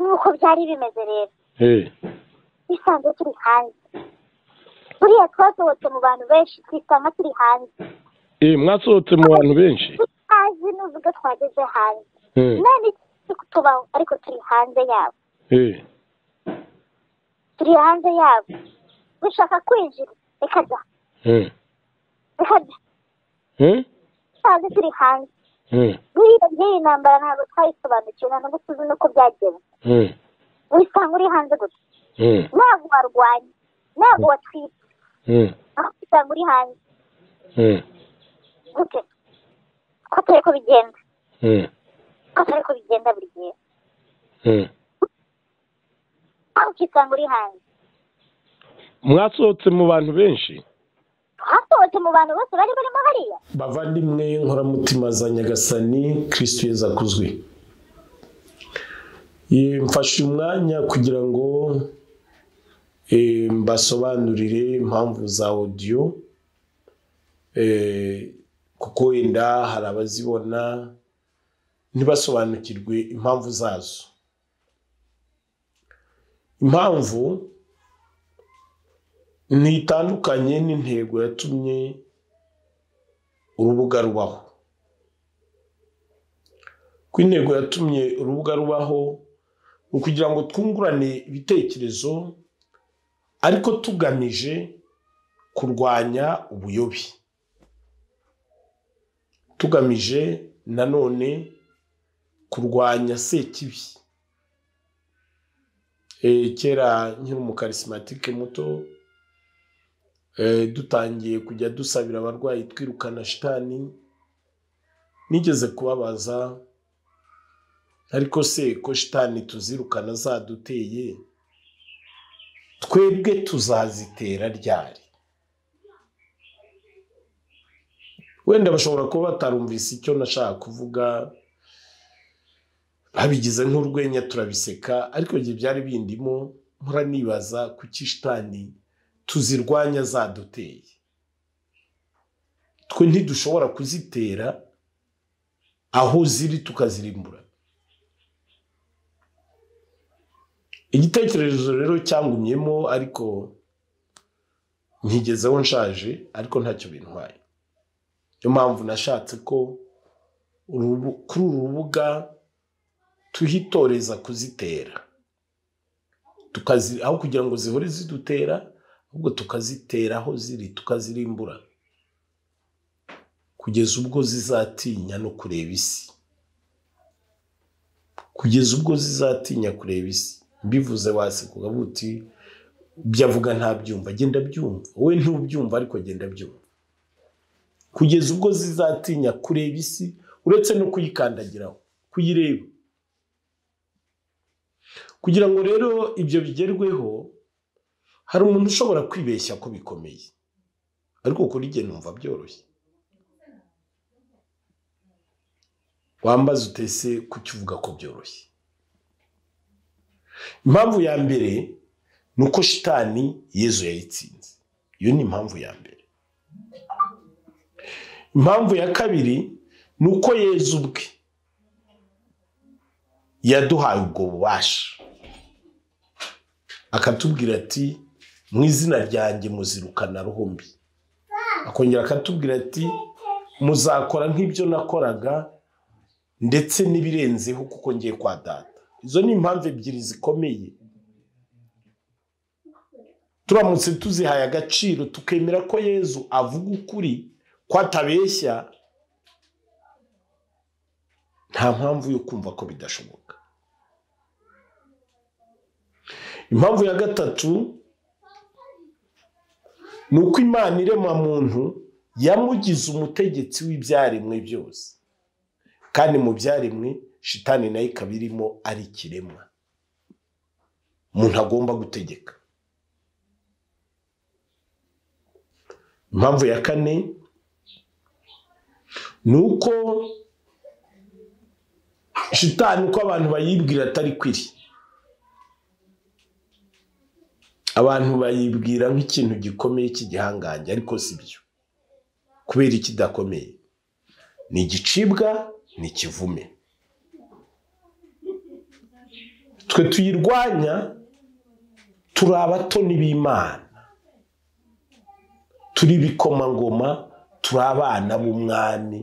nk'uko byari bimeze rero bisanzwe turi hanze buriya twasohotse mu bantu benshi twisanga turi hanze mwasohotse mu bantu benshi tutazi nuvuga twageze hanze none turi kutubaho ariko turi hanze yabo turi hanze yabo dushaka kwinjira reka da reka da tutazi turi hanze buriya by'iyi ntambara ntabwo twayisobanukiwe nta nubwo tuzi nuko byagenze usanga uri hanze gusa ntabwo warwanya ntabwo watwitse aho usanga uri hanze gute ko turi ko bigenda ko turi ko bigenda buri gihe aho ukisanga uri hanze mwasohotse mu bantu benshi hasohotse mu bantu bose bari barimo hariya bavandimwe nkoramutima za nyagasani kirisitu yeza akuzwe Eh, mfashe umwanya kugira ngo eh, mbasobanurire impamvu za odiyo eh, kuko wenda hari abazibona ntibasobanukirwe impamvu zazo impamvu ntitandukanye n'intego yatumye urubuga rubaho ko intego yatumye urubuga rubaho ni ukugira ngo twungurane ibitekerezo ariko tugamije kurwanya ubuyobe tugamije nanone kurwanya sekibi Eh, kera nkiri umukarisimatike muto eh, dutangiye kujya dusabira abarwayi twirukana shitani nigeze kubabaza ariko se ko shitani tuzirukana zaduteye twebwe tuzazitera ryari wenda bashobora kuba batarumvise icyo nashaka kuvuga babigize nk'urwenya turabiseka ariko igihe byari bindimo mpora nibaza kuki shitani tuzirwanya zaduteye twe ntidushobora kuzitera aho ziri tukazirimbura igitekerezo rero cyangumyemo ariko ntigezeho nshaje ariko ntacyo bintwaye niyo mpamvu nashatse ko urubu- kuri uru rubuga tuhitoreza kuzitera tukazi aho kugira ngo zihore zidutera ahubwo tukazitera aho ziri tukazirimbura kugeza ubwo zizatinya no kureba isi kugeza ubwo zizatinya kureba isi mbivuze waseka ukavuga uti ibyo avuga ntabyumva genda byumva wowe ntubyumva ariko genda byumva kugeza ubwo zizatinya kureba isi uretse no kuyikandagiraho kuyireba kugira ngo rero ibyo bigerweho hari umuntu ushobora kwibeshya ko bikomeye ariko kuri jye numva byoroshye wambaza utese kuki uvuga ko byoroshye impamvu ya mbere ni uko shitani yezu yayitsinze iyo ni impamvu ya mbere impamvu ya kabiri ni uko yezu ubwe yaduhaye ubwo bubasha akatubwira ati mu izina ryanjye muzirukana ruhumbi akongera akatubwira ati muzakora nk'ibyo nakoraga ndetse n'ibirenzeho kuko ngiye kwa data izo ni impamvu ebyiri zikomeye turamutse tuzihaye agaciro tukemera ko yezu avuga ukuri ko atabeshya nta mpamvu yo kumva ko bidashoboka impamvu ya gatatu ni uko imana irema muntu yamugize umutegetsi w'ibyaremwe byose kandi mu byaremwe shitani nayo ikaba irimo ari ikiremwa umuntu agomba gutegeka impamvu ya kane ni uko shitani uko abantu bayibwira atari kwiri abantu bayibwira nk'ikintu gikomeye cy'igihangange ariko si byo kubera ikidakomeye ni igicibwa ni ikivume twe tuyirwanya turi abatoni b'imana turi ibikomangoma turi abana b'umwami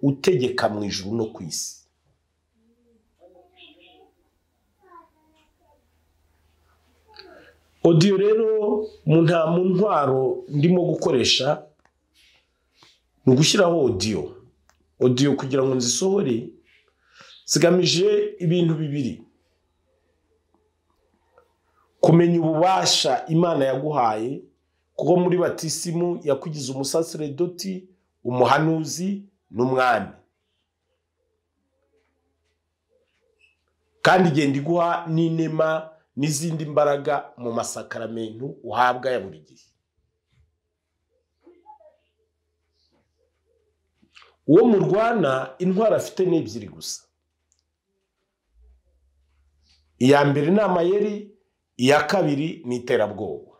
utegeka mu ijuru no ku isi odiyo rero mu nta mu ntwaro ndimo gukoresha ni ugushyiraho odiyo odiyo kugira ngo nzisohore zigamije ibintu bibiri kumenya ububasha imana yaguhaye kuko muri batisimu yakugize umusaseredoti umuhanuzi n'umwami kandi igenda iguha n'inema n'izindi mbaraga mu masakaramentu uhabwa ya buri gihe uwo murwana intwaro afite ni ebyiri gusa iya mbere ni amayeri iya kabiri ni iterabwoba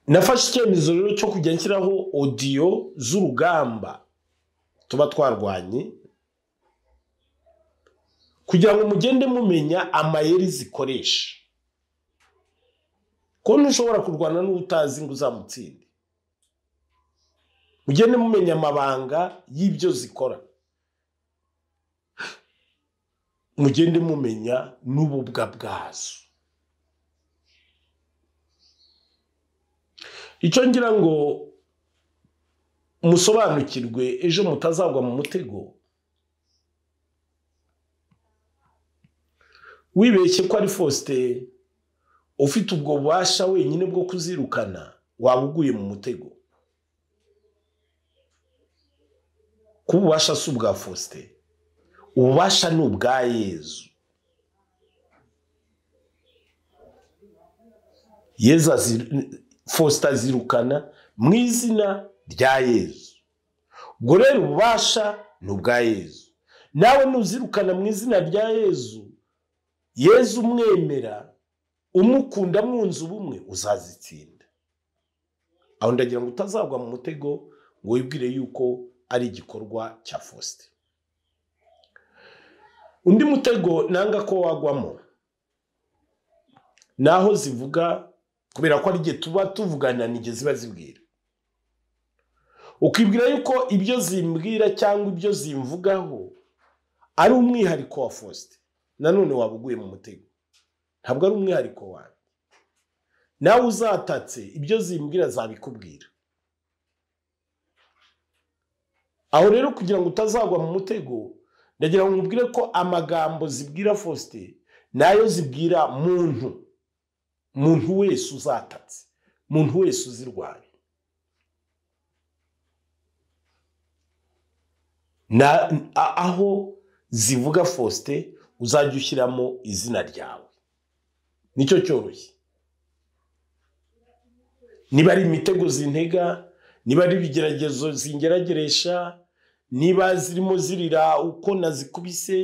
nafashe icyemezo rero cyo kujya nshyiraho odiyo z'urugamba tuba twarwanye kugira ngo mugende mumenya amayeri zikoresha ko ntushobora kurwana n'ubutazi ngo uzamutsinde mugende mumenya amabanga y'ibyo zikora mugende mumenya n'ububwa bwazo icyo ngira ngo musobanukirwe ejo mutazagwa mu mutego wibeshye ko ari fosite ufite ubwo bubasha wenyine bwo kuzirukana waba uguye mu mutego kuba ububasha si ubwa fosite ububasha ni ubwa yezu yezu azi- fosita azirukana mu izina rya yezu ubwo rero ububasha ni ubwa yezu nawe nuzirukana mu izina rya yezu yezu umwemera umukunda mwunze ubumwe uzazitsinda aho ndagira ngo utazagwa mu mutego ngo wibwire yuko ari igikorwa cya fosite undi mutego nanga ko wagwamo ni aho zivuga kubera ko ari igihe tuba tuvugana n'igihe ziba zibwira ukibwira yuko ibyo zimbwira cyangwa ibyo zimvugaho ari umwihariko wa fosite nanone waba uguye mu mutego ntabwo ari umwihariko wawe nawe uzatatse ibyo zimbwira zabikubwira aho rero kugira ngo utazagwa mu mutego ndagira ngo nkubwire ko amagambo zibwira fosite nayo zibwira muntu muntu wese uzatatse muntu wese uzirwanya Na- a- aho zivuga fosite uzajya ushyiramo izina ryawe nicyo cyoroshye niba ari imitego zintega niba ari ibigeragezo zingerageresha niba zirimo zirira uko nazikubise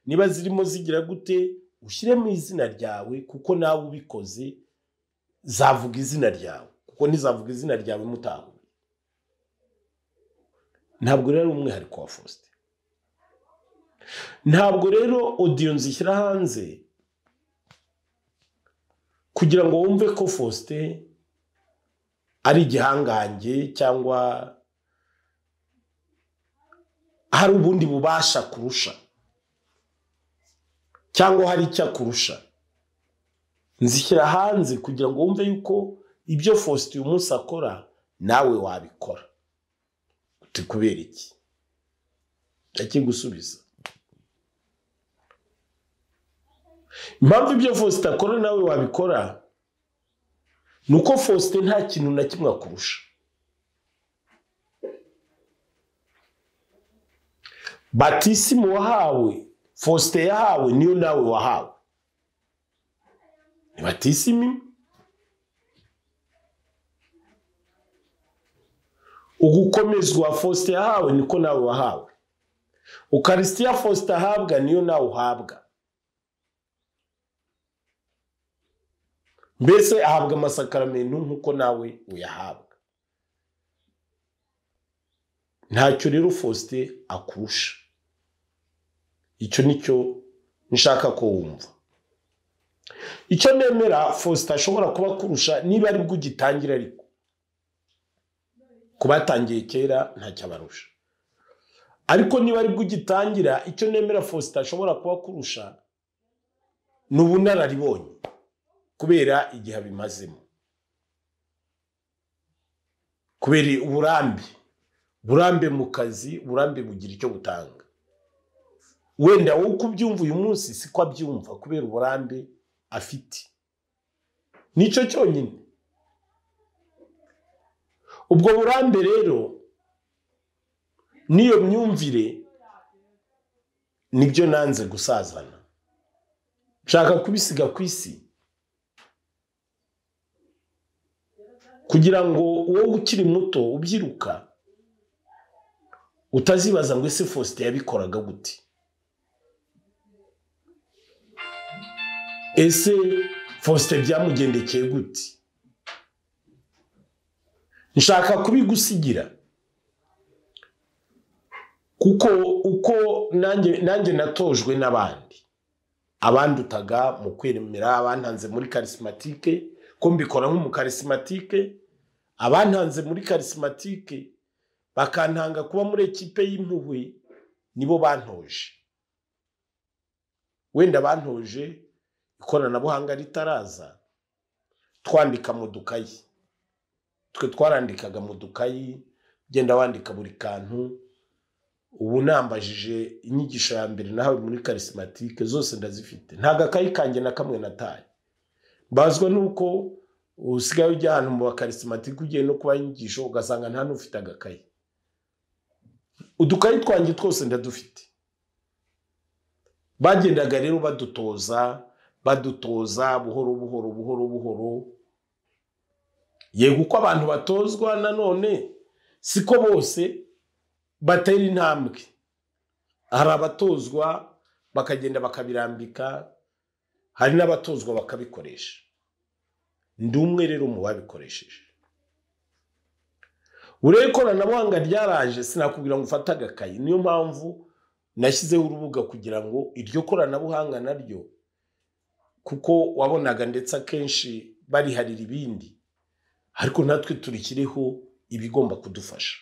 niba zirimo zigira gute ushyiremo izina ryawe kuko nawe ubikoze zavuga izina ryawe kuko ntizavuga izina ryawe mutahuye ntabwo rero ari umwihariko wa fosite ntabwo rero odiyo nzishyira hanze kugira ngo wumve ko fosite ari igihangange cyangwa hari ubundi bubasha kurusha cyangwa hari icyo akurusha nzishyira hanze kugira ngo wumve yuko ibyo fosite uyu munsi akora nawe wabikora uti kubera iki ndakigusubiza impamvu ibyo fosite akora nawe wabikora ni uko fosite nta kintu na kimwe akurusha batisimu wahawe fosite yahawe niyo nawe wahawe ni batisimu ugukomezwa fosite yahawe niko nawe wahawe ukarisitiya fosite ahabwa niyo nawe uhabwa mbese ahabwa amasakaramentu nk'uko nawe uyahabwa ntacyo rero fosite akurusha icyo nicyo nshaka ko wumva icyo nemera faustin ashobora kuba kurusha niba ari bwo ugitangira ariko ku batangiye kera ntacyabarusha ariko niba ari bwo ugitangira icyo nemera faustin ashobora kuba kurusha ni ubunararibonye kubera igihe abimazemo kubera uburambe burambe mu kazi burambe bugira icyo butanga wenda wowe uko ubyumva uyu munsi siko abyumva kubera uburambe afite nicyo cyonyine ubwo burambe rero n'iyo myumvire nibyo nanze gusazana nshaka kubisiga ku isi kugira ngo uwo ukiri muto ubyiruka utazibaza ngo ese faustin yabikoraga gute ese faustin byamugendekeye gute nshaka kubigusigira kuko uko nanjye nanjye natojwe n'abandi abandutaga mu kwemera abantanze muri karisimatike ko mbikora nk'umukarisimatike abantanze muri karisimatike bakantanga kuba muri ekipe y'impuhwe nibo bantoje wenda bantoje ikoranabuhanga ritaraza twandika mu dukayi twe twarandikaga mu dukayi ugenda wandika buri kantu ubu nambajije inyigisho ya mbere nahawe muri karisimatike zose ndazifite ntabwo akayi kanjye na kamwe nataye bazwa nuko usigaye ujya ahantu mu bakarisimatike ugiye no kubaha inyigisho ugasanga nta n'ufite agakayi udukayi twanjye twose ndadufite bagendaga rero badutoza badutoza buhoro buhoro buhoro buhoro yego uko abantu batozwa nanone siko bose batera intambwe hari abatozwa bakagenda bakabirambika hari n'abatozwa bakabikoresha ndi umwe rero mu babikoresheje urebe ikoranabuhanga ryaraje sinakubwira ngo ufate agakayi niyo mpamvu nashyizeho urubuga kugira ngo iryo koranabuhanga naryo kuko wabonaga ndetse akenshi bariharira ibindi ariko natwe turikiriho ibigomba kudufasha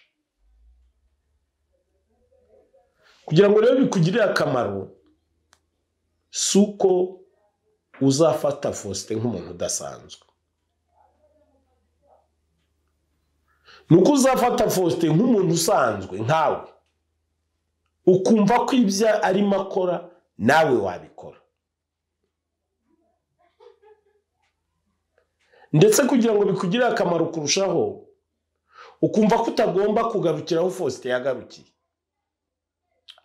kugira ngo rero bikugirire akamaro si uko uzafata faustin nk'umuntu udasanzwe ni uko uzafata faustin nk'umuntu usanzwe nkawe ukumva ko ibyo arimo akora nawe wabikora ndetse kugira ngo bikugirire akamaro kurushaho ukumva ko utagomba kugarukira aho faustin yagarukiye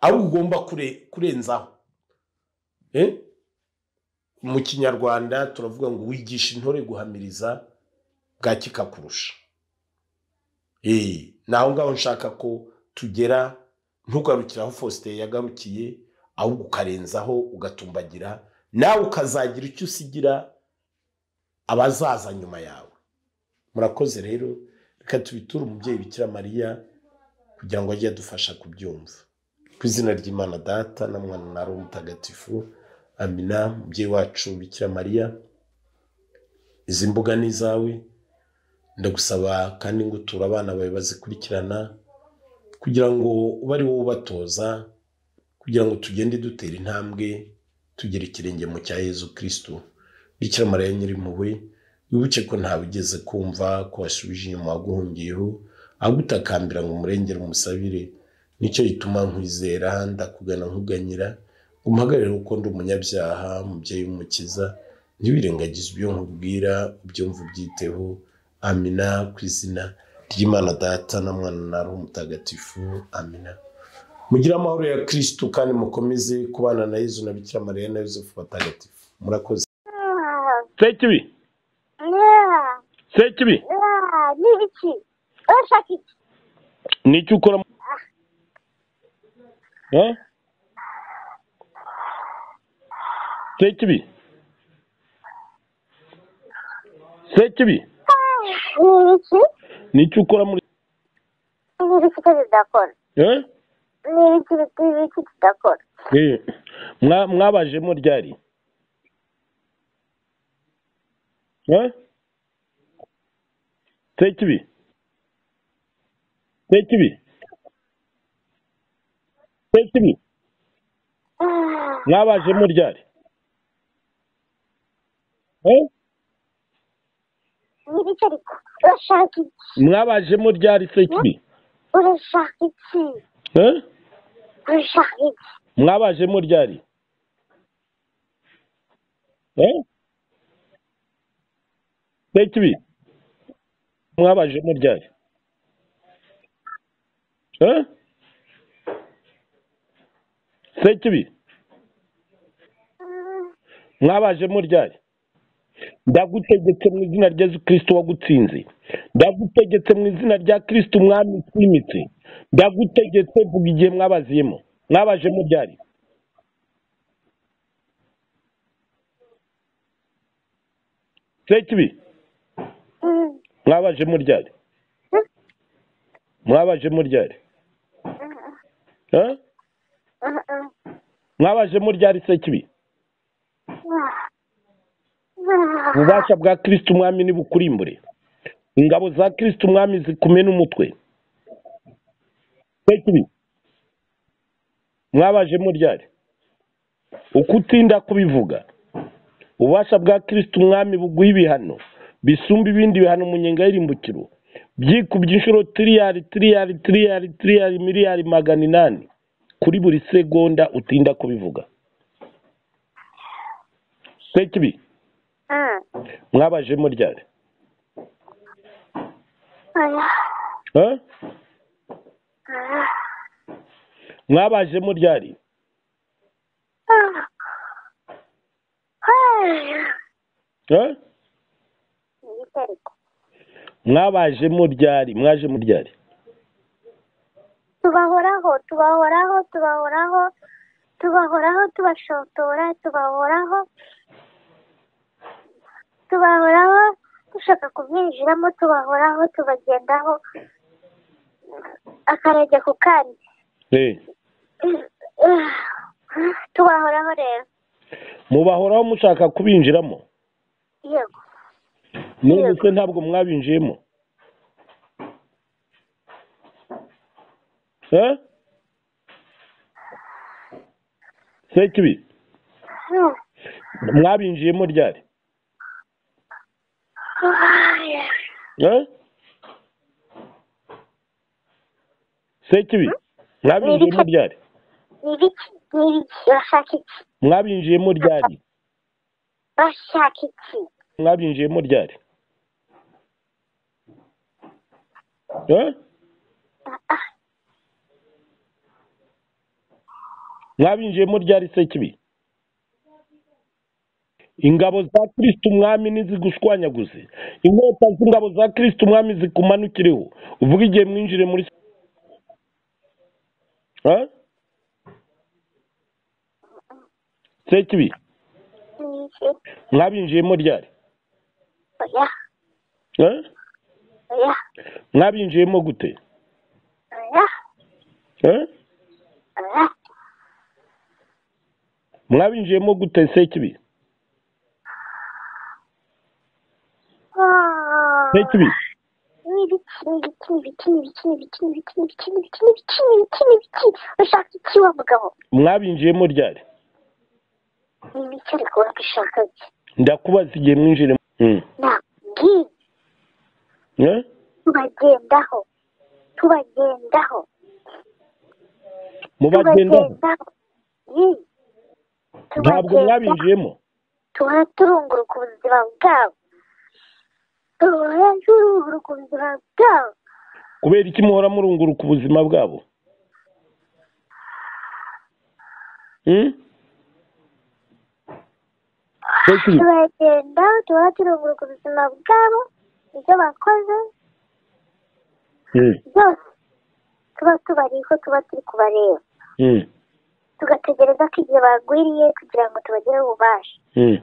ahubwo ugomba kurenzaho mu kinyarwanda turavuga ngo wigisha intore guhamiriza bwa kikakurusha ni aho ngaho nshaka ko tugera ntugarukire aho faustin yagarukiye ahubwo ukarenzaho ugatumbagira nawe ukazagira icyo usigira abazaza nyuma yawe murakoze rero reka tubiture umubyeyi bikira mariya kugira ngo ajye adufasha kubyumva ku izina ry'imana data na mwana na roho mutagatifu amina umubyeyi wacu bikira mariya izi mbuga ni izawe ndagusaba kandi ngo uture abana bawe bazikurikirana kugira ngo ube ari wowe ubatoza kugira ngo tugende dutera intambwe tugere ikirenge mu cya yezu kirisitu bikira mariya nyirimpuhwe wibuke ko ntawe ugeze kumva ko wasubije inyuma waguhungiyeho agutakambira ngo umurengere umusabire nicyo gituma nkwizera ndakugana nkuganyira umuhagarare kuko ndi umunyabyaha umubyeyi w'umukiza ntiwirengagize ibyo nkubwira ubyumva ubyiteho amina ku izina ry'imana data na mwana na roho mutagatifu amina mugire amahoro ya kirisitu kandi mukomeze kubana na yezu na bikira mariya na yosefu batagatifu murakoze sekibi Yeah, sekibi yeah, ni iki urashaka iki nicyo ukora mu- Eh? sekibi sekibi ni iki nicyo ukora muri ni iki ko bidakora Eh? n'ibiki n'ibiki tudakora Eh, mwa- mwabajemo ryari Eh? sekibi sekibi sekibi Ah, mwabajemo ryari Eh? n'ibiki ariko urashaka iki mwabajemo ryari sekibi urashaka iki Eh? urashaka iki mwabajemo ryari Eh? sekibi mwabajemo ryari Eh? sekibi Mm, mwabajemo ryari ndagutegetse mu izina rya yesu kirisito wagutsinze ndagutegetse mu izina rya kirisito umwami utwimitse ndagutegetse vuga igihe mwabaziyemo mwabajemo ryari sekibi mm, mwabajemo ryari mwabajemo ryari Eh? mm, mm. mwabajemo ryari sekibi Ah, ah. ububasha bwa kirisito umwami nibukurimbure ingabo za kirisito umwami zikume n'umutwe sekibi mwabajemo ryari uko utinda kubivuga ububasha bwa kirisito umwami buguha ibihano bisumba ibindi bihano mu nyenga y'irimbukiro byikubye inshuro tiriyari tiriyari tiriyari tiriyari miliyari magana inani kuri buri segonda utinda kubivuga sekibi Mm. mwabajemo ryari Oya. Eh? Ah. mwabajemo ryari Ah. Ah. Eh? n'ibiki ariko mwabajemo ryari mwaje mu ryari tubahoraho tubahoraho tubahoraho tubahoraho tubashotora tubahoraho tubahoraho dushaka kumwinjiramo tubahoraho tubagendaho akarenge ku kandi Eh. tubahoraho rero mubahoraho mushaka kubinjiramo yego none se ntabwo mwabinjiyemo Eh? sekibi Mm. mwabinjiyemo ryari Ah. Eh? sekibi mwabinjiyemo ryari n'ibiki n'ibiki urashaka iki mwabinjiyemo ryari urashaka iki mwabinjiyemo ryari Eh? Ah, ah. mwabinjiyemo ryari se kibi ingabo za kirisito umwami ntizigushwanyaguze inkota z'ingabo za kirisito umwami zikumanukireho uvuga igihe mwinjire muri Eh? se kibi n'ibiki mwabinjiyemo ryari oya Eh? oya mwabinjiyemo gute oya Eh? oya mwabinjiyemo gute se kibi Ah. se kibi n'ibiki n'ibiki n'ibiki n'ibiki n'ibiki n'ibiki n'ibiki n'ibiki n'ibiki n'ibiki n'ibiki ushaka iki wa mugabo mwabinjiyemo ryari n'ibiki ariko urabishaka iki ndakubaza igihe mwinjire Mm. nakubwiye Eh? tubagendaho tubagendaho mubagendaho Yi. ntabwo Tubagenda- mwabinjiyemo duhora turunguruka ubuzima bwabo duhora turunguruka ubuzima bwabo kubera iki muhora murunguruka ubuzima bwabo Mm? Sekibi, turagenda duhora turunguruka ubuzima bwabo ibyo bakoze Mm, byose tuba tubariho tuba turi kubareba mm, tugategereza ko igihe bagwiriye kugira ngo tubagereho ububasha mm,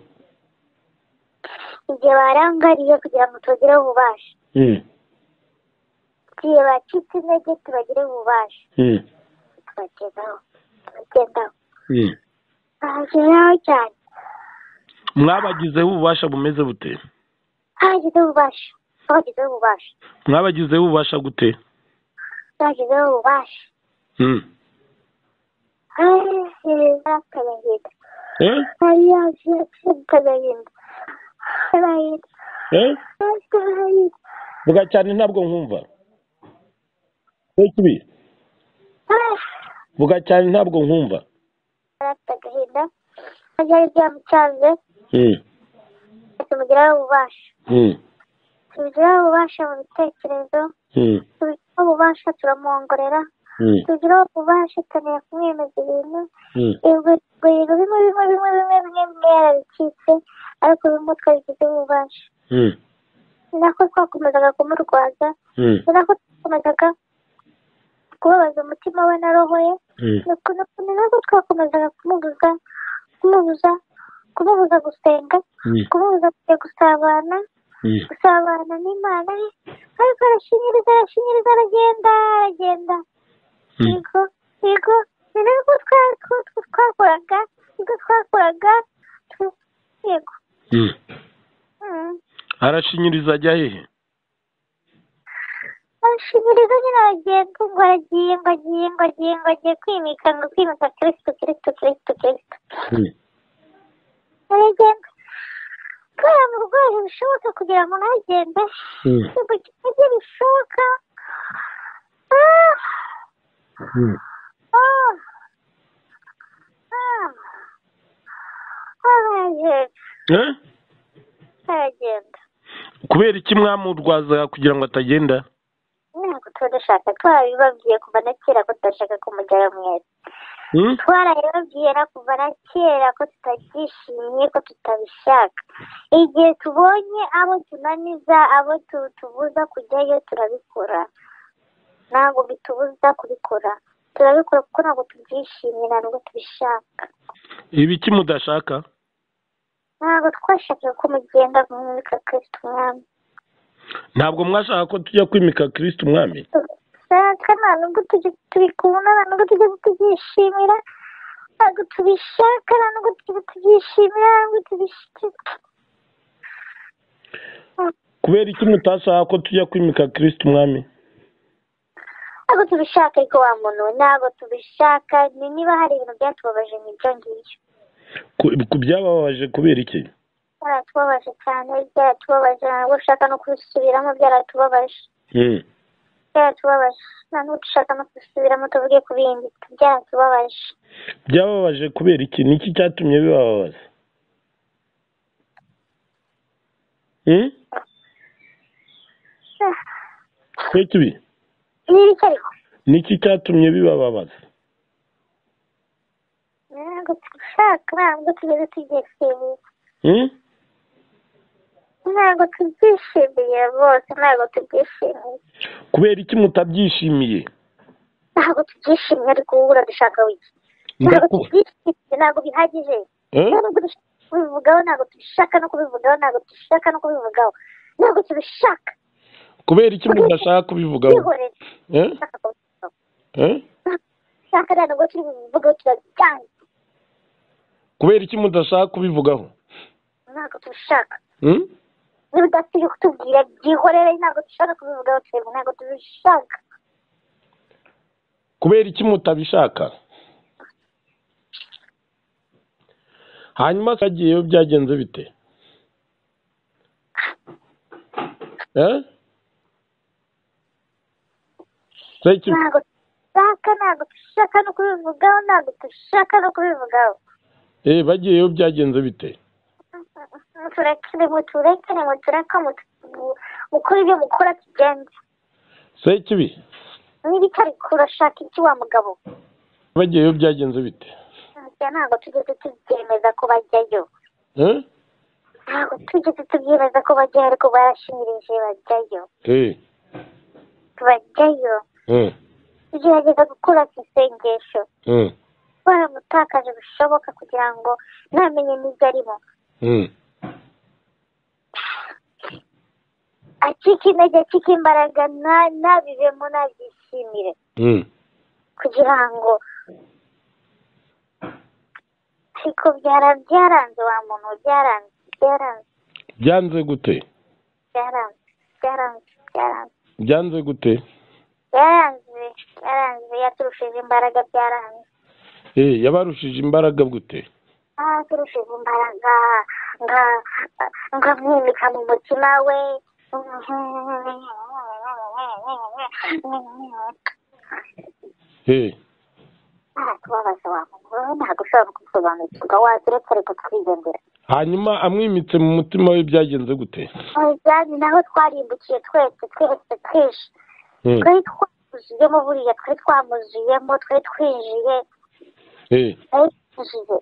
igihe barangariye kugira ngo tubagereho ububasha mm, igihe bacitse intege tubagereho ububasha mm, tubagezaho tubagendaho babagezaho cyane mwabagizeho ububasha bumeze bute babagezeho ububasha babagezeho ububasha mwabagizeho ububasha gute babagezeho ububasha Mm. akayahinda Eh? akayahinda akayahinda Eh? akayahinda vuga cyane ntabwo nkumva Wait, vuga cyane ntabwo nkumva afite agahinda byari byamucanze Mm. tumugiraho ububasha Mm. tumugiraho ububasha mu bitekerezo Mm. tumugiraho ububasha turamuhongorera Mm. tugiraho ububasha tukamenya kumwemeza ibintu Mm. ibiguriro bimwe bimwe bimwe bimwe bimwe bimwe yarabicitse ariko bimwe twabigizeho ububasha Mm. ni nako twakomezaga kumurwaza Mm. ni nako twakomezaga kubabaza umutima we na roho ye Mm. ni uko- ni uko- ni nako twakomezaga kumubuza kumubuza kumubuza gusenga Mm. kumubuza kujya gusabana Mm. gusabana n'imana ye ariko arashinyiriza arashinyiriza aragenda aragenda Mm. yego yego ni nako twa- twa- twa- twakoraga nibwo twakoraga tu- yego Mm. Mm. arashinyiriza ajya hehe arashinyiriza nyine aragenda ngo aragiye ngo agiye ngo agiye ngo agiye kwimika ngo kwimika kirisito kirisito kirisito kirisito Mm. aragenda kubera mu rwego bishoboka kugira ngo ntagende Mm. ntabwo kijya bishoboka Ah, Mm. ah, ah. aragenda Eh? aragenda kubera iki mwamurwazaga kugira ngo atagenda ntabwo tuba dushaka twarabibabwiye kuva na kera ko tudashaka kumujyana mwese Mm? twarabibabwiye na kuva na kera ko tutabyishimiye ko tutabishaka igihe tubonye abo tunaniza abo tu- tubuza kujyayo turabikora ntabwo bitubuza kubikora turabikora kuko ntabwo tubyishimiye nta nubwo tubishaka ibiki mudashaka ntabwo twashakaga ko mugenda mwimika kirisito umwami ntabwo mwashaka ko tujya kwimika kristo umwami dushaka nta nubwo tujya tubikunda nta nubwo tujya tubyishimira ntabwo tubishaka nta nubwo tujya tubyishimira nta nubwo tubishaka kubera iki mutashaka ko tujya kwimika kristo umwami ntabwo tubishaka ariko wa muntu we ntabwo tubishaka ni niba hari ibintu byatubabaje ni ibyo ngibyo Ku- ku byababaje kubera iki byaratubabaje cyane byaratubabaje ntabwo ushaka no kubisubiramo byaratubabaje Mm. byaratubabaje nta nubwo dushaka no kubisubiramo tuvuge ku bindi byaratubabaje byababaje kubera iki niki cyatumye bibababaza Mm? Ah, Wait, wait. ni ibiki ariko niki cyatumye bibababaza ntabwo tubishaka ntabwo tugeze tubyishimiye Mm? ntabwo tubyishimiye rwose ntabwo tubyishimiye kubera iki mutabyishimiye ntabwo tubyishimiye ariko wowe uradashaka wiki ntabwo Ndaku- tubyishimiye ntabwo bihagije Eh? ntabwo dushaka kubivugaho ntabwo tubishaka no kubivugaho ntabwo dushaka no kubivugaho ntabwo tubishaka kubera iki mudashaka kubivugaho twihorere Eh? dushaka kubivugaho Eh? dushaka nta nubwo turi bubivugaho turabyanga kubera iki mudashaka kubivugaho ntabwo tubishaka Mm? niba udafite kutubwira byihorere ntabwo dushaka kubivugaho twebwe ntabwo tubishaka kubera iki mutabishaka hanyuma kagiyeyo byagenze bite Eh? Seki, ntabwo dushaka ntabwo dushaka no kubivugaho ntabwo dushaka no kubivugaho eh, bagiyeyo byagenze bite muturekere muturekere mutureka mutu- mukore ibyo mukora tugende sekibi niba itari kurashaka iki wa mugabo bagiyeyo byagenze bite Ntacyo- ntabwo tugeze tubyemeza ko bajyayo Eh? ntabwo tugeze tubyemeza ko bajyayo ariko barashinyirije bajyayo Eh, bajyayo eh, tugerageza gukora ku isengesho eh, baramutakaje bishoboka kugira ngo ntamenye n'ibyo arimo eh. acike intege acike imbaraga na- ntabivemo nabyishimire Mm. kugira ngo ariko byara byaranze wa muntu byaranze byaranze byanze gute byaranze byaranze byaranze byanze gute byaranze byaranze yaturushije imbaraga byaranze Eh, yabarushije imbaraga gute yaturushije imbaraga nga nkamwimika mu mutima we Eh, aratubabaza wa muntu wowe ntabwo ushobora kubisobanukirwa waturetse ariko twigendera hanyuma amwimitse mu mutima we byagenze gute byari naho twarimbukiye twese twese twinshi Hmm, twari twamuzuyemo buriya twari twamuzuyemo twari twinjiye eh, twari twinjiye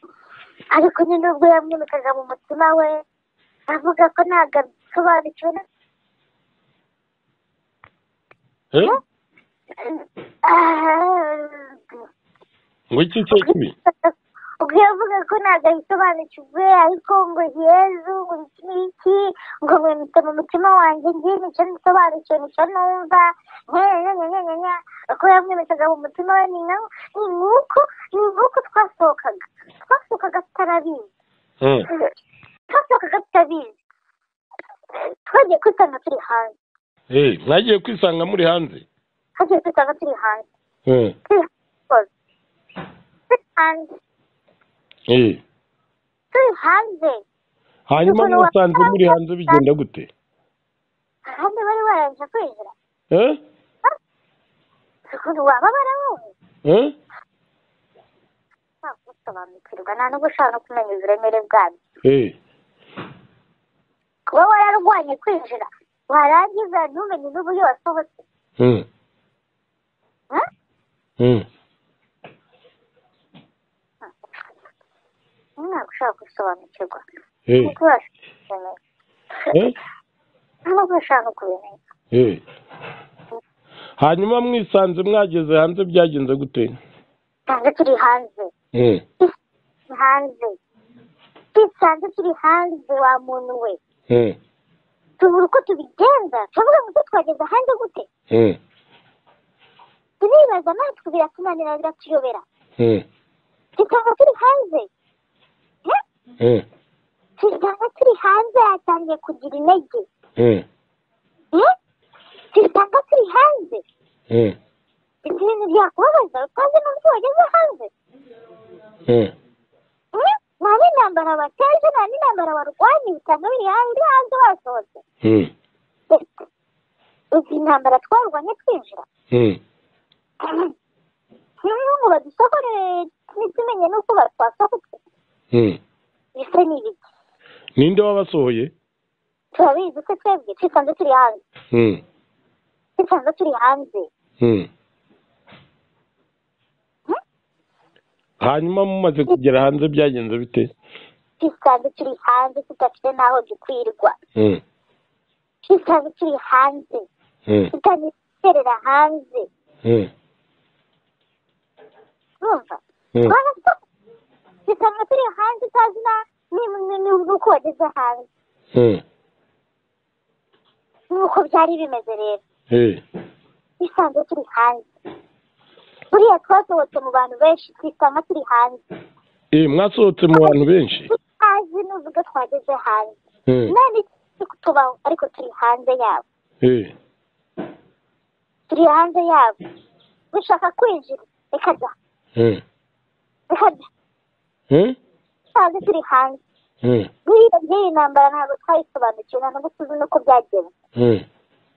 ariko nyine nubwo yamwimikaga mu mutima we avuga ko ntabwo abisobanukiwe na- eh, Ah, ngo iki cyo kibi ubwo yavuga ko ntabwo abisobanukiwe ariko ngo yezu ngo iki n'iki ngo mwimite mu mutima wanjye ngiye nicyo nsobanukiwe nicyo numva nyanyanyanyanya ko yamwimikaga mu mutima we ni nawe ni nk'uko ni nk'uko twasohokaga twasohokaga tutarabizi Hmm, twasohokaga tutabizi twagiye kwisanga turi hanze eh, mwagiye kwisanga muri hanze twagiye kwisanga turi hanze Hmm, turi hanze turi hanze eh. turi hanze hanyuma mwasanze muri hanze bigenda gute ahandi bari barangije kwinjira Eh, ukuntu wababara wowe eh, ntabwo usobanukirwa nta nubwo ushobora no kumenya uburemere bwabyo eh, kuba wararwanye kwinjira warangiza ntumenye n'uburyo wasohotse hmm, Huh? hmm. ntabwo ushobora gusobanukirwa Eh, nkuko urashobora kubimenya eh, ntabwo ushobora no kubimenya eh. hanyuma mwisanze mwageze hanze byagenze gute ntabwo turi hanze Hmm, hanze twisanze turi hanze wa muntu we hmm, tubura uko tubigenza turavuga ngo se twageze hanze gute hmm, turibaza natwe biratunanira biratuyobera hmm, tukaba turi hanze Eh? hmm, turyamye turi hanze yatangiye kugira intege hmm, Eh? turyamye turi hanze hmm, ibyo bintu byakubabaza utazi n'uburyo wageze hanze hmm. Eh? nta n'intambara bateje nta n'intambara barwanya bitanga biri hanze biri hanze basohotse Hmm, Ese, izi ntambara twarwanye twinjira hmm, niyo ngo badusokore ntitumenye n'uko batwasohotse hmm. bise ni ibiki ninde wabasohoye turabizi se twebwe twisanze turi hanze Hmm, twisanze turi hanze hmm. hanyuma mumaze kugera hanze byagenze bite twisanze turi hanze tudafite n'aho dukwirwa Hmm, twisanze turi hanze hmm, tutaniterera hanze hmm, urumva hmm. bisanga turi hanze utazi na n'uko wageze hanze Hmm, n'uko byari bimeze rero eh, bisanzwe turi hanze buriya twasohotse mu bantu benshi twisanga turi hanze eh, mwasohotse mu bantu benshi tutazi n'uvuga twageze hanze Hmm, none turi kutubaho ariko turi hanze yabo eh, turi hanze yabo dushaka kwinjira reka da hmm, reka da hmm, dusanzwe turi hanze hmm, buriya by'iyi ntambara ntabwo twayisobanukiwe nta nubwo tuzi n'uko byagenze hmm,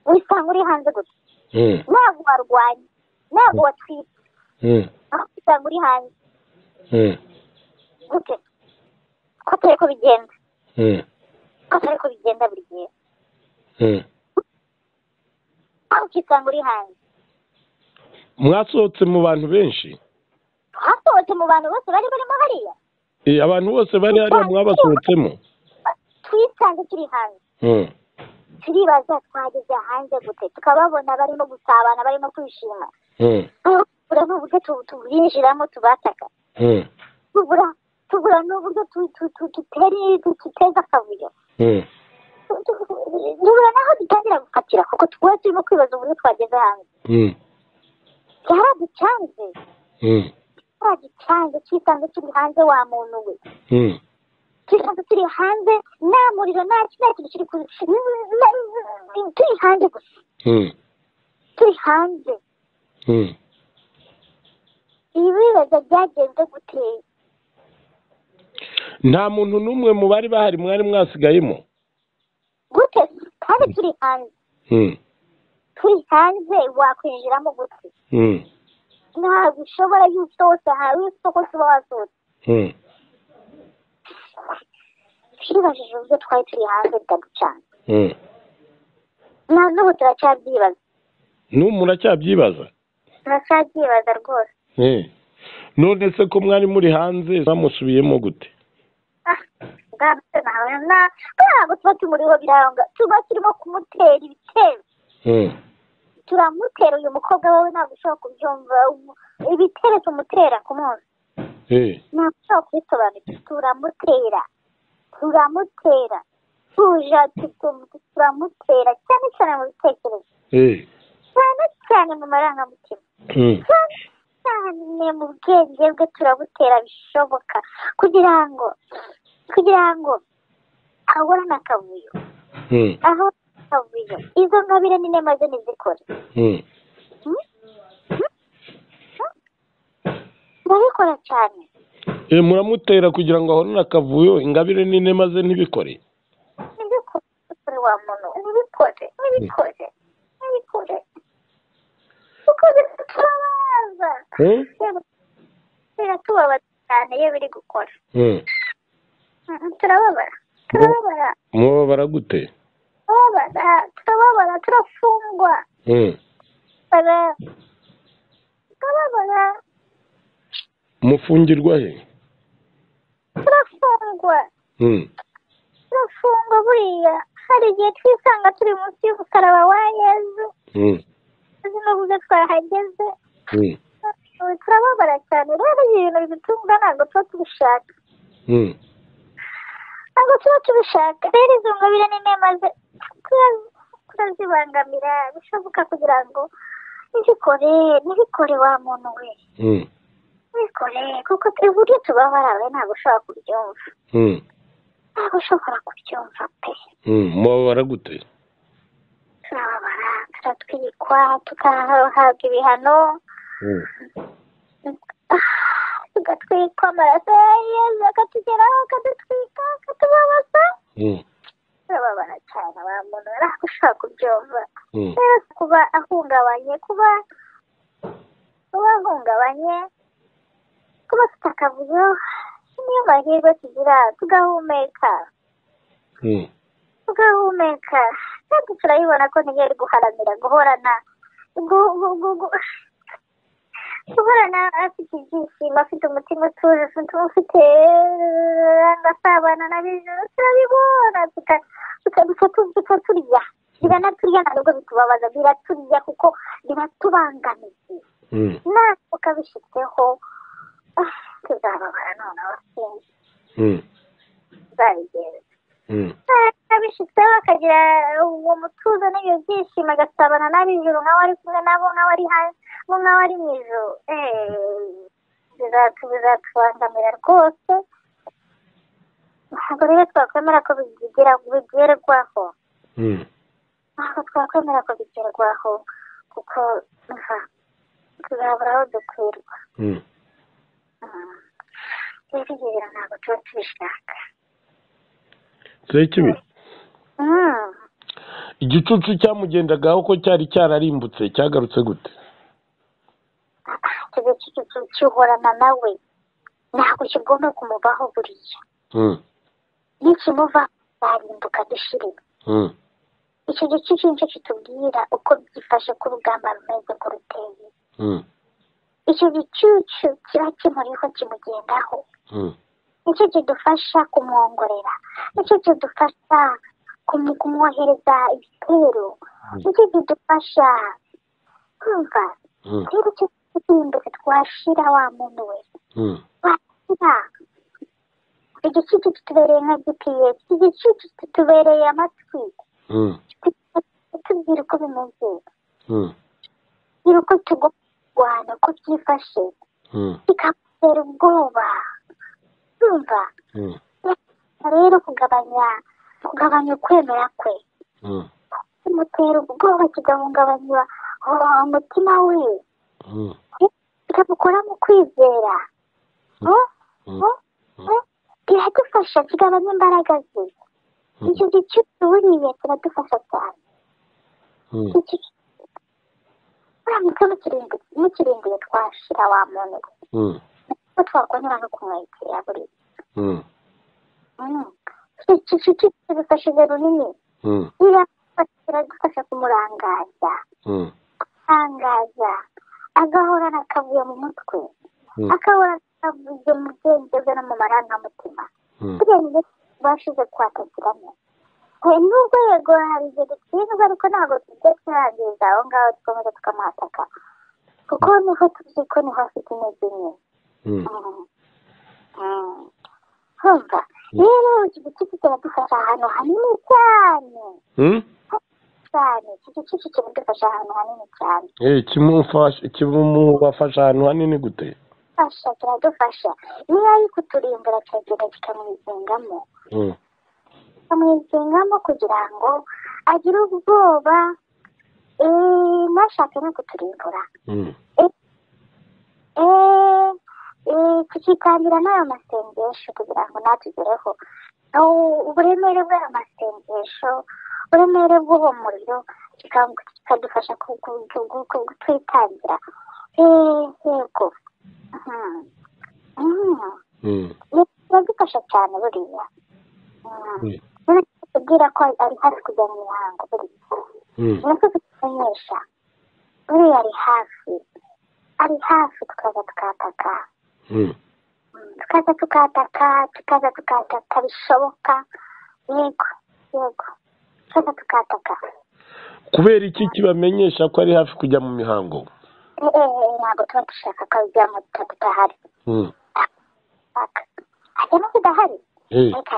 wisanga uri hanze gusa hmm, ntabwo warwanye ntabwo watwite hmm, aho usanga uri hanze hmm, gute ko atari ko bigenda hmm, ko atari ko bigenda buri gihe hmm. aho ukisanga uri hanze mwasohotse mu bantu benshi twasohotse mu bantu bose bari barimo hariya Eh, abantu bose bari hariya mwabasohotsemo twisanze turi hanze Hmm, turibaza twageze hanze gute tukababona barimo gusabana barimo kwishima hmm, tubura n'uburyo tu- tubinjiramo tubataka hmm, tubura tubura n'uburyo tu- tu- tu- tuteri- tu- tuteza akavuyo hmm, Tu- tu- tubura n'aho dutangira gufatira kuko twari turimo kwibaza uburyo twageze hanze hmm, cyaraducanze cyaraducanze cyisanze kiri hanze wa muntu we cyisanze kiri hanze nta muriro nta kintu kintu kiri ku- na- na- turi hanze gusa turi hanze ibibazo byagenze guteye nta muntu n'umwe mu bari bahari mwari mwasigayemo gute kandi turi hanze turi hanze wakwinjiramo gute ntabwo ushobora yuko usohotse ahantu isoko tuba wasohotse twibajije uburyo twari turi hanze bitaducanze na n'ubu turacyabyibaza n'ubu muracyabyibaza turacyabyibaza rwose Eh. none se ko mwari muri hanze zamusubiyemo gute bwabutse ntabona ntabwo tuba tumuriho biranga tuba turimo kumutera ibitero turamutera uyu mukobwa wowe ntabwo ushobora kubyumva ubu- ibitero tumutera ku munsi Eh. ntabwo ushobora kubisobanukirwa turamutera turamutera tuja tu- turamutera cyane cyane mu bitekerezo Eh. cyane cyane mu marangamutima Mm. cyane cyane mu bwenge bwe turabutera bishoboka kugira ngo kugira ngo ahura n'akavuyo Mm. aho akavuyo izo ngabire nyine maze ntizikore Mm. Hmm? Hmm? Hmm? ndabikora cyane Eh, muramutera kugira ngo ahorane akavuyo ingabire nini maze ntibikore ntibikore wa muntu ntibikore ntibikore ntibikore kuko biratubabaza Eh? biratubabaza cyane iyo biri gukora Mm. Mm, turababara turababara mubabara gute turababara turababara turafungwa Mm. Bara- turababara mufungirwa he turafungwa Mm. turafungwa buriya hari igihe twisanga turi munsi y'umusaraba wa yezu Mm. tuzi n'uburyo twahageze Mm. Ubu turababara cyane rero ibintu bidutunga ntabwo tuba tubishaka Mm. ntabwo tuba tubishaka rero izo ngabire ni nema ze- tura- turazibangamira bishoboka kugira ngo ntibikore ntibikore wa muntu we Mm. ntibikore kuko tu- uburyo tubabara we ntabwo ushobora kubyumva Mm. ntabwo ushobora kubyumva pe Mm. mubabara gute turababara turatwirikwa tugahabwa ibihano Mm. Ah, tugatwikwa amaraso ya yezu akatugeraho akadutwika akatubabaza Mm. turababara cyane wa muntu we ntabwo ushobora kubyumva Mm. rero kuba ahungabanye kuba kuba ahungabanye kuba afite akavuyo niyo mahirwe tugira tugahumeka Mm. tugahumeka kandi turabibona ko ntiyari guharanira guhorana gu- gu- gu- gu- guhorana afite ibyishimo afite umutima utuje afite ufite agasabana n'abijuru turabibona tuka- tuka- dusa tu- dusa turya biranaturya ntabwo bitubabaza biraturya kuko biratubangamiye Mm. nawe ukabishyizeho ah, tuzababara noneho sinzi Mm. tuzabigenza Mm. abishyizeho akagira uwo mutuzo n'ibyo byishimo agasabana n'ab'ijuru nk'aho ari kumwe nabo nk'aho ari hanze nk'aho ari mu ijuru bizatu bizatubangamira rwose ntabwo rero twakwemera ko bigera bigerwaho Mm. ntabwo twakwemera ko bigerwaho kuko nka tuzabura aho dukwirwa Mm. Mm. rero ibyo bintu ntabwo tuba tubishaka Sekibi. Mm. igicucu cyamugendagaho ko cyari cyararimbutse cyagarutse gute ikigo cy'igihugu gihorana nawe ntabwo kigomba kumuvaho buriya Mm. nikimuva zarimbuka dushirira Mm. icyo gice cyinshi kitubwira uko byifashe ku rugamba rumeze ko ruteye Mm. icyo gicucu kiba kimuriho kimugendaho Mm. nicyo kidufasha kumwongorera nicyo kidufasha kumu- kumwohereza ibitero nicyo kidufasha kumva Mm. rero icyo gicucu twashira wa muntu we Mm. bakira igicucu kitubereye nka gps igicucu kitubereye amatwi Mm. kitubwira uko bimeze Mm. tubwira uko tugomba kurwana ko byifashe bikamutera ubwoba urumva rero kugabanya kugabanya ukwemera kwe bimutera ubwoba kigahungabanya uh, umutima we kikamukora mu kwizera Huh? Huh? Huh? kiradufasha kigabanya imbaraga ze icyo gice tuburiye kiradufasha cyane Iki gice uramutse mukirindiye mukirindiye twashira wa muntu we ko twakongera no kumwegera buriya Mm. iki gice kidufashije runini kiradufasha kumurangaza gutangaza agahorana akavuye mu mutwe akabona avuze mu byerekezo no mu marangamutima tugende tubashije kwatakira neza Eh, nubwo yego hari igihe dutsindwa ariko ntabwo tujya turangiza aho ngaho dukomeza tukamuhataka kuko niho tuzi ko niho afite intege nke Mm. Mm. Urumva? rero iki gice kiradufasha ahantu hanini cyane cyane iki gice kiradufasha ahantu hanini cyane kimufasha ahantu hanini gute kiradufasha kiradufasha niba ari kuturimbura kiragenda kikamwizingamo Mm. kikamwizingamo kugira ngo agire ubwoba eh, ntashake no kuturimbura Mm. Eh, eh, tukitangira n'ayo masengesho kugira ngo natugereho Aho uburemere bw'ayo masengesho uburemere bw'uwo muriro kika- kikadufasha ku- ku- ku- ku- ku- kutwitangira Eh, yego Mhm. Mhm. Mm. biradufasha cyane buriya Mhm. Mm. Uretse kutubwira ko ari hafi kujya mu mihango buriya Mm. nibyo kutumenyesha buriya ari hafi ari hafi tukaza tukataka Mm. tukaza tukataka tukaza tukataka bishoboka yego yego tukaza tukataka kubera iki kibamenyesha ko ari hafi kujya mu mihango Eh, eh, eh, ntabwo tuba dushaka ko bijyamo tutahari Mm. Aka. ajya no kudahari Eh, ariko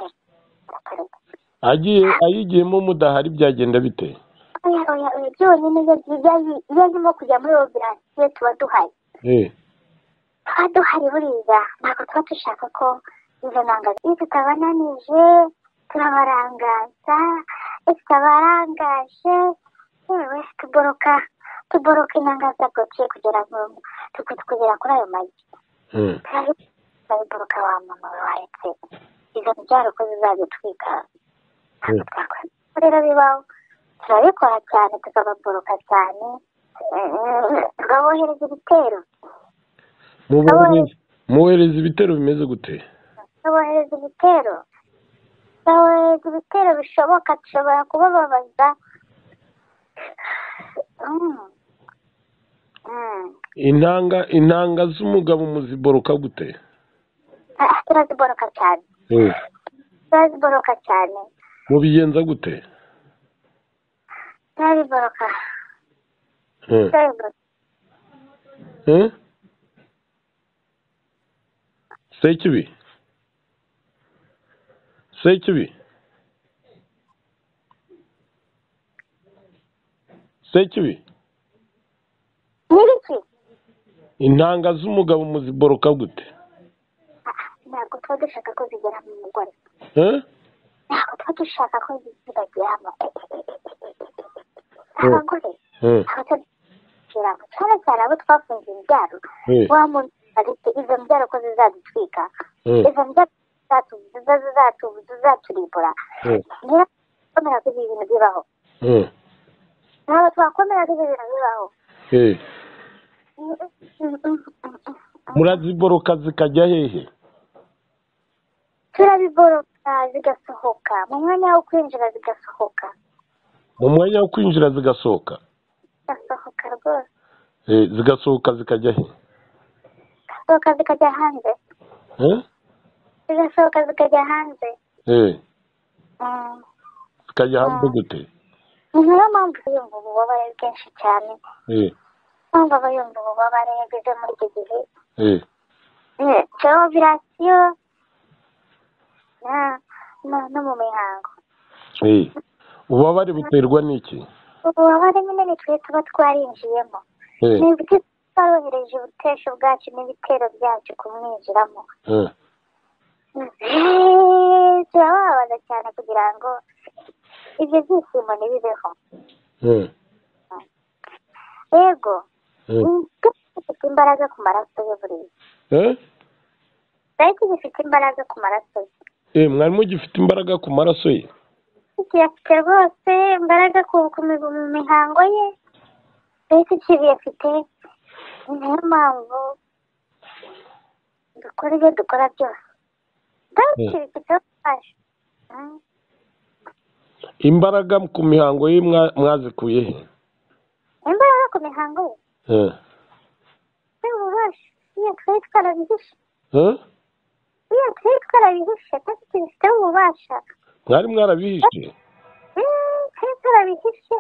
areka agiye ayigiyemo mudahari byagenda bite oya oya oya byonyine iyo agiye- iyo arimo kujya muri operasiyo tuba duhari Eh, tuba duhari buriya ntabwo tuba dushaka ko izo nanga iyo tutabananije turabarangaza iyo tutabarangaje yewe tuboroka tuboroka inanga zagotiye kugera mu- tuku- kugera kuri ayo magi mm. Turabi- turabiboroka wa mama we waretse izo mbyaro ko zizadutwika Mm. twakora rero bibaho turabikora cyane tukababoroka cyane Eh, tukabohereza ibitero Mubohereze- mubohereze ibitero bimeze gute tubohereza ibitero tubohereza ibitero bishoboka dushobora kubababaza Mm. Mm. intanga intanga z'umugabo muziboroka gute Ah, ah, turaziboroka cyane Eh, turaziboroka cyane mubigenza gute turaziboroka Eh, turaziboroka eh? sekibi sekibi sekibi n'ibiki intanga z'umugabo muziboroka gute Ah, ah, ntabwo tuba dushaka ko zigera mu mugore Eh? ntabwo tuba dushaka ko zibageramo Mm. abagore Eh, abatagiramo cyane cyane abo twafunze imbyaro eh, wa muntu afite izo mbyaro ko zizadutwika eh, izo mbyaro zizatu- ziza- zizatu- zizaturimbura eh, niba twakomera ko ibi bintu bibaho eh, ntabwo twakomera ko ibi bintu bibaho eh. muraziboroka zikajya hehe turabiboroka zigasohoka mu mwanya wo kwinjira zigasohoka mu mwanya wo kwinjira zigasohoka zigasohoka rwose Eh, zigasohoka zikajya he zigasohoka zikajya hanze Eh? zigasohoka zikajya hanze Eh, Mm. zikajya hanze gute ni nayo mpamvu yumva ububabare bwinshi cyane Eh, mpamvu aba yumva ububabare yageze muri iki gihe eh, cyangwa operasiyo no mu mihango eh. ububabare buterwa n'iki ububabare nyine ni twe tuba twarinjiyemo Eh, ni ibyo twarohereje ibikoresho bwacu n'ibitero byacu kumwinjiramo turababaza cyane kugira ngo ibyo byishimo ntibibeho yego gifite imbaraga ku maraso ye buriya ariko gifite imbaraga ku maraso ye mwarimu gifite imbaraga ku maraso ye kiyafite rwose imbaraga ku ku mi- mu mihango ye mbese ikibi afite ni nayo mpamvu dukora ibyo dukora byose ndabikibifite ubufasha imbaraga ku mihango ye mwa- mwazikuye he imbaraga ku mihango ye Eh. ni ububasha iyo twari twarabihishe Eh? iyo twari twarabihishe kandi tubifiteho ububasha mwari mwarabihishe Mm, twari twarabihishe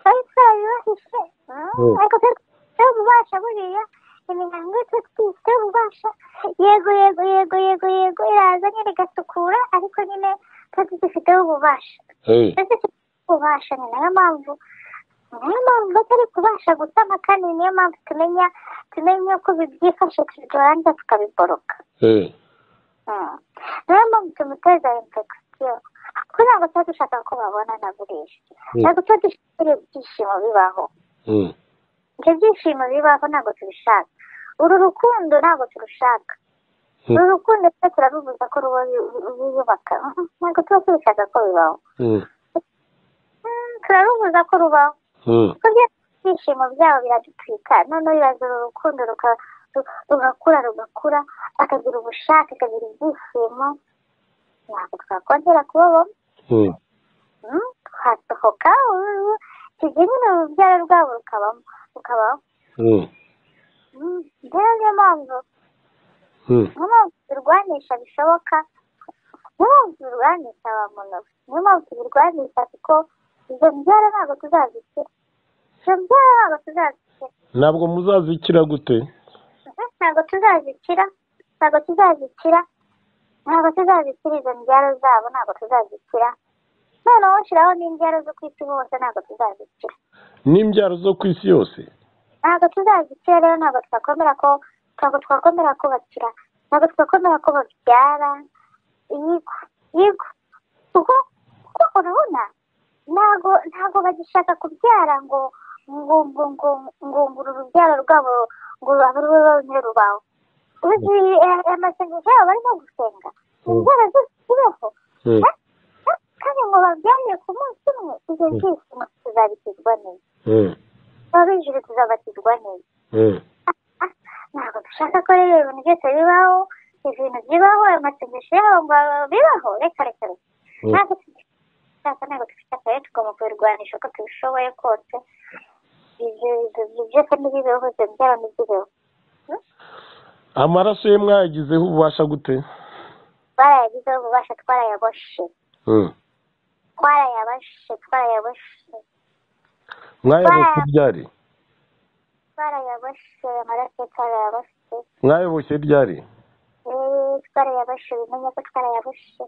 twari twarabibahishe Mm, Mm. ariko twari twifiteho ububasha buriya imihango ye twari twifiteho ububasha yego yego yego yego yego iraza nyine igasukura ariko nyine twari dufiteho ububasha Eh. twese kubasha ni nayo mpamvu ni nayo mpamvu batari kubasha gusama kandi ni nayo mpamvu tumenya tumenya uko byifashe turangiza tukabiboroka Eh. Mm. niyo mpamvu tumuteza infegisiyo kugira ngo tuba dushaka ko babona na buriya Mm. ntabwo tuba dushaka ibyo byishimo bibaho Mm. ibyo byishimo bibaho ntabwo tubishaka uru rukundo ntabwo turushaka Mm. uru rukundo tuba turarubuza ko ruba ruyubaka ntabwo tuba tubishaka ko bibaho Mm. Mm, turarubuza ko rubaho Mm. kuko bya ibyishimo byabo biradutwika noneho birazana urukundo ruka- ru- rugakura rugakura akagira ubushake akagira ibyishimo ntabwo twakongera kubabamo Mm. Mm, twasohoka tujya nyine urubyaro rwabo rukabamo rukabaho Mm. Mm, rero niyo mpamvu Mm. niyo mpamvu tubirwanisha bishoboka niyo mpamvu tubirwanisha ba munoga niyo mpamvu tubirwanisha kuko ibyo byaro ntabwo tuzabikira ibyo byaro ntabwo tuzabikira ntabwo muzazikira gute ntabwo tuzazikira ntabwo tuzazikira ntabwo tuzazikira izo mbyaro zabo ntabwo tuzazikira noneho ushyiraho n'imbyaro zo ku isi hose ntabwo tuzazikira n'imbyaro zo ku isi yose ntabwo tuzazikira rero ntabwo twakomera ko ntabwo twakomera ko bakira ntabwo twakomera ko babyara yego yego kuko kuko urabona ntabwo ntabwo bagishaka kubyara ngo ngo ngo ngo ngo ngo uru rubyaro rwabo ngo abe rube bonyine rubaho uzi eh, amasengesho yabo barimo gusenga imbyaro zose zibeho Mm. Ka- kandi ngo babyarire ku munsi umwe ibyo byishimo tuzabikizwa neza Mm. ababinjire tuzabatizwa neza Mm. ntabwo dushaka ko rero ibintu byose bibaho ibintu bibaho amasengesho yabo ngo bibaho reka reka reka Mm. ntabwo dushaka ntabwo dufite akarere tugomba kubirwanisha uko tubishoboye kose ibyo ibyo- ibyo byose ntibibeho ibyo byaba ntibibeho amaraso ye mwayagizeho ububasha gute barayagizeho ububasha twarayaboshe Mm. twarayaboshe twarayaboshe mwayaboshye ryari twarayaboshe amaraso twarayaboshe mwayaboshye ryari Eh, twarayaboshe bimenye ko twarayaboshe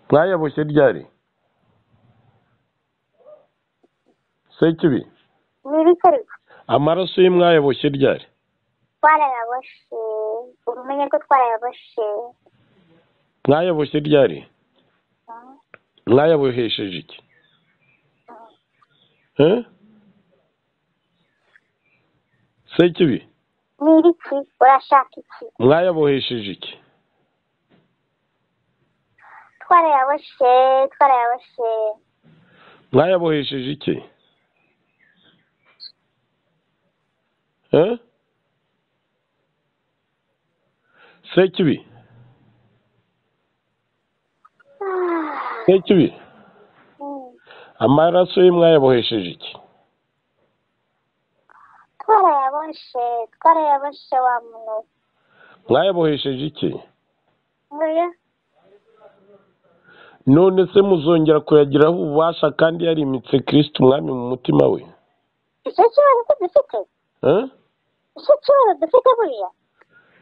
mwayaboshye ryari sekibi ni ibikorwa amaraso ye mwayaboshye ryari twarayaboshe ubumenye ko twarayaboshe mwayaboshye ryari Mm. mwayabohesheje iki Eh? sekibi ni ibiki urashaka iki mwayabohesheje iki twarayaboshe twarayaboshe mwayabohesheje iki Eh? sekibi Ah, sekibi mm. amaraso ye mwayabohesheje iki twarayaboshe twarayaboshe wa muntu mwayabohesheje iki oya none se muzongera kuyagiraho ububasha kandi yarimitse kirisiti umwami mu mutima we icyo kibazo ko dufite Eh? icyo kibazo dufite buriya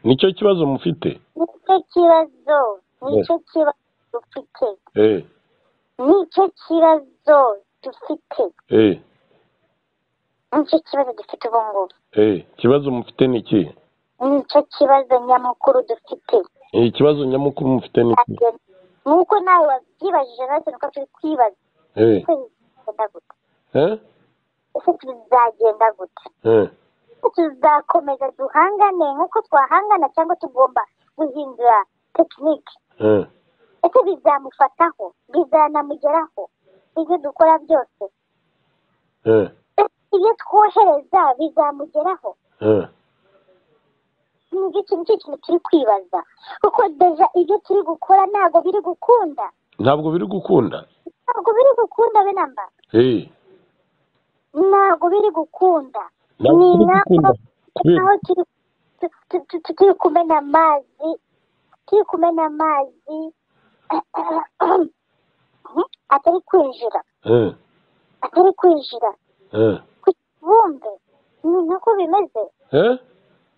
nicyo kibazo mufite nicyo kibazo nicyo Yes. kibazo dufite Eh, nicyo kibazo dufite eh, nicyo kibazo dufite ubu ngubu ikibazo mufite ni iki nicyo kibazo nyamukuru dufite ikibazo nyamukuru mufite ni iki nuko nawe wabyibajije natwe nuko turi kwibaza Eh, ese bizagenda gute eh, ese tuzagenda gute eh, Ese tuzakomeza duhangane nk'uko twahangana cyangwa tugomba guhindura tekinike eh. ese bizamufataho bizanamugeraho ibyo dukora byose eh, ese ibyo twohereza bizamugeraho eh, nibyo kintu cy'ikintu turi kwibaza kuko deja ibyo turi gukora ntabwo biri gukunda ntabwo biri gukunda ntabwo biri gukunda be namba Eh, ntabwo biri gukunda ntabwo Ni biri naho- gukunda kubera naho turi tu- tu- tu- tu- turi kumena amazi turi kumena amazi atari kwinjira eh, atari kwinjira eh, ku kibumbe ni nako bimeze eh,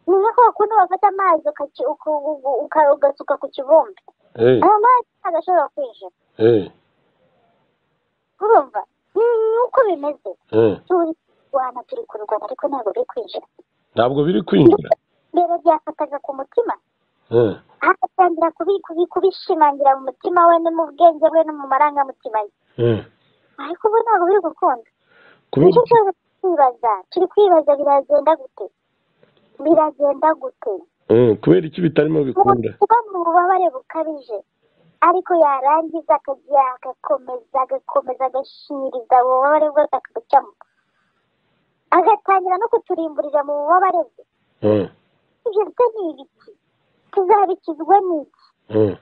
ni nako bakunda bafata amazi ukaci- uku- uku- uka- ugasuka ku kibumbe eh, ayo mazi ntabwo ashobora kwinjira eh, urumva ni uko bimeze eh. turi kurwana turi kurwana ariko ntabwo biri kwinjira ntabwo biri kwinjira mbere byafataga ku mutima Eh, agatangira kubi- kubi- kubishimangira mu mutima we no mu bwenge bwe no mu marangamutima ye eh. ariko ubu ntabwo biri gukunda kubera nicyo kibazo turi kwibaza turi kwibaza biragenda gute biragenda gute eh, kubera iki bitarimo bikunda kuba mu bubabare bukabije ariko yarangiza akagira agakomeza agakomeza agashiririza mu bubabare bwe akabucamo agatangira no kuturimburira mu bubabare bwe Eh, ibyo byo ni ibiki tuzabikizwa n'iki eh,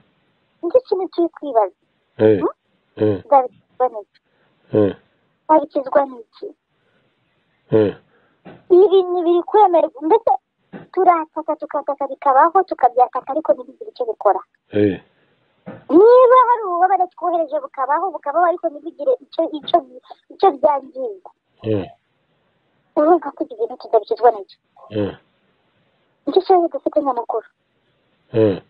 nicyo kintu turi kwibaza eh, eh, tuzabikizwa n'iki eh, tuzabikizwa n'iki eh. ibi bintu biri kwemerwa ndetse turataka tukataka bikabaho tukabyataka ariko ntibigira icyo bikora Eh, niba hari ububabare twohereje bukabaho bukabaho ariko ntibigire icyo icyo icyo byangiza eh, urumva ko ibyo bintu tutabikizwa nacyo eh, nicyo kibazo dufite nyamukuru eh,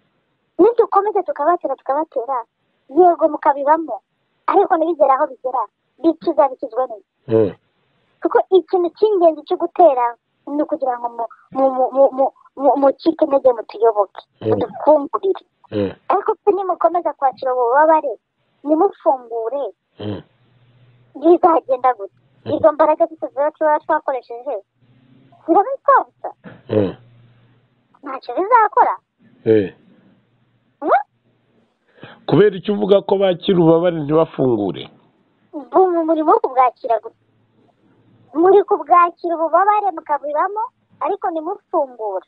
nidukomeza tukabatera tukabatera yego mukabibamo ariko ntibigere aho bigera bi- tuzabikizwa nacyo eh. kuko ikintu cy'ingenzi cyo gutera ni ukugira ngo mu mu mu mu mu mu- mucike intege mutuyoboke Mm. mudufungurire Eh, ariko se nimukomeza kwakira ububabare nimufungure eh, bizagenda gute izo mbaraga zose ziba tuba twakoresheje zirabitwabutsa eh, ntacyo bizakora eh. Mm? kubera icyo uvuga ko bakira ububabare ntibafungure Bu- mu- muri mu kubwakira gusa muri kubwakira ububabare mukabibamo ariko nimufungure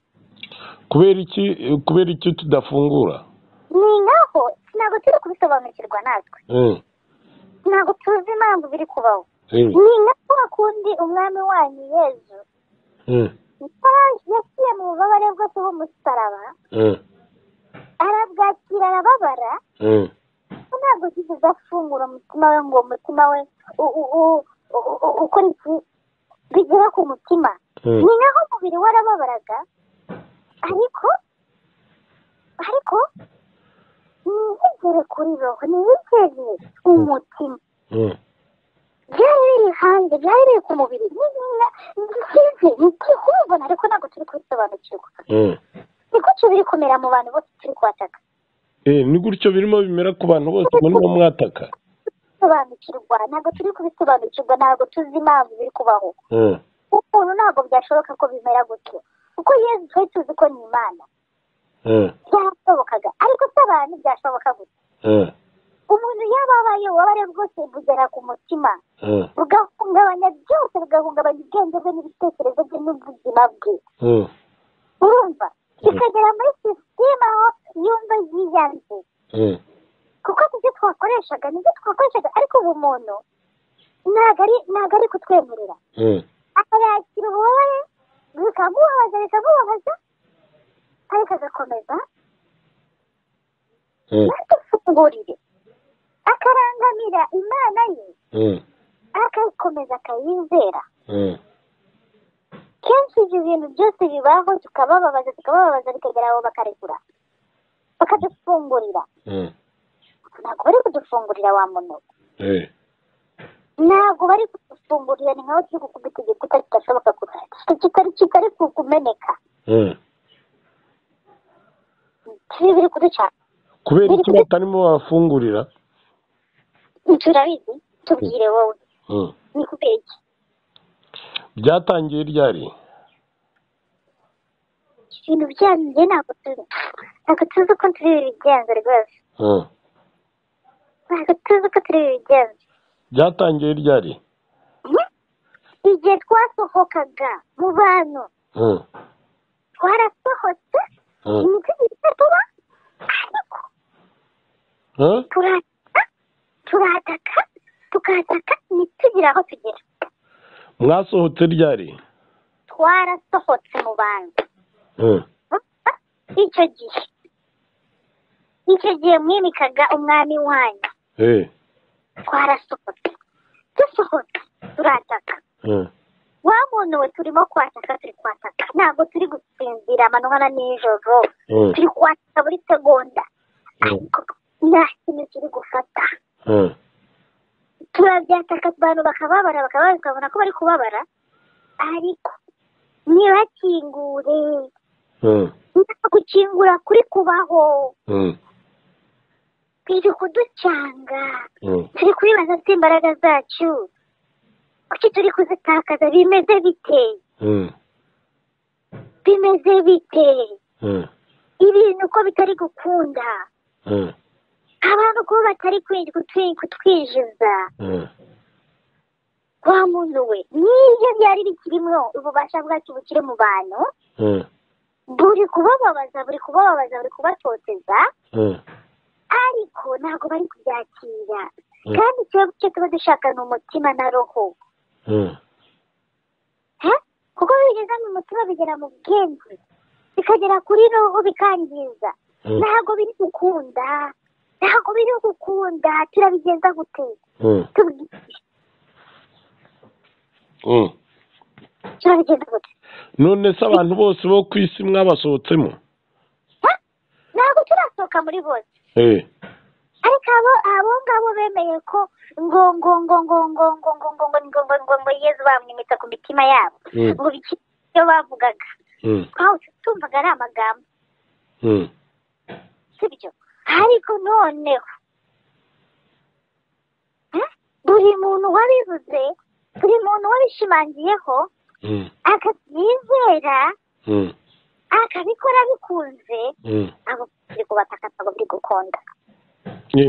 kubera iki kubera icyo tudafungura ni naho ntabwo turi kubisobanukirwa natwe Eh, ntabwo tuzi impamvu biri kubaho eh, ni nako wakundi umwami wanyu yezu eh, yara- yaciye mu bubabare bwose b'umusaraba eh, arabwakira arababara eh. ko ntabwo yigeze afungura umutima we ngo umutima we u- u- u- u- u- ukora iki bigera ku mutima Mm. ni naho umubiri we arababaraga ariko ariko ntiyigere kuri roho ntiyigere umutima Mm. byari biri hanze byari biri ku mubiri ntibikize ntikihubona ariko ntabwo turi kubisobanukirwa Mm. ni gutyo biri kumera mu bantu bose turi kubataka Eh, ni gutyo birimo bimera ku bantu bose murimo mwataka sobanukirwa ntabwo turi kubisobanukirwa ntabwo tuzi impamvu biri kubaho Eh, umuntu ntabwo byashoboka ko bimera gutyo kuko yezu twari tuzi ko ni imana eh, byarashobokaga ariko si abantu byashoboka gutyo eh, umuntu yaba abaye ububabare bwose bugera ku mutima eh, bugahungabanya byose bugahungabanya ubwenge bwe n'ibitekerezo bye n'ubuzima bwe eh, urumva Mm. bikagera muri sisiteme aho yumva yiyanze eh. kuko nibyo twakoreshaga nibyo twakoreshaga ariko ubu muntu ntabwo ari ntabwo ari kutwemerera Eh, akayakira ububabare bikamubabaza bikamubabaza ariko agakomeza eh, ntadufungurire akarangamira imana ye eh, akayikomeza akayizera eh, kenshi ibyo bintu byose bibaho tukabababaza tukabababaza bikagera aho bakarekura bakadufungurira eh, ntabwo bari kudufungurira wa muntu we. eh. ntabwo bari kugufungurira ni nkaho turi gukubita igikuta kidashoboka kitari kitari kumeneka turi biri kuducana kubera iki batarimo babafungurira turabizi tubwire wowe ni kubera iki byatangiye ryari ibintu byanyu njye ntabwo tuzi ntabwo tuzi uko turi bibigenza rwose ntabwo tuzi uko turi bibigenza byatangiye ryari igihe twasohokaga mu bantu twarasohotse imitegeko tuba ariko turataka turataka tukataka ntitugire aho tugera mwasohotse ryari twarasohotse mu bantu icyo gihe icyo gihe mwimikaga umwami wanyu twarasohotse dusohotse turataka wa muntu we turimo kwataka turi kwataka ntabwo turi gusinzira amanywa na nijoro turi kwataka buri segonda ariko nta kintu kiri gufata turabyataka abantu bakababara bakababara tukabona ko bari kubabara ariko ntibakingure nta gukingura kuri kubaho biri kuducanga turi kubibaza imbaraga zacu kuki turi kuzitakaza bimeze bite bimeze bite ibintu uko bitari gukunda abantu kuba batari kutwi- kutwinjiza wa muntu we n'ibyo byari bikirimwo ububasha bwacu bukiri mu bantu buri kubababaza buri kubababaza buri kubatoteza ariko ntabwo bari kubyakira kandi ikibazo cyo tuba dushaka ni umutima na roho he? kuko bigeze mu mutima bigera mu bwenge bikagera kuri roho bikangiza ntabwo biri gukunda ntabwo biri gukunda turabigenza gute Tubwi- turabigenza gute none se abantu bose bo ku isi mwabasohotsemo He? ntabwo turasohoka muri bose ariko abo abo ngabo bemeye ko ngo ngo ngo ngo ngo ngo ngo ngo ngo ngo ngo ngo ngo yezu bamwimika ku mitima yabo Mm. ngo biki ibyo bavugaga aho tumvaga ari amagambo sibyo ariko noneho eh, buri muntu wabivuze buri muntu wabishimangiyeho akabyizera akabikora bikunze abo biri kubataka ntabwo biri gukunda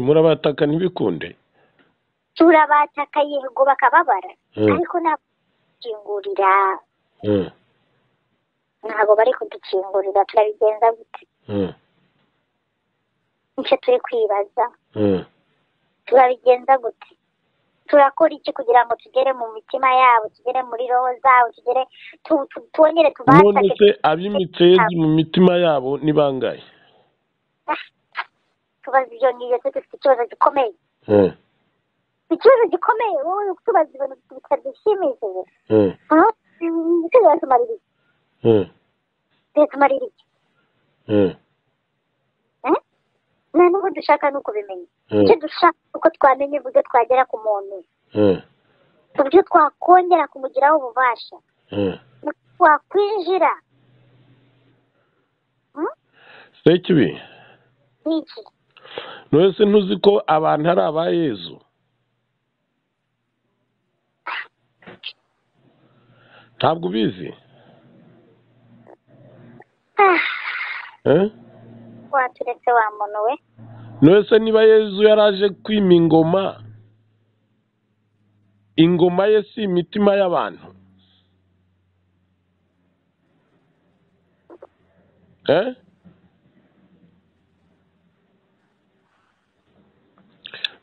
murabataka ntibikunde turabataka yego bakababara Mm. ariko ntabwo kingurira ntabwo bari kudukingurira turabigenza gute nicyo turi kwibaza turabigenza gute turakora iki kugira ngo tugere mu mitima yabo tugere muri roho zabo tugere tu- tu- twongere none se tubatake abimitse yezu mu mitima yabo ni bangahe tubaza ibyo ngibyo twe dufite ikibazo gikomeye ikibazo gikomeye wowe uri kutubaza ibintu bitadushimishije aha ese biratumarira iki biratumarira iki Eh? nta n'ubu dushaka ni ukubimenya icyo dushaka ni uko twamenya uburyo twagera ku muntu uburyo twakongera kumugiraho ububasha twakwinjira se kibi ni iki none se ntuzi ko abantu ari aba yezu ntabwo ubizi Ah, eh? waturetse wa muntu we none se niba yezu yaraje kwima ingoma ingoma ye si imitima y'abantu eh?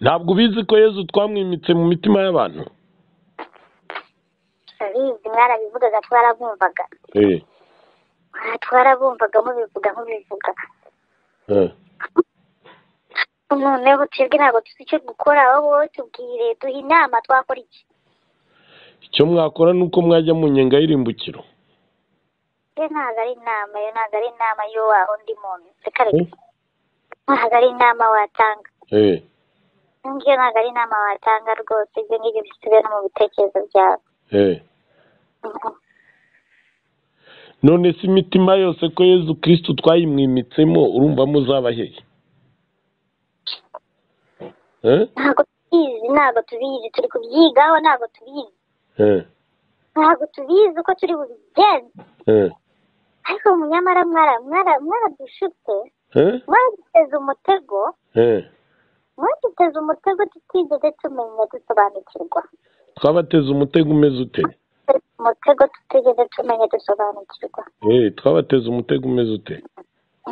ntabwo ubizi ko yezu twamwimitse mu mitima y'abantu turabizi mwarabivugaga twarabumvaga eh, Ah, twarabumvaga mubivuga mubivuga eh, noneho twebwe ntabwo tuzi icyo gukora wowe wowe tubwire duhe inama twakora iki icyo mwakora ni uko mwajya mu nyenga y'irimbukiro yo ntabwo ari inama yo ntabwo ari inama yo wa undi muntu reka reka ntabwo ari inama watanga eh, ngiyo ntabwo ari inama watanga rwose ibyo ngibyo bisubire no mu bitekerezo byabo none se imitima yose ko yezu kirisitu twayimwimitsemo urumva muzaba hehe Eh? ntabwo tubizi ntabwo tubizi turi kubyigaho ntabwo tubizi Eh, ntabwo tubizi uko turi bubigenze eh, ariko mu nyamara mwara mwara mwaradushutse eh, mwaduteze umutego eh. mwaduteze umutego tutigeze tumenya dusobanukirwa twabateze umutego umeze ute umutego tutigeze tumenya dusobanukirwa Eh, twabateze umutego umeze ute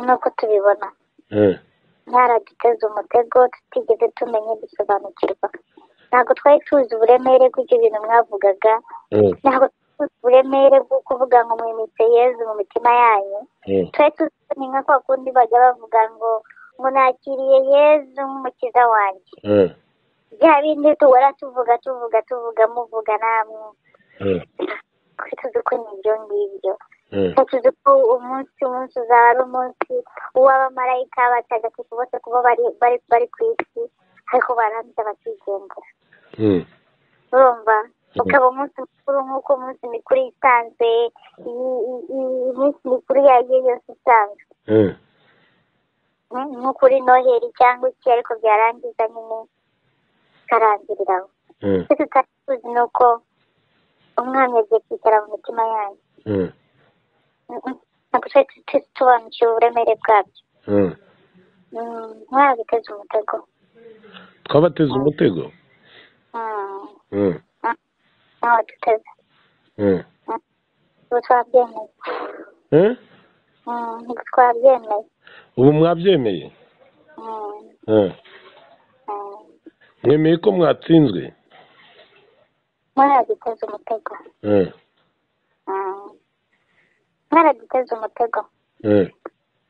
nuko tubibona Eh, mwaraduteze umutego tutigeze tumenya dusobanukirwa ntabwo twari tuzi uburemere bw'ibyo bintu mwavugaga eh, ntabwo twari tuzi uburemere bwo kuvuga ngo mwimitse yezu mu mitima yanyu eh, twari tuzi ko ni nka kwa kundi bajya bavuga ngo ngo nakiriye yezu nk'umukiza wanjye eh, bya bindi duhora tuvuga tuvuga tuvuga muvuga namwe eh, twari tuzi ko ni ibyo ngibyo eh. tuzi ko umunsi umunsi uzaba ari umunsi w'abamarayika batagatifu bose kuba bari bari bari ku isi ariko barangiza bakigendera Mm, urumva ukaba umunsi mukuru nk'uko umunsi mikuru isanzwe i- i- i- iminsi mikuru iyo ari yo yose isanzwe eh, Mm, nko kuri noheri cyangwa iki ariko byarangiza nyine bikarangirira aho eh, icyo tutari tuzi ni uko umwami agiye kwicara mu mitima yanyu eh, Mm, mm. ntabwo twari tu- tu- tusobanukiwe uburemere bwabyo eh. mwabiteze umutego twabateze umutego Eh, ntawe duteze eh, ubu twabyemeye eh. Mm, ntabwo twabyemeye ubu mwabyemeye Mm, Eh, mm. mwemeye ko mwatsinzwe mwaraduteze umutego Eh, Mm. mwaraduteze umutego eh,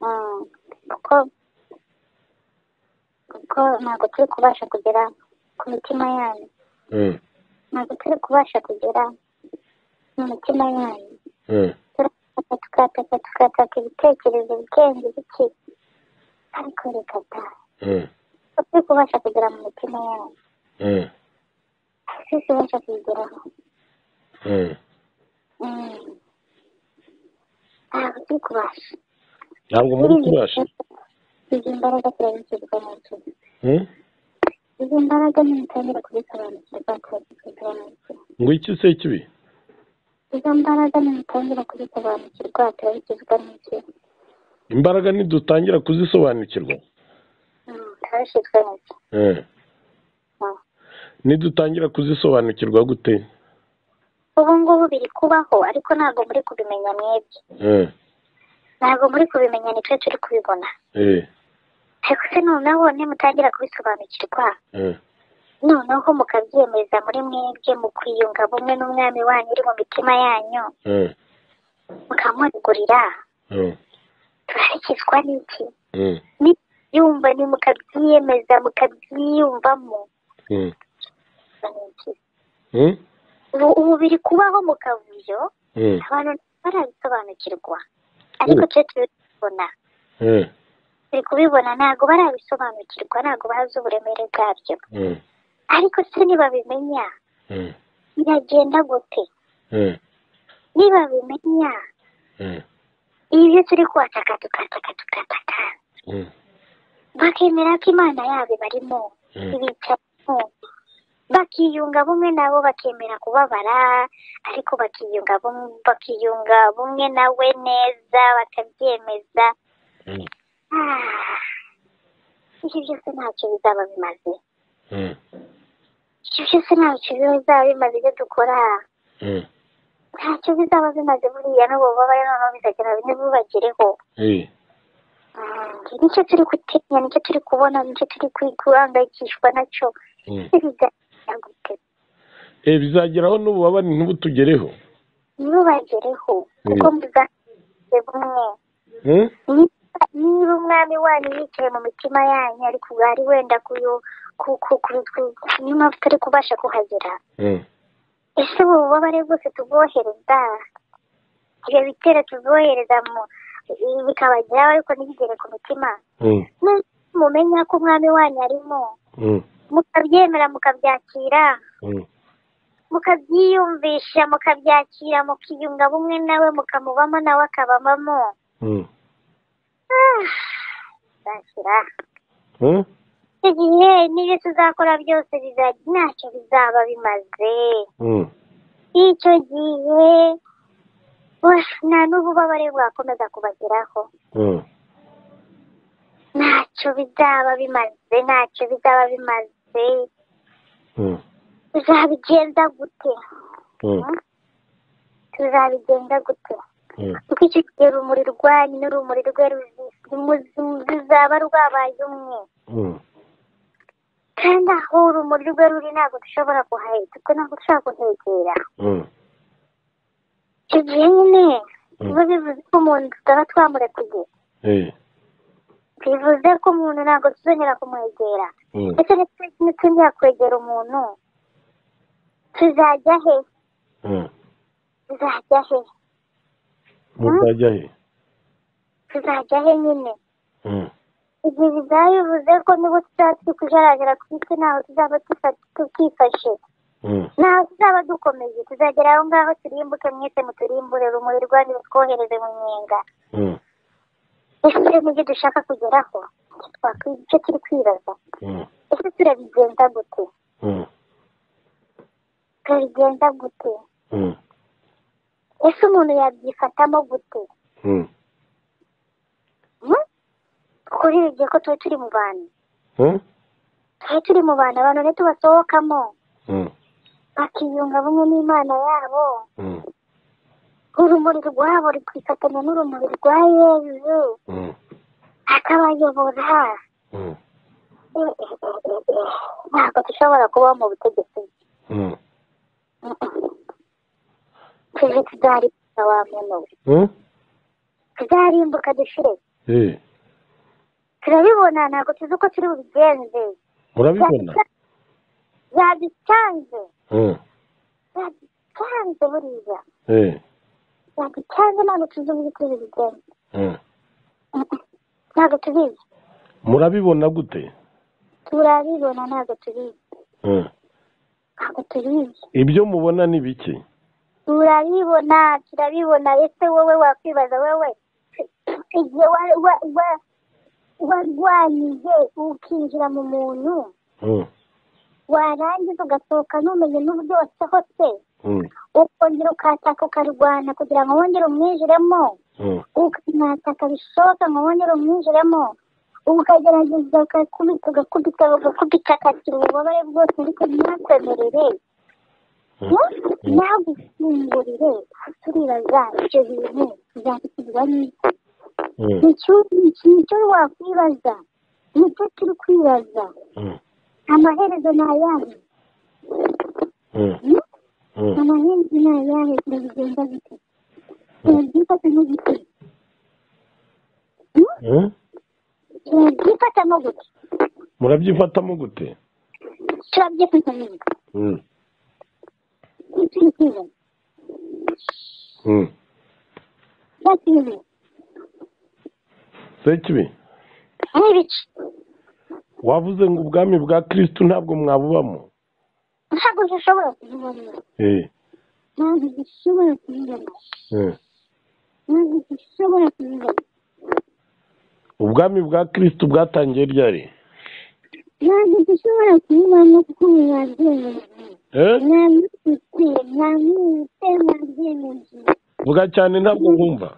Mm, kuko kuko ntabwo turi kubasha kugera ku mitima yanyu eh, ntabwo turi kubasha kugera mu mitima yanyu eh, turataka tukataka tukataka ibitekerezo bikenge biki ariko reka ta eh, ntabwo turi kubasha kugera mu mitima yanyu eh, sisi ubasha kuyigeraho eh. Mm. ntabwo turi kubasha ntabwo muri kubasha izi imbaraga turabikirwa mu nzu Eh? izi mbaraga nimutangira kuzisobanukirwa turazisobanukirwa ngo iki se kibi izo mbaraga nimutangira kuzisobanukirwa turabikizwa n'iki imbaraga ntidutangira kuzisobanukirwa Mm, turabishizwe n'iki Eh, Mm. nidutangira kuzisobanukirwa gute ubu ngubu biri kubaho ariko ntabwo muri kubimenya mwebwe Eh, ntabgo muri kubimenya nitwe turi kubibona eh, ariko se noneho nimutangira kubisobanukirwa eh, noneho mukabyemeza muri mwebwe mu kwiyunga bumwe n'umwami wanyu uri mu mitima yanyu eh, mukamwegurira eh, turashyikizwa n'iki eh, nibyumva ni mukabyiyemeza mukabyiyumvamo eh. ni iki? Eh, ubu ubu biri kubaho mu kavuyo eh, abantu barabisobanukirwa ariko twe turi kubibona eh, turi kubibona ntabwo barabisobanukirwa ntabwo bazi uburemere bwabyo eh, ariko se nibabimenya eh, biragenda gute eh, nibabimenya eh, ibyo turi kuhataka tukataka tukataka eh, bakemera ko imana yabo barimo Mm. ibicaramo bakiyunga bumwe nabo bakemera kubabara ariko bakiyunga bum- bakiyunga bumwe nawe neza bakabyemeza Mm. Ah, ibyo byose ntacyo bizaba bimaze eh, ibyo byose ntacyo bizaba bimaze ibyo dukora eh, ntacyo bizaba bimaze buriya n'ububabare noneho bizagera bine bubagereho eh. Mm, nicyo turi gutinya nicyo turi kubona nicyo turi kwi- guhangayikishwa nacyo Mm. bizagira gute Eh, bizageraho n'ububabare ntibutugereho ntibubagereho kuko muzaze bumwe Eh? Niba- niba umwami wanyu yicaye mu mitima yanyu ariko ubwo ari wenda kuyo ku- ku- ku- ku- niyo mpamvu turi kubasha kuhagera Eh, ese ubu bubabare bwose tubwohereza ibyo bitero tubwohereza mu i- bikabageraho ariko ntibigere ku mitima eh, Niba mumenya ko umwami wanyu arimo eh, mukabyemera mukabyakira mukabyiyumvisha mukabyakira mukiyunga bumwe nawe mukamubamo nawe akababamo Ah, nzakira icyo gihe n'ibyo tuzakora byose bizajya ntacyo bizaba bimaze icyo gihe oh, nta n'ububabare bwakomeza kubageraho ntacyo bizaba bimaze ntacyo bizaba bimaze tuzabigenza gute tuzabigenza gute kuko icyo gihe urumuri rwanyu n'urumuri rwe ruzi- ruzaba rwabaye umwe kandi aho urumuri rwe ruri ntabwo dushobora kuhahita kuko ntabwo dushobora kuhegera icyo gihe nyine biba bivuze ko umuntu tutaba twamurekuye bivuze ko umuntu ntabwo tuzongera kumwegera ndetse ntituzongera kwegera umuntu tuzajya he tuzajya he muzajya he tuzajya he nyine igihe bizaba bivuze ko nubwo tuzaba turi kujarajara ku isi ntaho tuzaba tufa- tukifashe ntaho tuzaba dukomeye tuzagera aho ngaho turimbuke mwese muturimbure rumuri rwanyu rutwohereze mu nyenga ese nibyo dushaka kugeraho Icyo twakwi- icyo turi kwibaza ese turabigenza gute turabigenza gute ese umuntu yabyifatamo gute Hmm? kuri ibi gihe ko tuba turi mu bantu tuba turi mu bantu abantu ntitubasohokamo bakiyunga bumwe n'imana yabo urumuri rwabo rukifatanya n'urumuri rwa yezu akabayobora Eh, eh, eh, eh, eh. ntabwo dushobora kubaho mu butegetsi bwe. Mm, mm. tuje tuzarimbuka wa muntu we tuzarimbuka dushire turabibona ntabwo tuzi uko turi bubigenze murabibona yaducanze yaducanze buriya yaducanze ntabwo tuzi uburyo turi bubigenze Mm, mm. ntabwo tubizi murabibona gute turabibona ntabwo tubizi ntabwo tubizi ibyo mubona ni bike turabibona turabibona ese wowe wakwibaza wowe igihe wa- wa- wa- warwanyije ukinjira mu muntu warangiza ugasohoka ntumenye n'uburyo wasohotse ukongera ukataka ukarwana kugira ngo wongere umwinjiremo ukamwataka bishoboka ngo wongere umwinjiremo ukagerageza ugakubita ugakubita ugakubita akakira ububabare bwose ariko ntakwemerere ntagufungurire turibaza ibyo bintu bizakugirwa neza nicyo nicyo wakwibaza nicyo turi kwibaza amaherezo ni ayahe amaherezo ni ayahe turabigenza gute turabyifatamo gute turabyifatamo gute murabyifatamo gute turabyifatamo gute nicyo turi kwibaza bakiriwe sekibi ari ibice wavuze ngo ubwami bwa kirisitu ntabwo mwabubamo ntabwo dushobora kubibona ntabwo dushobora kubibona ntabwo dushobora kubibona ubwami bwa kirisitu bwatangiye ryari ntabwo dushobora kubibona kuko bibabyemeye namwibutse namwibutse mwabyemeje vuga cyane ntabwo nkumva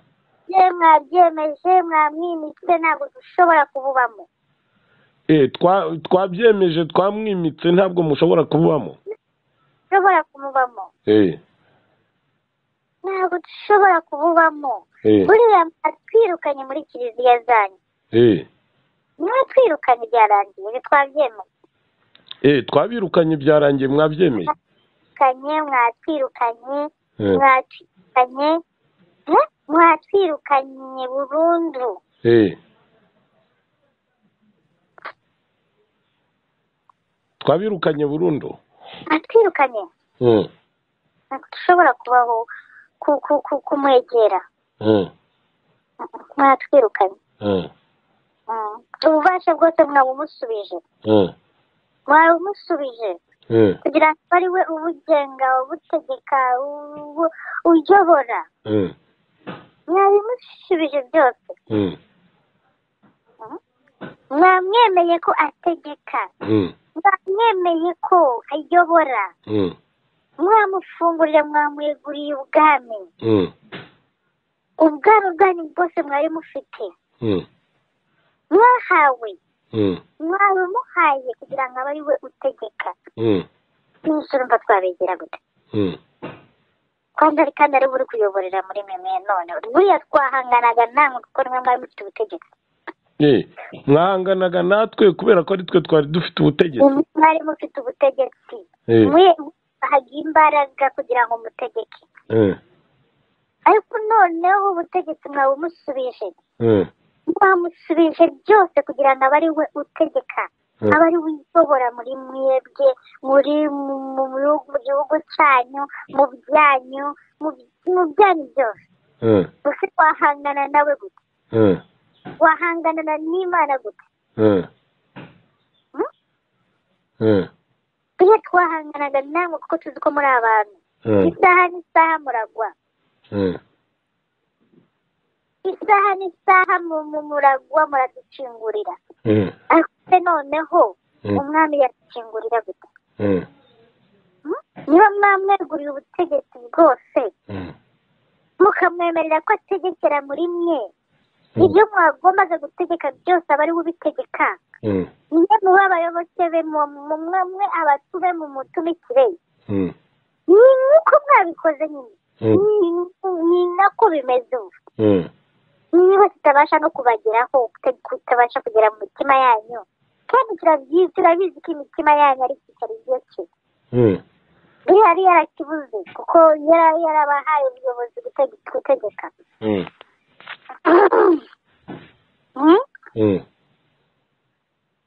ye mwabyemeje mwamwimitse ntabwo dushobora kububamo Eh, twa- twabyemeje twamwimitse ntabwo mushobora kububamo dushobora kumubamo Eh, ntabwo dushobora kububamo eh, buriya mwatwirukanye muri kiliziya zanyu eh. mwatwirukanye byarangiye ntitwabyemeye Eh, twabirukanye byarangiye mwabyemeye kanye mwatwirukanye Eh, mwatwirukanye Eh? mwatwirukanye burundu eh. twabirukanye burundu mwatwirukanye Eh, ntabwo dushobora kubaho ku- ku- ku- kumwegera eh, mwatwirukanye eh, Mm. ububasha bwose mwabumusubije eh, mwabimusubije kugira ngo ari we ubugenga ubutegeka ubu- uyobora mwabimusubije byose mwamwemeye ko ategeka mwamwemeye ko ayobora mwamufungurira mwamweguriye ubwami ubwami bwanyu bwose mwari mufite mwahawe mwabimuhaye kugira ngo abe ari we utegeka n'umusore urumva twabegera gute kandi ari kandi ari buri kuyoborera muri mwe none buriya twahanganaga namwe kuko nimwe mwari mufite ubutegetsi mwahanganaga natwe kubera ko ari twe twari dufite ubutegetsi Nimwe mwari mufite ubutegetsi Eh, mwe bahaga imbaraga kugira ngo mutegeke eh, ariko noneho ubutegetsi mwabumusubije eh, mwamusubije byose kugira ngo abe ari we utegeka eh, aba ari we uyobora muri mwebwe muri mu- mu bihugu- mu gihugu cyanyu mu byanyu mu mu byanyu byose eh, gusa wahangana nawe gute eh, wahangana n'imana gute eh, eh, tujye twahanganaga namwe kuko tuzi ko muri abantu eh, isaha n'isaha muragwa eh. isaha n'isaha mu- mu- muragwa muraducingurira Mm, ariko se noneho Mm. umwami yadukingurira gute mm, niba mwamweguriye ubutegetsi bwose mm, mukamwemerera ko ategekera muri mwe Mm. ibyo mwagombaga gutegeka byose aba ari we ubitegeka mm, niwe muhe abayoboke be mu- mu- mwe mwe abatume mu mutumikire mm, ni nk'uko mwabikoze nyine mm, Ni- ni nako bimeze ubu mm, niba tutabasha no kubageraho kuta- kutabasha kugera mu mitima yanyu kandi turabyizi turabizi ko imitima yanyu ari kitari iyo cye mm, buri yari yarakibuze kuko yara- yarabahaye ubuyobozi gutege- gutegeka mm, Hmm? mm,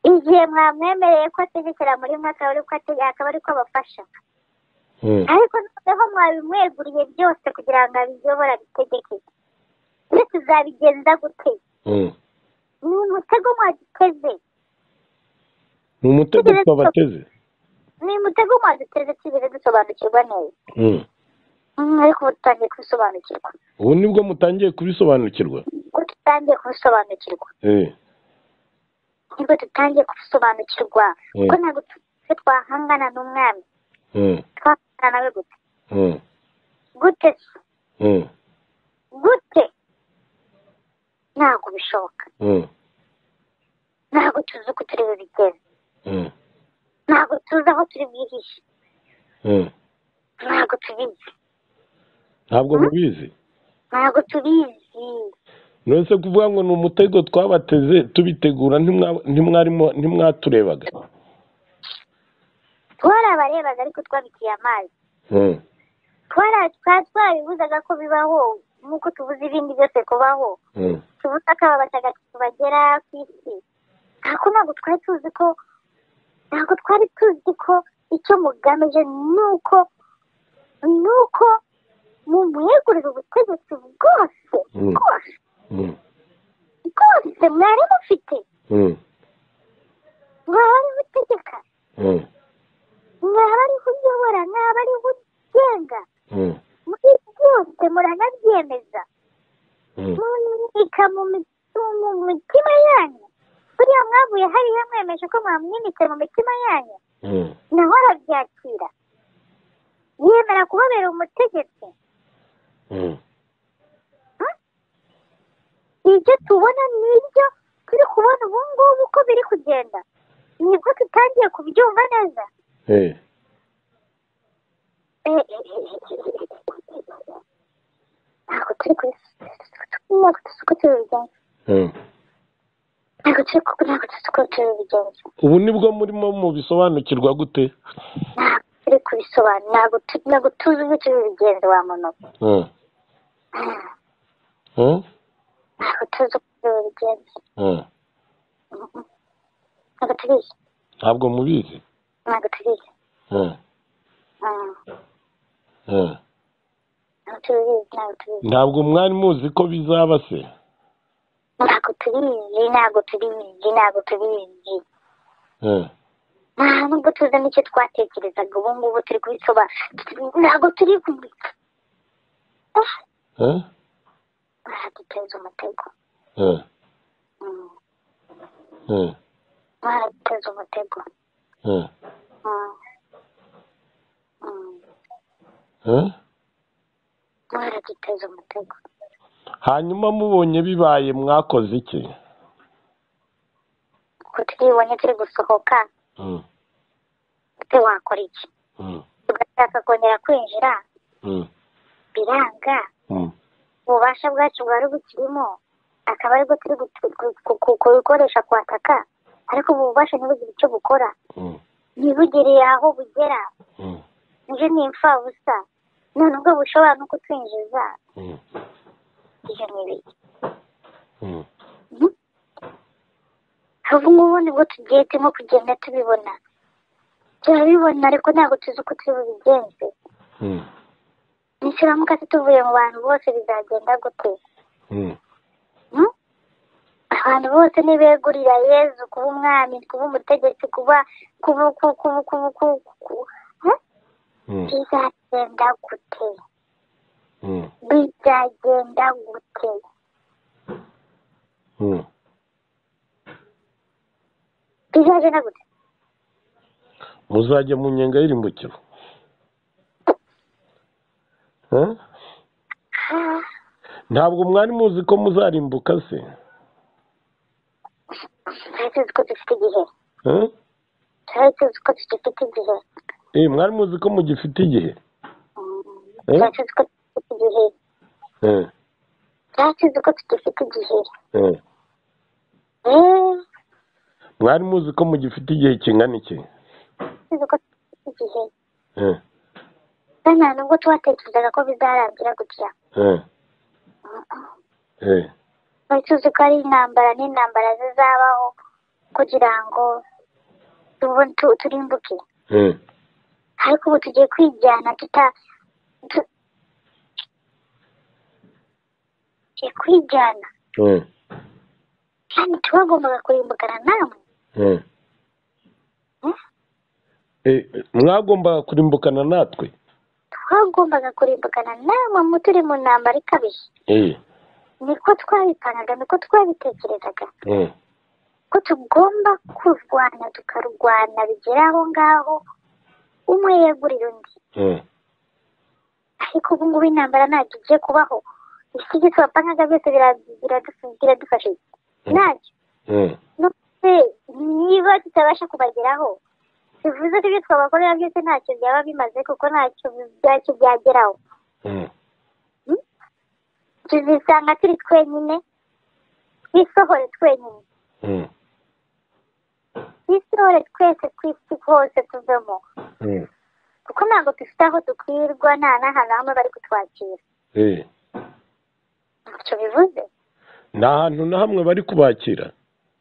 igihe mwamwemereye ko ategekera muri mwe akaba ari ko atege- akaba ari ko abafasha mm, ariko noneho mwabimweguriye byose kugira ngo abiyobore abitegeke twe tuzabigenza gute mm. ni umutego mwaduteze ni umutego twabateze ni umutego mwaduteze tigeze dusobanukirwa neza Mm. Mm, ariko ubu dutangiye kubisobanukirwa ubu nibwo mutangiye kubisobanukirwa ubwo dutangiye kubisobanukirwa Eh, nibwo dutangiye kubisobanukirwa Mm. kuko ntabwo twe twahangana n'umwami mm, twahangana nawe gute mm, gute se? mm, gute ntabwo bishoboka mm, ntabwo tuzi uko turi bubigeze mm, ntabwo tuzi aho turi bwihishe mm. ntabwo tubizi ntabwo mubizi ntabwo tubizi nonese kuvuga ngo ni umutego twabateze tubitegura ntimwa- ntimwarimo ntimwaturebaga twari abarebaga ariko twabitiye amazi Mm, twari twari twabibuzaga ko bibaho nk'uko tubuze ibindi byose kubaho mm, tubuze akaba batagatifu bagera ku isi ariko ntabwo twari tuzi ko ntabwo twari tuzi ko icyo mugamije ni uko ni uko mumwegurira ubutegetsi bwose Mm. bwose mm, bwose mwari mufite mm, mwaba ari utegeka mm, mwaba ari uyobora mwaba ari ugenga mm, muri byose muranabyemeza mm, mumwimika mu mitu- mu mitima yanyu buriya mwavuye hariya mwemeje ko mwamwimitse mu mitima yanyu mm, naho arabyakira yemera kubabera umutegetsi mm. ibyo tubona nibyo turi kubona ubu ngubu uko biri kugenda nibwo tutangiye kubyumva neza Eh, ntabwo turi kuri ntabwo tuzi uko tubigenza mm. ntabwo turi ku- ntabwo tuzi uko tubigenza ubu nibwo murimo mubisobanukirwa gute ntabwo turi kubisobanura ntabwo tu- ntabwo tuzi uko tubigenza wa muntu we. Mm, Ah, mm, ntabwo tuzi uko tubigenza mm. ntabwo tubizi ntabwo mubizi ntabwo tubizi Mm, Ah, mm. ntabwo tubizi ntabwo tubizi ntabwo mwari muzi ko bizaba se ntabwo tubizi ntabwo tubizi ntabwo tubizi Eh, nta nubwo tuzi n'icyo twatekerezaga ubu ngubu turi kubisobanura ntabwo turi kumurika mwadutoza umutego Mm, mwadutoza umutego Mm, mm, mwaraduteza umutego hanyuma mubonye bibaye mwakoze iki ko twibonye turi gusohoka Mm, ute wakora iki mm, tugashaka kongera kwinjira mm, biranga mm, ububasha bwacu bwari bukirimo akaba aribwo turi gutu- gu- gu- gu- kubukoresha kwataka ariko ubu bubasha ntibugire icyo bukora mm, ntibugereye aho bugera mm, nje ni imfabusa none ubwo bushobora no kutwinjiza mm, ibyo ni ibiki mm. ubu ngubu nibwo tugiye turimo kugenda tubibona turabibona ariko ntabwo tuzi uko turi bubigenze Mm, nituramuka tutuvuye mu bantu bose bizagenda gute mm, Hmm? abantu bose ntibegurira yezu kuba umwami kuba umutegetsi kuba kuba kuba kuba kuba kuba kuba Hmm? mm, bizagenda gute mm, bizagenda gute mm. bizagenda gute muzajya mu nyenga y'irimbukiro Eh? Ah, ntabwo mwari muzi ko muzarimbuka se twari tuzi ko dufite igihe Eh? twari tuzi ko tugifite igihe Eh, mwari muzi ko mugifite igihe Hmm. Eh? twari tuzi ko tugifite igihe Eh, twari tuzi ko tugifite igihe eh. Eh, mwari muzi ko mugifite igihe kingana iki tuzi ko tugifite igihe Eh, kandi nta nubwo tubatekerezaga ko bizarangira gutya eh, Mm-mm. eh, twari tuzi ko ari intambara n'intambara zizabaho kugira ngo tubone tu- turimbuke eh, ariko ubu tugiye kwijyana tuta tu- tugiye kwijyana eh, kandi tubagombaga kurimbukana namwe eh. Eh, mwagombaga kurimbukana natwe twagombaga kurimbukana namwe mu turi mu ntambara ikabije Eh, niko twabipangaga niko twabitekerezaga eh, ko tugomba kurwana tukarwana bigera aho ngaho umwe yegurira undi eh, ariko ubu ngubu intambara ntabwo igiye kubaho iki gito bapangaga byose bira- biradufu- biradufasha iki? ntacyo eh, none niba tutabasha kubageraho bivuze ko ibyo twabakorera byose ntacyo byaba bimaze kuko ntacyo byacyo byageraho eh. tuzisanga turi twenyine twisohore twenyine Mm, twisohore twese tw'isi hose tuvemo mm, kuko ntabwo dufite aho dukwirwa nta n'ahantu hamwe bari kutwakira eh. ntacyo bivuze nta hantu na hamwe bari kubakira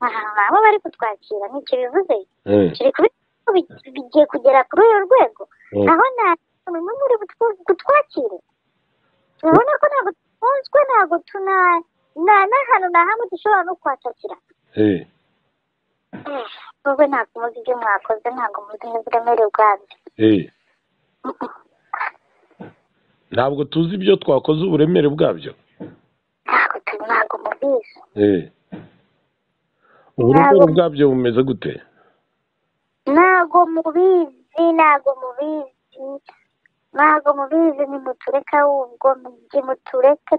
ahantu nabo bari kutwakira nicyo bivuze Eh, turi kubona ko bi- bigiye kugera kuri uyu rwego eh, naho nta muntu n'umwe uri butwu- butwakire turabona ko ntabwo dukunzwe ntabwo tuna nta n'ahantu na hamwe dushobora no kuhatakira eh, nubwo ntabwo muzi ibyo mwakoze ntabwo muzi n'uburemere bwabyo eh. ntabwo tuzi ibyo twakoze uburemere bwabyo ntabwo tu- ntabwo mubizi Eh. uburemere bwabyo bumeze gute ntabwo mubizi ntabwo mubizi ntabwo mubizi nimutureka ahubwo mujye mutureke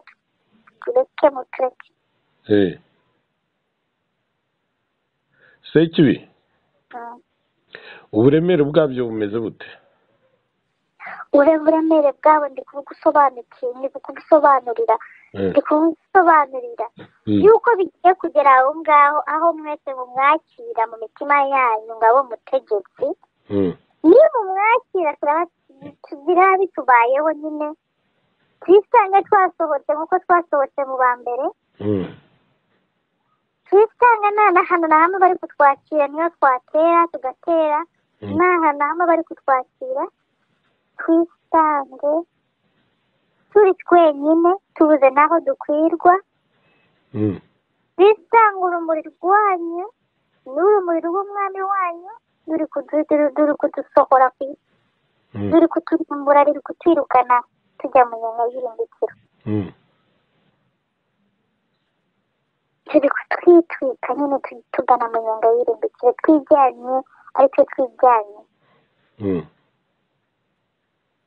tureke mutureke Eh. sekibi Mm. uburemere bwabyo bumeze bute ure uburemere bwabo ndi kubugusobanukira ndi kubusobanurira Eh, ndi kubusobanurira mm, yuko bigiye kugera aho ngaho aho mwese mumwakira mu mitima yanyu ngabo mutegetsi mm, niba mumwakira turaba tugira bitubayeho nyine twisange twasohotse nk'uko twasohotse mu ba mbere mm, twisanga nta n'ahantu na hamwe bari kutwakira niyo twatera tugatera Mm. nta hantu na hamwe bari kutwakira twisange turi twenyine tubuze n'aho dukwirwa mm, twisanga urumuri rwanyu n'urumuri rw'umwami wanyu ruri kudusohora ku isi ruri kuturimbura ruri kutwirukana tujya mu nyenga y'irimbikiro turi kutwitwika nyine tu- tugana mu nyenga y'irimbikiro twijyanye ariko twijyanye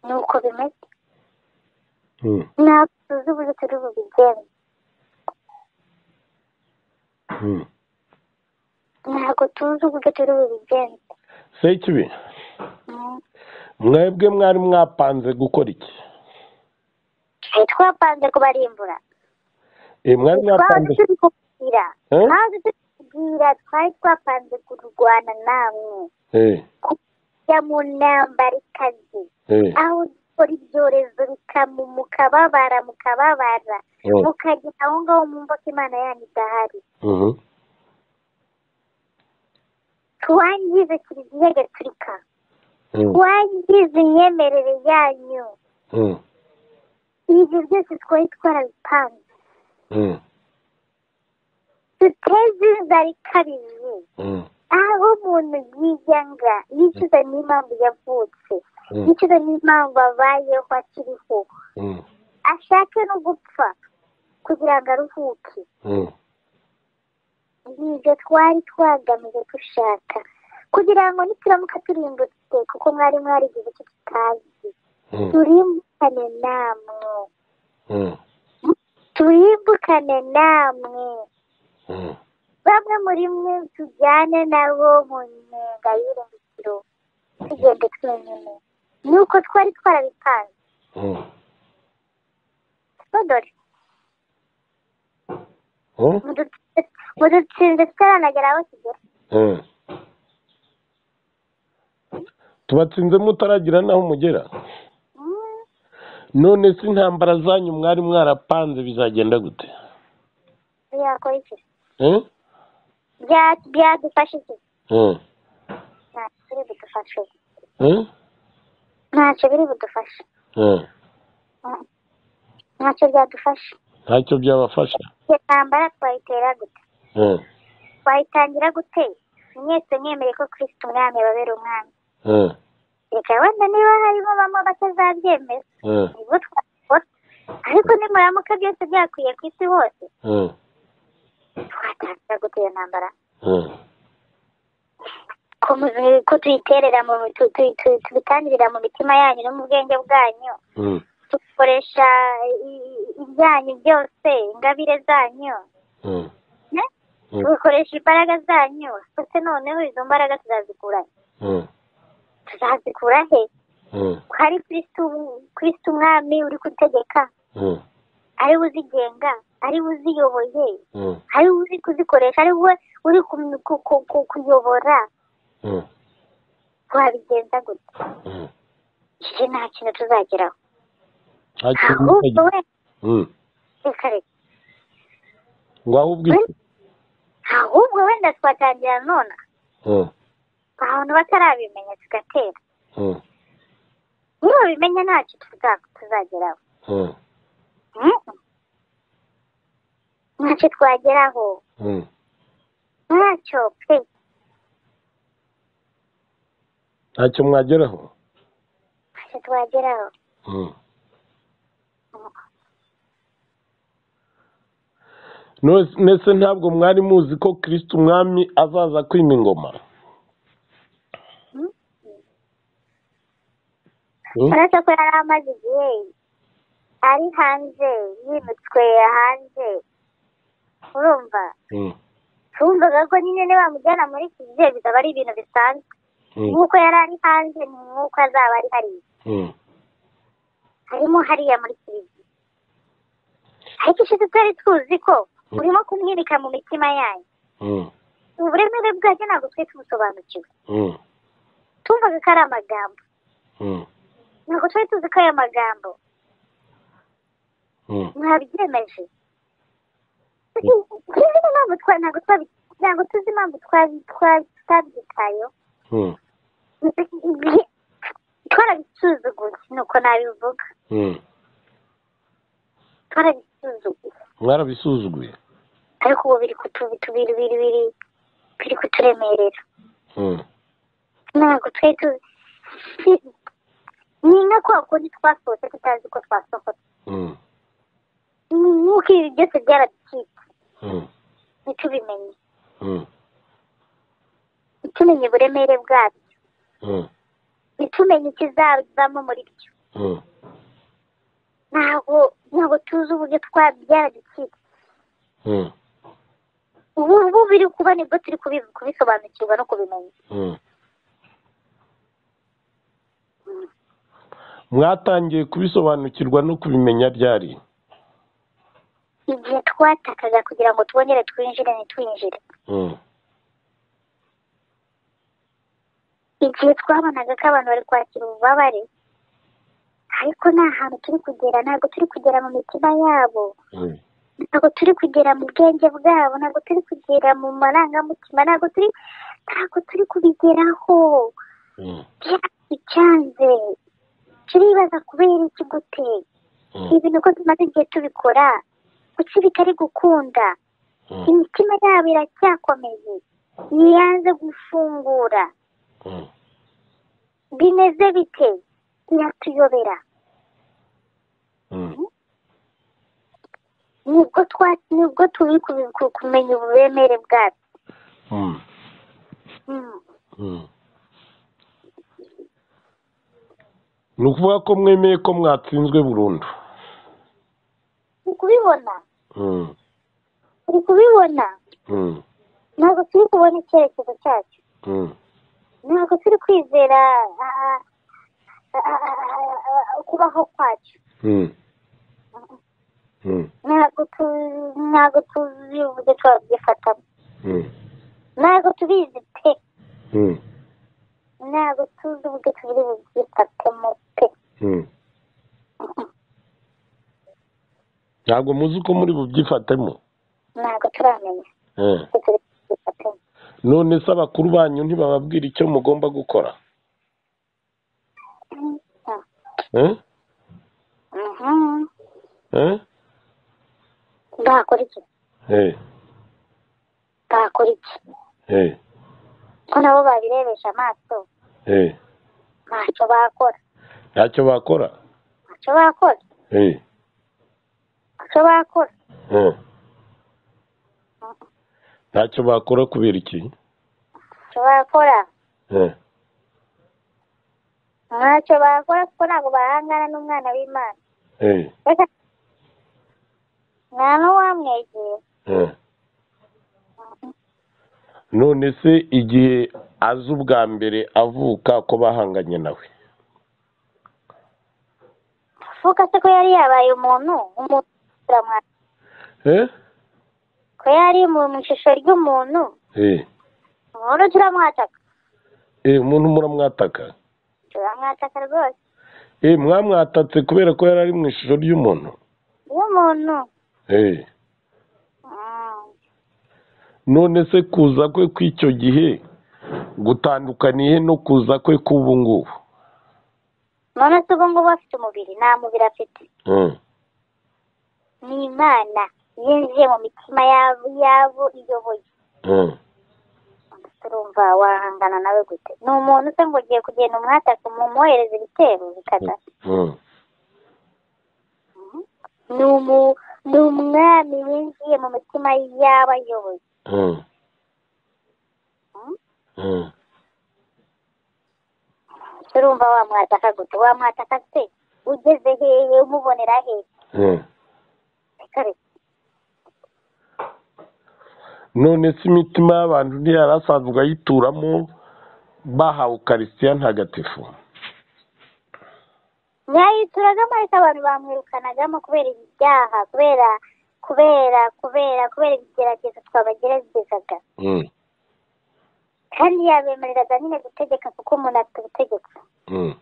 ni uko bimeze ntabwo tuzi uburyo turi bubigenze ntabwo tuzi uburyo turi bubigenze se ikibi Mm. mwebwe mwari mwapanze gukora iki Eh, twapanze kubarimbura Eh, mwari mwapanze twahoze turi kubwira Eh? twahoze turi kubwira twari twapanze kurwana namwe Eh, kujya mu ntambara ikaze eh, aho dukora ibyorezo bikamu mukababara mukababara eh, mukagera aho ngaho mwumva ko imana yanyu idahari mhm, twangize kiliziya gatulika mm, twangize imyemerere yanyu mm, ibyo byose twari twarabipanze mm, duteze inzara ikabije mm, aho umuntu yiyanga yicuza n'impamvu yavutse Mm. yicuza n'impamvu abayeho akiriho mm, ashake no gupfa kugira ngo aruhuke mm, nibyo twari twagamije dushaka kugira ngo nituramuka turimbutse kuko mwari mwarigize icyo tutazi mm, turimbukane namwe mm, turimbukane namwe mm. bamwe muri mwe tujyane nabo mu nyenga y'irembikiro tugende twenyine ni uko twari twarabipanze Mm. sodore Mm? mudutsinze tutaranagera aho tugera Mm. tubatsinze mutaragira n'aho mugera Mm, none se intambara zanyu mwari mwarapanze bizagenda gute byakora iki Eh? Bya- byadufasha iki Mm, ntacyo biri budufashe mm, ntacyo biri budufashe mm. ntacyo byadufasha ntacyo byabafasha iyo ntambara twayitera gute Mm, twayitangira gute mwese mwemere ko kirisiti umwami ababera umwami mm, reka wenda niba harimo bamwe batazabyemera mm, nibwo twabikora ariko nimuramuka byose byakwiye ku isi hose mm, twatangira gute iyo ntambara mm. ko mu- ko tuyiterera mu tu- tu- tu- tubitangirira mu mitima yanyu no mu bwenge bwanyu Mm, dukoresha i- i- ibyanyu byose ingabire zanyu mm, ne? Mm. dukoresha imbaraga zanyu ndetse noneho izo mbaraga tuzazikura he? mm, tuzazikura he mm, ko hari kristo kristo umwami uri gutegeka mm, ari we uzigenga ari we uziyoboye mm, ari we uzi kuzikoresha ari we uri ku- ku- ku- ku- kuyobora mm, twabigenza gute mm. iki nta kintu tuzageraho nta kintu ahubwo mutagira. we Mm. reka reka ngo ahubwo iki ahubwo wenda twatangira none Mm, abantu batarabimenya tugatera mm, niba babimenya ntacyo tuza- tuzageraho mm, Mhm. ntacyo twageraho mm, ntacyo pe ntacyo mwageraho ntacyo twageraho Mm. None- Mbese ntabwo mwari muzi ko kirisiti umwami azaza kwima ingoma Mm. uretse ko yari amaze igihe ari hanze yimutswe hanze urumva Mm, twumvaga ko nyine nibamujyana muri kiliziya bizaba ari ibintu bisanzwe mm, nk'uko yari ari hanze ni nk'uko azaba ari hariya mm, harimo hariya muri kiliziya ariko ishize twari tuzi ko urimo kumwirika mu mitima yanyu mm, uburemere bwacyo ntabwo twari tubusobanukiwe mm, tumvaga ko ari amagambo mm, ntabwo twari tuzi ko ayo magambo mm, mwabyemeje tuzi impamvu twa- ntabwo twabi- ntabwo tuzi impamvu twabi- twa- tutabyitayeho mm, twarabisuzuguye ni uko nabivuga mm. twarabisuzuguye Mwarabisuzuguye ariko ubu biri kutu- biri biri biri biri kuturemerera Mm, ntabwo twari tuzi ni nka kwa kundi twasohotse tutazi ko twasohotse nk'uko ibi byose byaraducitse ntitubimenye ntitumenye uburemere bwabyo ntitumenye ikizavamo muri byo ntabwo ntabwo tuzi uburyo twa byaraducitse ubu ubu biri kuba nibwo turi kubi- kubisobanukirwa no kubimenya mwatangiye kubisobanukirwa no kubimenya ryari igihe twatakaga kugira ngo twongere twinjire ntitwinjire igihe twabonaga ko abantu bari kwakira ububabare ariko nta hantu turi kugera ntabwo turi kugera mu mitima yabo ntabwo turi kugera mu bwenge bwabo ntabwo turi kugera mu marangamutima ntabwo turi ntabwo turi kubigeraho byaraducanze turibaza kubera iki gute ibintu ko tumaze igihe tubikora kuki bitari gukunda imitima yabo iracyakomeye ntiyanze gufungura bimeze bite iratuyobera nibwo twa nibwo turi kubi- ku- kumenya uburemere bwabyo Mm. ni ukuvuga ko mwemeye ko mwatsinzwe burundu turi kubibona turi kubibona ntabwo turi kubona icyerekezo cyacu ntabwo turi kwizera ah, ah, ah, ah, ah, kubaho kwacu ntabwo tu- ntabwo tuzi uburyo twabyifatamo ntabwo tubizi pe ntabwo tuzi uburyo tubiri bubyifatemo pe ntabwo muzi uko muri bubyifatemo ntabwo turamenya uko turi bubyifatemo none se abakuru banyu ntibababwira icyo mugomba gukora Eh? Mhm. Eh? bakora iki Eh, bakora iki eh, ko nabo babirebesha amaso eh. ntacyo bakora ntacyo bakora ntacyo bakora Eh, ntacyo bakora eh. ntacyo bakora kubera iki ntacyo bakora Eh, ntacyo bakora kuko ntabwo bahangana n'umwana w'imana eh, reka nta n'uwamwegera eh. none se igihe aza ubwa mbere avuka ko bahanganye nawe avuga se ko yari yabaye umuntu umuntu turamwakira Eh? ko yari mu mu ishusho ry'umuntu Eh, umuntu turamwataka eh, umuntu muramwataka turamwataka rwose Eh, mwamwatatse kubera ko yari ari mu ishusho ry'umuntu iyo umuntu Eh. none se kuza kwe kw'icyo gihe gutandukaniye no kuza kwe k'ubu ngubu none se ubwo ngubu afite umubiri nta mubiri afite Mm. ni imana yinjiye mu mitima yabo yabo iyoboye Mm. turumva wahangana nawe gute ni umuntu se ngo ugiye kugenda umwataka mumwohereza ibitero bikaza Mm. ni umu- ni umwami winjiye mu mitima y'abayoboye Mm. Mm. turumva wamwataka gute wamwataka se ugeze hehe umubonera hehe Mm. reka reka none se imitima y'abantu ntiyari asanzwe ayituramo bahawe ukarisitiya ntagatifu mwayituragamo ariko abantu bamwirukanagamo kubera ibyaha kubera kubera kubera kubera ibigeragezo twabageragezaga Mm. kandi yabemereraga nyine gutegeka kuko umuntu afite ubutegetsi Mm.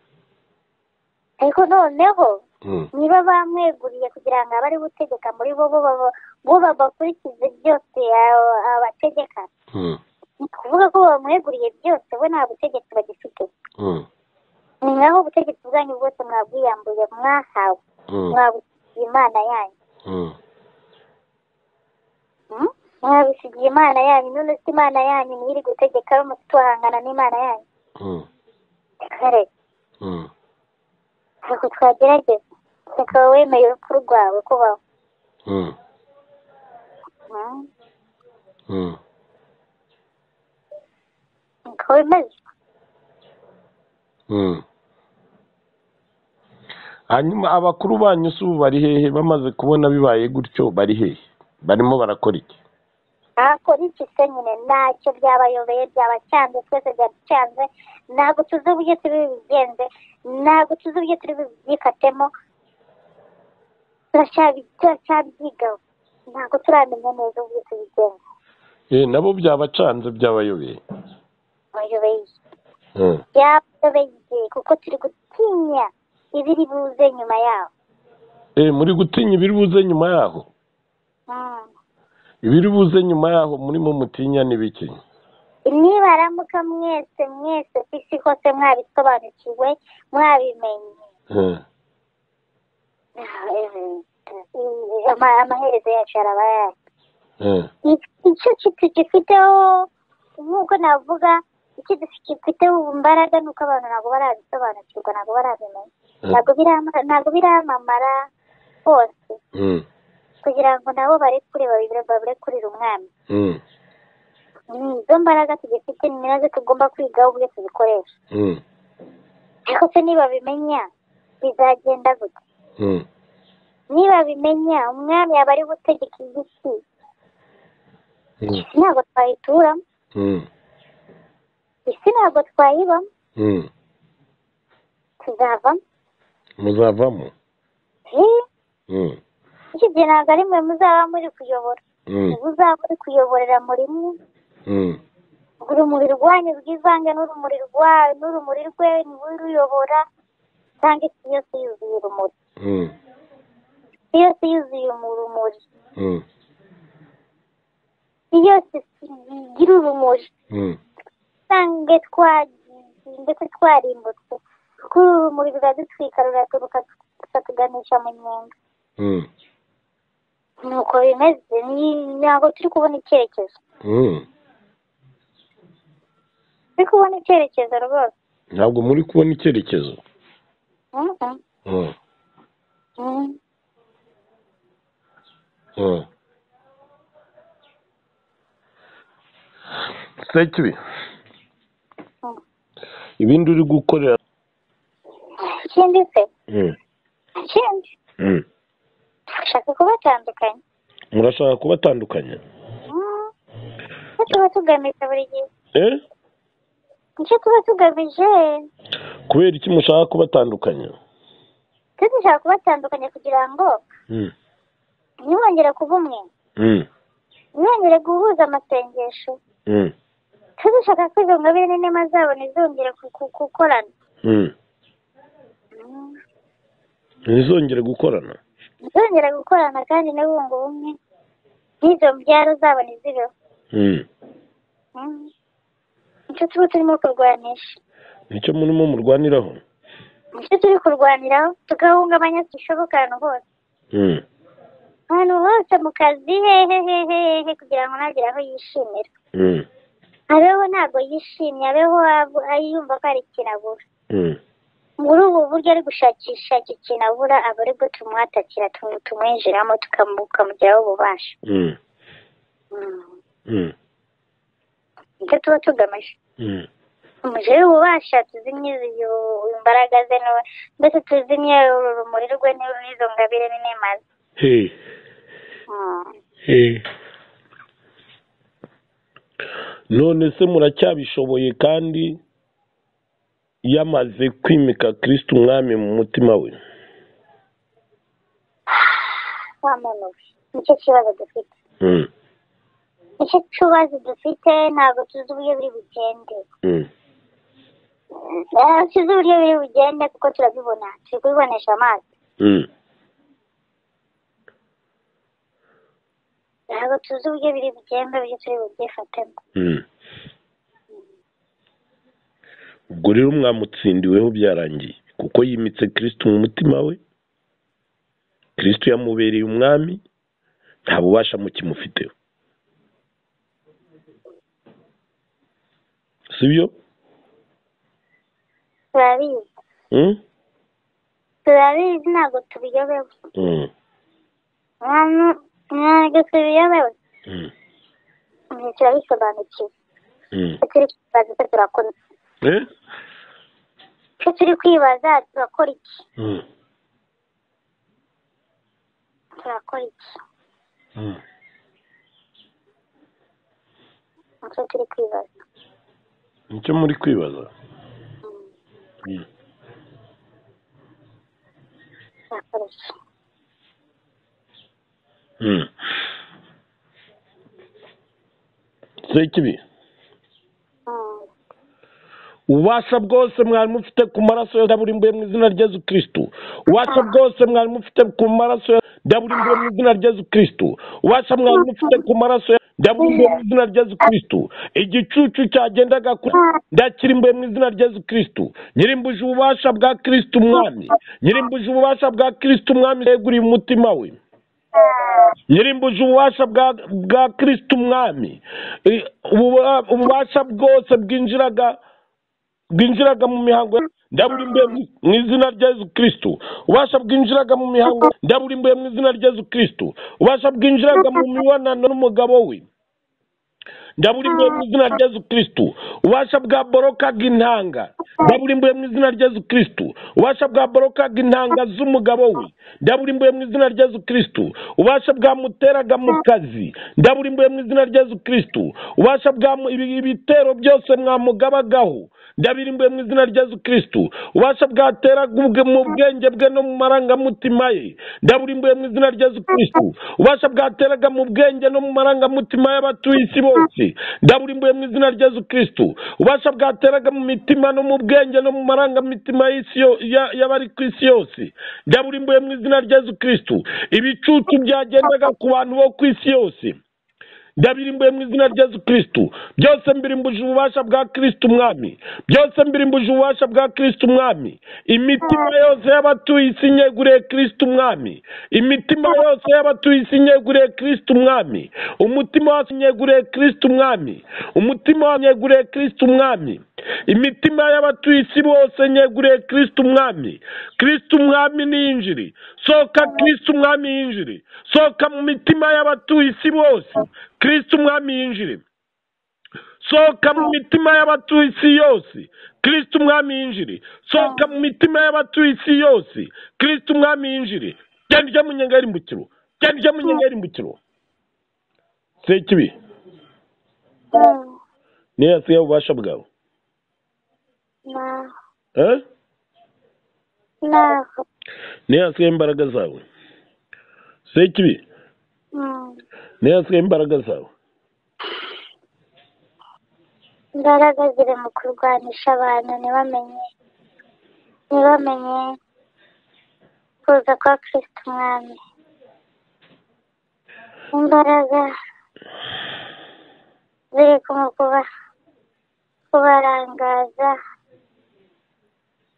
ariko noneho Mm. niba bamweguriye kugira ngo abe ari gutegeka muri bo bo baba- bo babakurikize byose aba- abategeka Mm. ni ukuvuga ko bamweguriye byose we nta butegetsi bagifite Mm. ni naho ubutegetsi bwanyu bwose mwabwiyambuye mwahawe Mm. mwabisigiye imana yanyu Mm. Mm? mwabisigiye imana yanyu none se imana yanyu niyo iri gutegeka mufite uhangana n'imana yanyu kare ntabwo twagerageza reka wemeye urupfu rwawe kubaho Mm. niko bimeze hanyuma abakuru banyu si ubu bari hehe bamaze kubona bibaye gutyo bari hehe barimo barakora iki ntakora iki se nyine ntacyo byabayobeye byabacanze twese byaducanze ntabwo tuzi uburyo turi bubigenze ntabwo tuzi uburyo turi bubyikatemo turacyabi- turacyabyigaho ntabwo turamenya neza uburyo tubigenza Eh, nabo byabacanze byabayobeye bayobeye iki? Mm. byabayobeye iki? kuko turi gutinya ibiri buze nyuma yaho Eh, muri gutinya ibiri buze nyuma yaho Mm. ibiri buze nyuma yaho murimo mutinya n'ibiki nibaramuka mwese mwese ku isi hose mwabisobanukiwe mwabimenye Mm. Eh, ama- amaherezo yacu araba yacu Mm. icyo tugifiteho nk'uko navuga icyo dufiteho imbaraga ni uko abantu ntabwo barabisobanukirwa ntabwo barabimenya Mm. ntabwo birama- ntabwo biramamara hose Mm. kugira ngo nabo barekure babire- babirekurire umwami Mm. ni izo mbaraga tugifite ni nazo tugomba kwigaho uburyo tuzikoresha Mm. ariko se niba bimenya bizagenda gute Mm. niba bimenya umwami yaba ari gutegeka igiti Mm. isi ntabwo twayituramo Mm. isi ntabwo twayibamo Mm. tuzavamo muzavamo Eh, Mm. icyo gihe ntabwo ari mwe muzaba muri kuyobora Mm. muzaba muri kuyoborera muri mwe Mm. urumuri rwanyu rwivange n'urumuri rwa n'urumuri rwe niwe uruyobora cyangwa isi yose yuzuye urumuri Mm. isi yose yuzuye mu rumuri Mm. isi yose igira urumuri Mm. usange twagiye ndetse twarimbutse kuko urumuri ruradutwika ruraturuka tukatuganisha mu nyenga Mm. nuko bimeze ni- ntabwo turi kubona icyerekezo Mm. turi kubona icyerekezo rwose ntabwo muri kubona icyerekezo Mhm. Mm. Mhm. Mm. sekibi Mm. ibindi uri gukorera ikindi se Mm. ikindi Mm. dushaka kubatandukanya murashaka kubatandukanya Mhm. icyo tuba tugamije buri gihe eh icyo tuba tugamije kubera iki mushaka kubatandukanya twe dushaka kubatandukanya kugira ngo Mm. ntibongere kuba umwe Mm. ntibongere guhuza amasengesho Mm. twe dushaka ko izo ngabire n'inema zabo ntizongere ku- ku- gukorana Mm. Mhm. ntizongere gukorana ntizongere gukorana kandi ntibunge ubumwe n'izo mbyaro zabo ntizibeho Mm. Mhm. nicyo tuba turimo kurwanisha nicyo murimo murwaniraho nicyo turi kurwaniraho tugahungabanya zishoboka ahantu hose Mm. ahantu hose mu kazi hehe hehe hehe kugira ngo ntagire aho yishimira Mm. abeho ntabwo yishimye abeho ab- yumva ko hari ikintu abura Mm. muri ubu buryo ari gushakisha iki kintu abura aba ari bwo tumuhatakira tumu- tumwinjiramo tukamu- tukamugiraho ububasha Mm. Mhm. Mm. nicyo tuba tugamije Mm. umujeri ubasha tuzimye izi- uyu- imbaraga ze n'u- mbese tuzimye uru rumuri rwe n'uru- n'izo ngabire n'inema ze Hey. Mhm. Hey. none se muracyabishoboye kandi yamaze kwimika kristo umwami mu mutima we wa muntu we nicyo kibazo dufite Mm. nicyo kibazo dufite ntabwo tuzi uburyo biri bugende Mm. Ntabwo tuzi uburyo biri bugende kuko turabibona turi kubibonesha amaso Mm. ntabwo tuzi uburyo biri bugende uburyo turi bubyifatemo Mm. ubwo rero mwamutsindiweho byarangiye kuko yimitse kristo mu mutima we kristo yamubereye umwami nta bubasha mukimufiteho sibyo turabizi turabizi ntabwo tubiyobewe ntabwo tubiyobewe ibyo turabisobanukiwe icyo turi kwibaza icyo turakora iki icyo turi kwibaza turakora iki turakora iki nicyo turi kwibaza nicyo muri kwibaza Mm. turakora iki Mm. sekibi Mm. ububasha bwose mwari mufite ku maraso ya daburimbuye mu izina rya yezu kirisitu ububasha bwose mwari mufite ku maraso ya daburimbuye mu izina rya yezu kirisitu ububasha mwari mufite ku maraso ya daburimbuye mu izina rya yezu kirisitu igicucu cyagendaga kuri ndakirimbuye mu izina rya yezu kirisitu nyirimbuje ububasha bwa kirisitu umwami nyirimbuje ububasha bwa kirisitu umwami yeguriye umutima we nyirimbuje ububasha bwa bwa kirisiti umwami I- ububa- ububasha bwose bwinjiraga bwinjiraga mu mihango ya- ndaburimbuye mu- mu izina rya yezu kirisitu ububasha bwinjiraga mu mihango ya- ndaburimbuye mu izina rya yezu kirisitu ububasha bwinjiraga mu mibonano n'umugabo we ndaburimbuye mu izina rya yezu kirisitu ububasha bwa borokaga intanga ndaburimbuye mu izina rya yezu kirisitu ububasha bwa borokaga intanga z'umugabo we ndaburimbuye mu izina rya yezu kirisitu ububasha bwamuteraga mu kazi ndaburimbuye mu izina rya yezu kirisitu ububasha bwa mu- ibi- ibitero byose mwamugabagaho ndabirimbuye mu izina rya yezu kirisitu ububasha bwateraga ubwe mu bwenge bwe no mu marangamutima ye ndaburimbuye mu izina rya yezu kirisitu ububasha bwateraga mu bwenge no mu marangamutima y'abatuye isi bose ndaburimbuye mu izina rya yezu kirisitu ububasha bwateraga mu mitima no mu bwenge no mu marangamutima y'isi yo- ya- y'abari ku isi yose ndaburimbuye mu izina rya yezu kirisitu ibicucu byagendaga ku bantu bo ku isi yose ndabirimbuye mu izina rya yesu kirisitu byose mbirimbuje ububasha bwa kirisitu umwami byose mbirimbuje ububasha bwa kirisitu umwami imitima yose y'abatuye isi nyeguriye kirisitu umwami imitima yose y'abatuye isi nyeguriye kirisitu umwami umutima wose nyeguriye kirisitu umwami umutima wose nyeguriye kirisitu umwami imitima y'abatuye isi bose nyeguriye kirisitu umwami kirisitu umwami ni injiri sohoka kirisitu umwami yinjiri sohoka mu mitima y'abatuye isi bose kirisitu umwami yinjire sohoka mu mitima y'abatuye isi yose kirisitu umwami yinjire sohoka mu mitima y'abatuye isi yose kirisitu umwami yinjire genda ujya mu nyenga y'imbukiro genda ujya mu nyenga y'imbukiro sekibi Mm. niyo yasigaye ububasha bwawe Na- eh? naho niyo yasigaye imbaraga zawe sekibi Mm. niyo yasigaye imbaraga zawe imbaraga ziri mu kurwanisha abantu ntibamenye ntibamenye kuza kwa kirisita umwami imbaraga ziri kumu kuba kubarangaza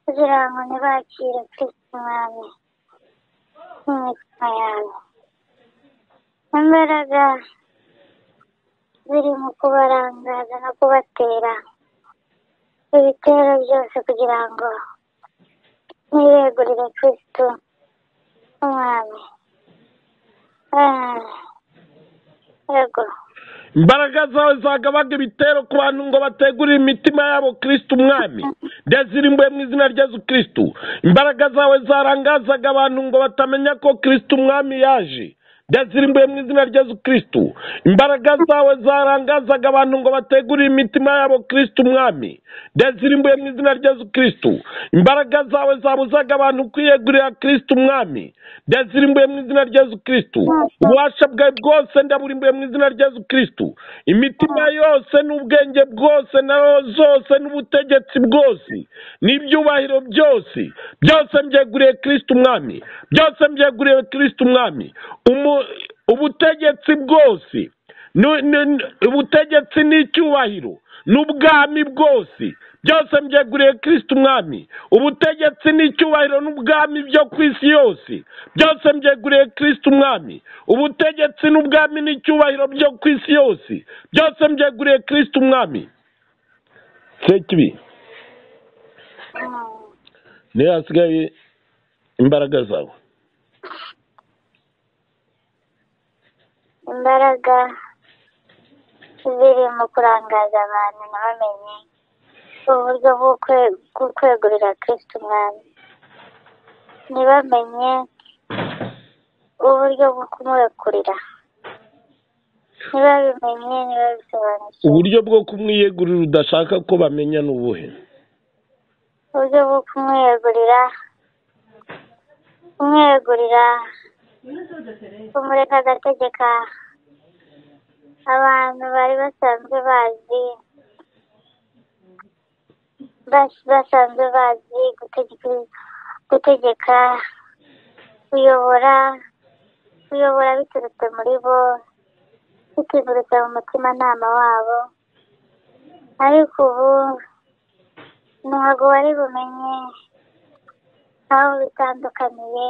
kugira ngo ntibakire kirisita umwami mu mitima yabo imbaraga ziri mu kubarangaza no kubatera ibitero byose kugira ngo niregurire kristo umwami Ah, yego imbaraga zawe zagabaga ibitero ku bantu ngo bategurire imitima yabo kirisiti umwami ndazirimbuye mu izina rya yezu kirisiti imbaraga zawe zarangazaga abantu ngo batamenya ko kirisiti umwami yaje ndazirimbuye mu izina rya yezu kirisiti imbaraga zawe zarangazaga abantu ngo bategurire imitima yabo kirisiti umwami ndazirimbuye mu izina rya yezu kirisiti imbaraga zawe zabuzaga abantu kwiyegurira kirisiti umwami ndazirimbuye mu izina rya yezu kirisiti ububasha bwawe bwose ndaburimbuye mu izina rya yezu kirisitu imitima yose n'ubwenge bwose na roho zose n'ubutegetsi bwose n'ibyubahiro byose byose mbyeguriye kirisitu umwami byose mbyeguriye kirisitu umwami Umu- ubutegetsi bwose nu- nu- nu- ubutegetsi n'icyubahiro n'ubwami bwose byose mbyeguriye kirisitu umwami ubutegetsi n'icyubahiro n'ubwami byo ku isi yose byose mbyeguriye kirisitu umwami ubutegetsi n'ubwami n'icyubahiro byo ku isi yose byose mbyeguriye kirisitu umwami sekibi Mm. niyo hasigaye imbaraga zawe imbaraga ziri mu kurangaza abantu ntibamenye uburyo bwo kwe- bwo kwegurira kirisito umwami ntibamenye uburyo bwo kumurekurira ntibabimenye ntibabisobanukiwe uburyo bwo kumwiyegurira udashaka ko bamenya ni ubuhe uburyo bwo kumwegurira kumwegurira kumureka agategeka abantu bari basanzwe bazi bas- basanzwe bazi gutegeka gutegeka kuyobora kuyobora biturutse muri bo biturutse mu mutimanama wabo ariko ubu ntabwo wari bumenye aho bitandukaniye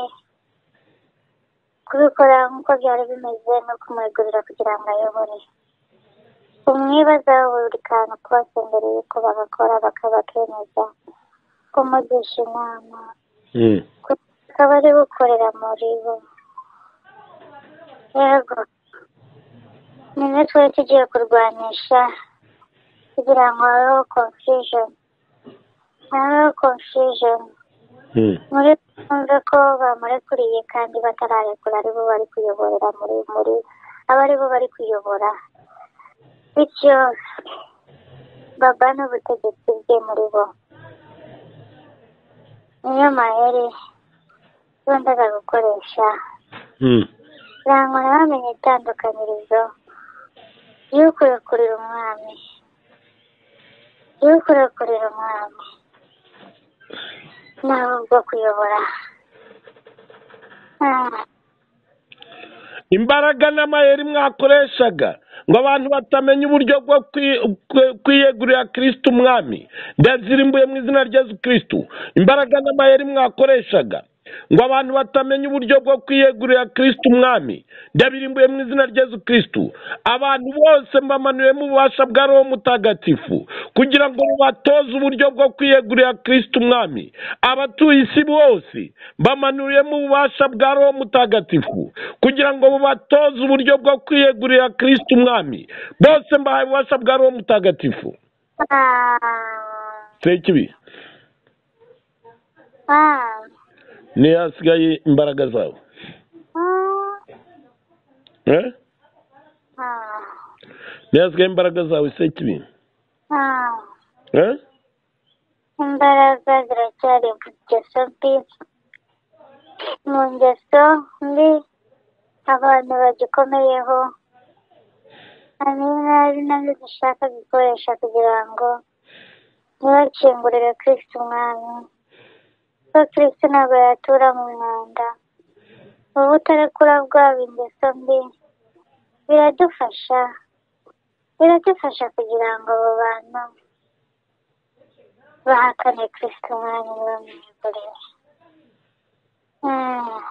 kubikora nk'uko byari bimeze no kumwegurira kugira ngo ayobore umwibazaho buri kantu kose mbere y'uko bagakora bakaba kemeza kumugisha inama Mm. akaba ari gukorera muri bo yego niwe twari tugiye kurwanisha kugira ngo habeho confusion habeho confusion Mm. muri twumve ko bamurekuriye kandi batararekura ari bo bari kuyoborera muri muri aba ari bo bari kuyobora bityo baba n'ubutegetsi bwe muri bo niyo mayeri yakundaga gukoresha Mm. rangwa ntibamenye itandukanirizo y'ukurekurira umwami y'ukurekurira umwami nawe bwo kuyobora Ah, imbaraga n'amayeri mwakoreshaga ngo abantu batamenya uburyo bwo kwi- kwe- kwiyegurira kirisito umwami ndazirimbuye mu izina rya Yesu kirisito imbaraga n'amayeri mwakoreshaga ngo abantu batamenya uburyo bwo kwiyegurira kirisito umwami ndabirimbuye mu izina rya Yesu kirisito abantu bose mbamanuye mu bubasha bwa roho mutagatifu kugira ngo babatoze uburyo bwo kwiyegurira kirisito umwami abatuye isi bose bamanuriyemo ububasha bwa roho mutagatifu kugira ngo bubatoze uburyo bwo kwiyegurira kirisito umwami bose mbahaye ububasha bwa roho mutagatifu ah, sekibi ah, niyo hasigaye imbaraga zawe ah, eh? ah, niyo hasigaye imbaraga zawe sekibi ah. eh? imbaraga ziracyari mu ngeso mbi mu ngeso mbi abantu bagikomeyeho hari n'ari nazo dushaka gukoresha kugira ngo ntibakingurire kirisito umwami kuko kirisito ntabwo yatura mu mwanda ubu butarekura bwaba ingeso mbi biradufasha biradufasha kugira ngo abo bantu bahakane kirisito umwami bamwegurire Mm.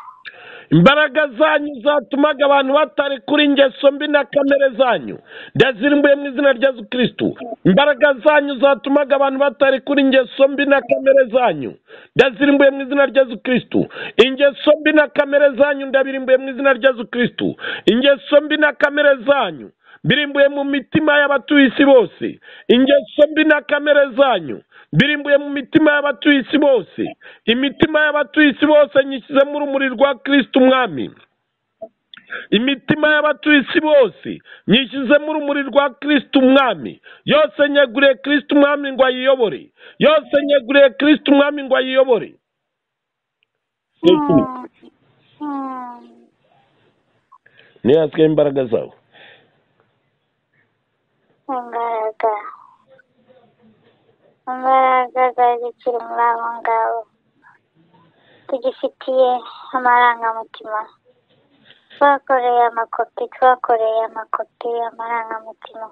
imbaraga zanyu zatumaga abantu batarekura ingeso mbi na kamere zanyu ndazirimbuye mu izina rya Yesu kirisito imbaraga zanyu zatumaga abantu batarekura ingeso mbi na kamere zanyu ndazirimbuye mu izina rya Yesu kirisito ingeso mbi na kamere zanyu ndabirimbuye mu izina rya Yesu kirisito ingeso mbi na kamere zanyu birimbuye mu mitima y'abatuye isi bose ingeso mbi na kamere zanyu birimbuye mu mitima y'abatuye isi bose imitima y'abatuye isi bose nyishyizemo urumuri rwa kirisito umwami imitima y'abatuye isi bose nyishyizemo urumuri rwa kirisito umwami yose nyeguriye kirisito umwami ngo ayiyobore yose nyeguriye kirisito umwami ngo ayiyobore Mm. Mm. niyo hasigaye imbaraga zawe imbaraga imbaraga zari zikiri muri abo ngabo tugifitiye amarangamutima twakoreye amakopi twakoreye amakopi amarangamutima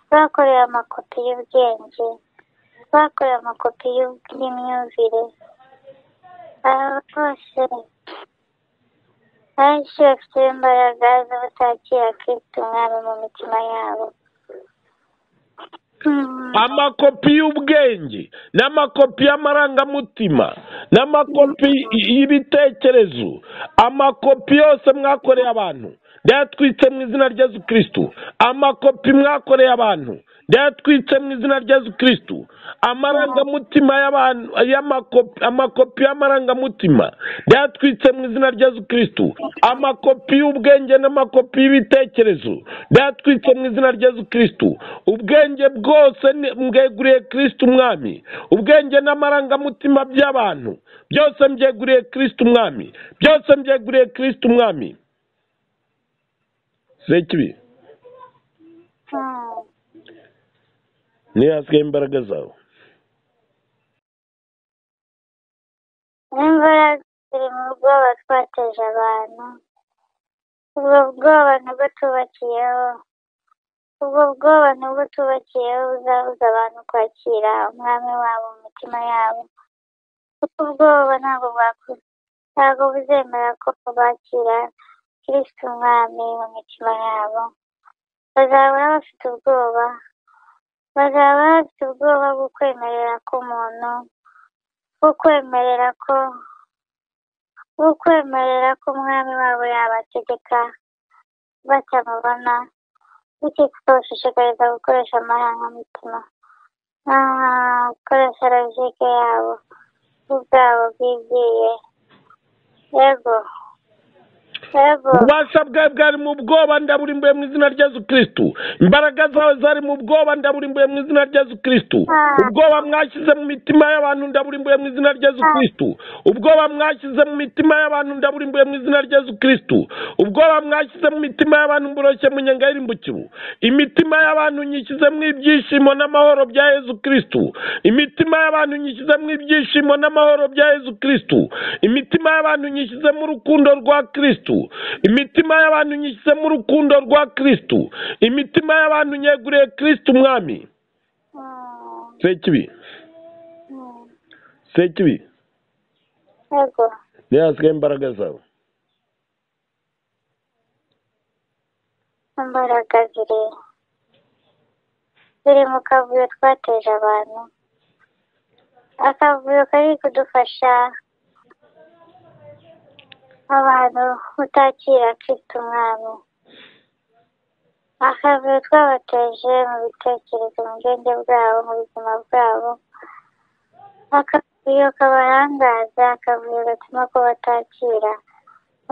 twakoreye amakopi y'ubwenge twakoreye amakopi y'ub- y'imyumvire aba bose benshi bafite imbaraga zo kutakira kristo umwami mu mitima yabo Mm. amakopi y'ubwenge n'amakopi y'amarangamutima n'amakopi y'ibitekerezo amakopi yose mwakoreye abantu ndayatwitse mu izina rya Yesu kirisitu amakopi mwakoreye abantu ndayatwitse mu izina rya Yesu kirisitu amarangamutima y'abantu y'amakopi amakopi y'amarangamutima ndayatwitse mu izina rya Yesu kirisitu amakopi y'ubwenge n'amakopi y'ibitekerezo ndayatwitse mu izina rya Yesu kirisitu ubwenge bwose ni- mbweguriye kirisitu umwami ubwenge n'amarangamutima by'abantu byose mbyeguriye kirisitu umwami byose mbyeguriye kirisitu umwami sekibi Mm. niyo hasigaye imbaraga zawe n'imbaraga ziri mu bwoba twateje abantu ubwo bwoba nibwo tubakiyeho ubwo bwoba nibwo tubakiyeho buzabuza abantu kwakira umwami wabo mu mitima yabo kuko ubwoba ntabwo bwaku- ntabwo buzemera ko bakira kirisito umwami mu mitima yabo bazaba bafite ubwoba bazaba bafite ubwoba bwo kwemerera k'umuntu bwo kwemerera ko bwo kwemerera ko umwami wabo yabategeka batamubona bityo tukabashishikariza gukoresha amarangamutima ah, gukoresha logike yabo bo ubwabo bwigiye yego yego ububasha bwawe bwari mu bwoba ndaburimbuye mu izina rya yesu kirisitu imbaraga zawe zari mu bwoba ndaburimbuye mu izina rya yesu kirisitu ubwoba mwashyize mu mitima y'abantu ndaburimbuye mu izina rya yesu kirisitu ubwoba mwashyize mu mitima y'abantu ndaburimbuye mu izina rya yesu kirisitu ubwoba mwashyize mu mitima y'abantu mburoshye mu nyenga y'irimbukibu imitima y'abantu nyishyize mu ibyishimo n'amahoro bya yesu kirisitu imitima y'abantu nyishyize mu ibyishimo n'amahoro bya yesu kirisitu imitima y'abantu nyishyize mu rukundo rwa kirisitu imitima y'abantu nyishyize mu rukundo rwa kirisitu imitima y'abantu nyeguriye kirisitu umwami Mm, sekibi mm, sekibi yego niyo hasigaye imbaraga zawe imbaraga ziri ziri mu kavuyo twateje abantu akavuyo kari kudufasha abantu kutakira kristo umwami akavuyo twabateje mu bitekerezo mu bwenge bwabo mu buzima bwabo akavuyo kabarangaza akavuyo gatuma ko batakira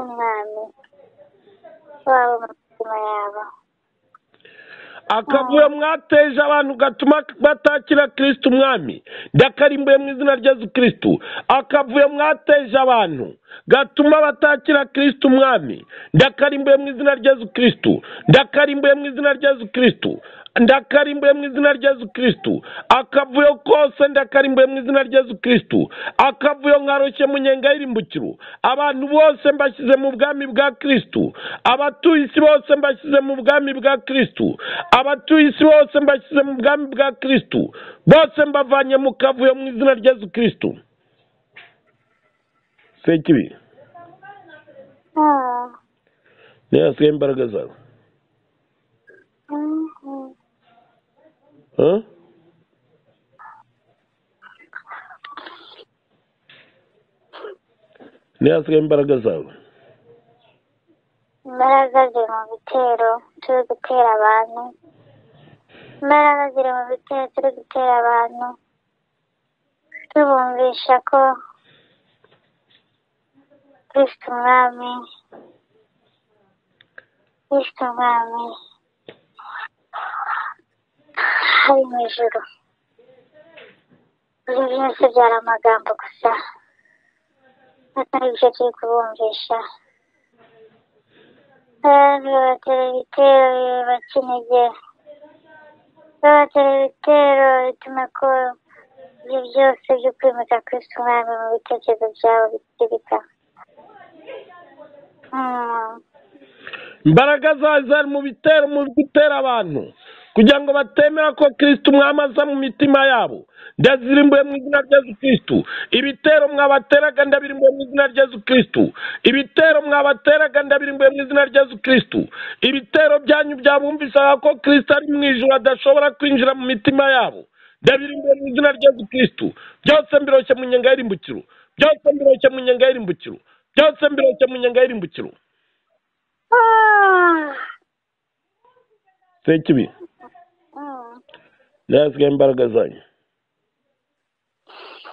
umwami wabo mu mitima yabo akavuyo mwateje abantu gatuma batakira kirisitu umwami ndakarimbuye mu izina rya yesu kirisitu akavuyo mwateje abantu gatuma batakira kirisitu umwami ndakarimbuye mu izina rya yesu kirisitu ndakarimbuye mu izina rya yesu kirisitu ndakarimbuye mu izina rya yesu kirisitu akavuyo kose ndakarimbuye mu izina rya yesu kirisitu akavuyo nkaroshye mu nyenga y'irimbukiro abantu bose mbashyize mu bwami bwa kirisitu abatuye isi bose mbashyize mu bwami bwa kirisitu abatuye isi bose mbashyize mu bwami bwa kirisitu bose mbavanye mu kavuyo mu izina rya yesu kirisitu sekibi Ah, niyo hasigaye imbaraga zawe mm, mm. Huh? niyo hasigaye imbaraga zawe imbaraga ziri mu bitero turi gutera abantu imbaraga ziri mu bitero turi gutera abantu tubumvisha ko kristo umwami kristo umwami ari mu ijuru ibyo byose byari amagambo gusa atari ibyo turi kubumvisha Kandi babatera ibitero bibakinegera. Babatera ibitero bituma ko ibyo byose byo kwimika Kristo umwami mu bitekerezo byabo bitirika. Mm, imbaraga zawe zari mu bitero mu gutera abantu kugira ngo batemera ko kirisiti umwami aza mu mitima yabo ndazirimbuye mu izina rya yesu kirisitu ibitero mwabateraga ndabirimbuye mu izina rya yesu kirisitu ibitero mwabateraga ndabirimbuye mu izina rya yesu kirisitu ibitero byanyu byabumvisaga ko kirisiti ari mu ijoro adashobora kwinjira mu mitima yabo ndabirimbuye mu izina rya yesu kirisitu byose mbiroshye mu nyenga y'irimbukiro byose mbiroshye mu nyenga y'irimbukiro byose mbiroshye mu nyenga y'irimbukiro sekibi nasigaye imbaraga zanyu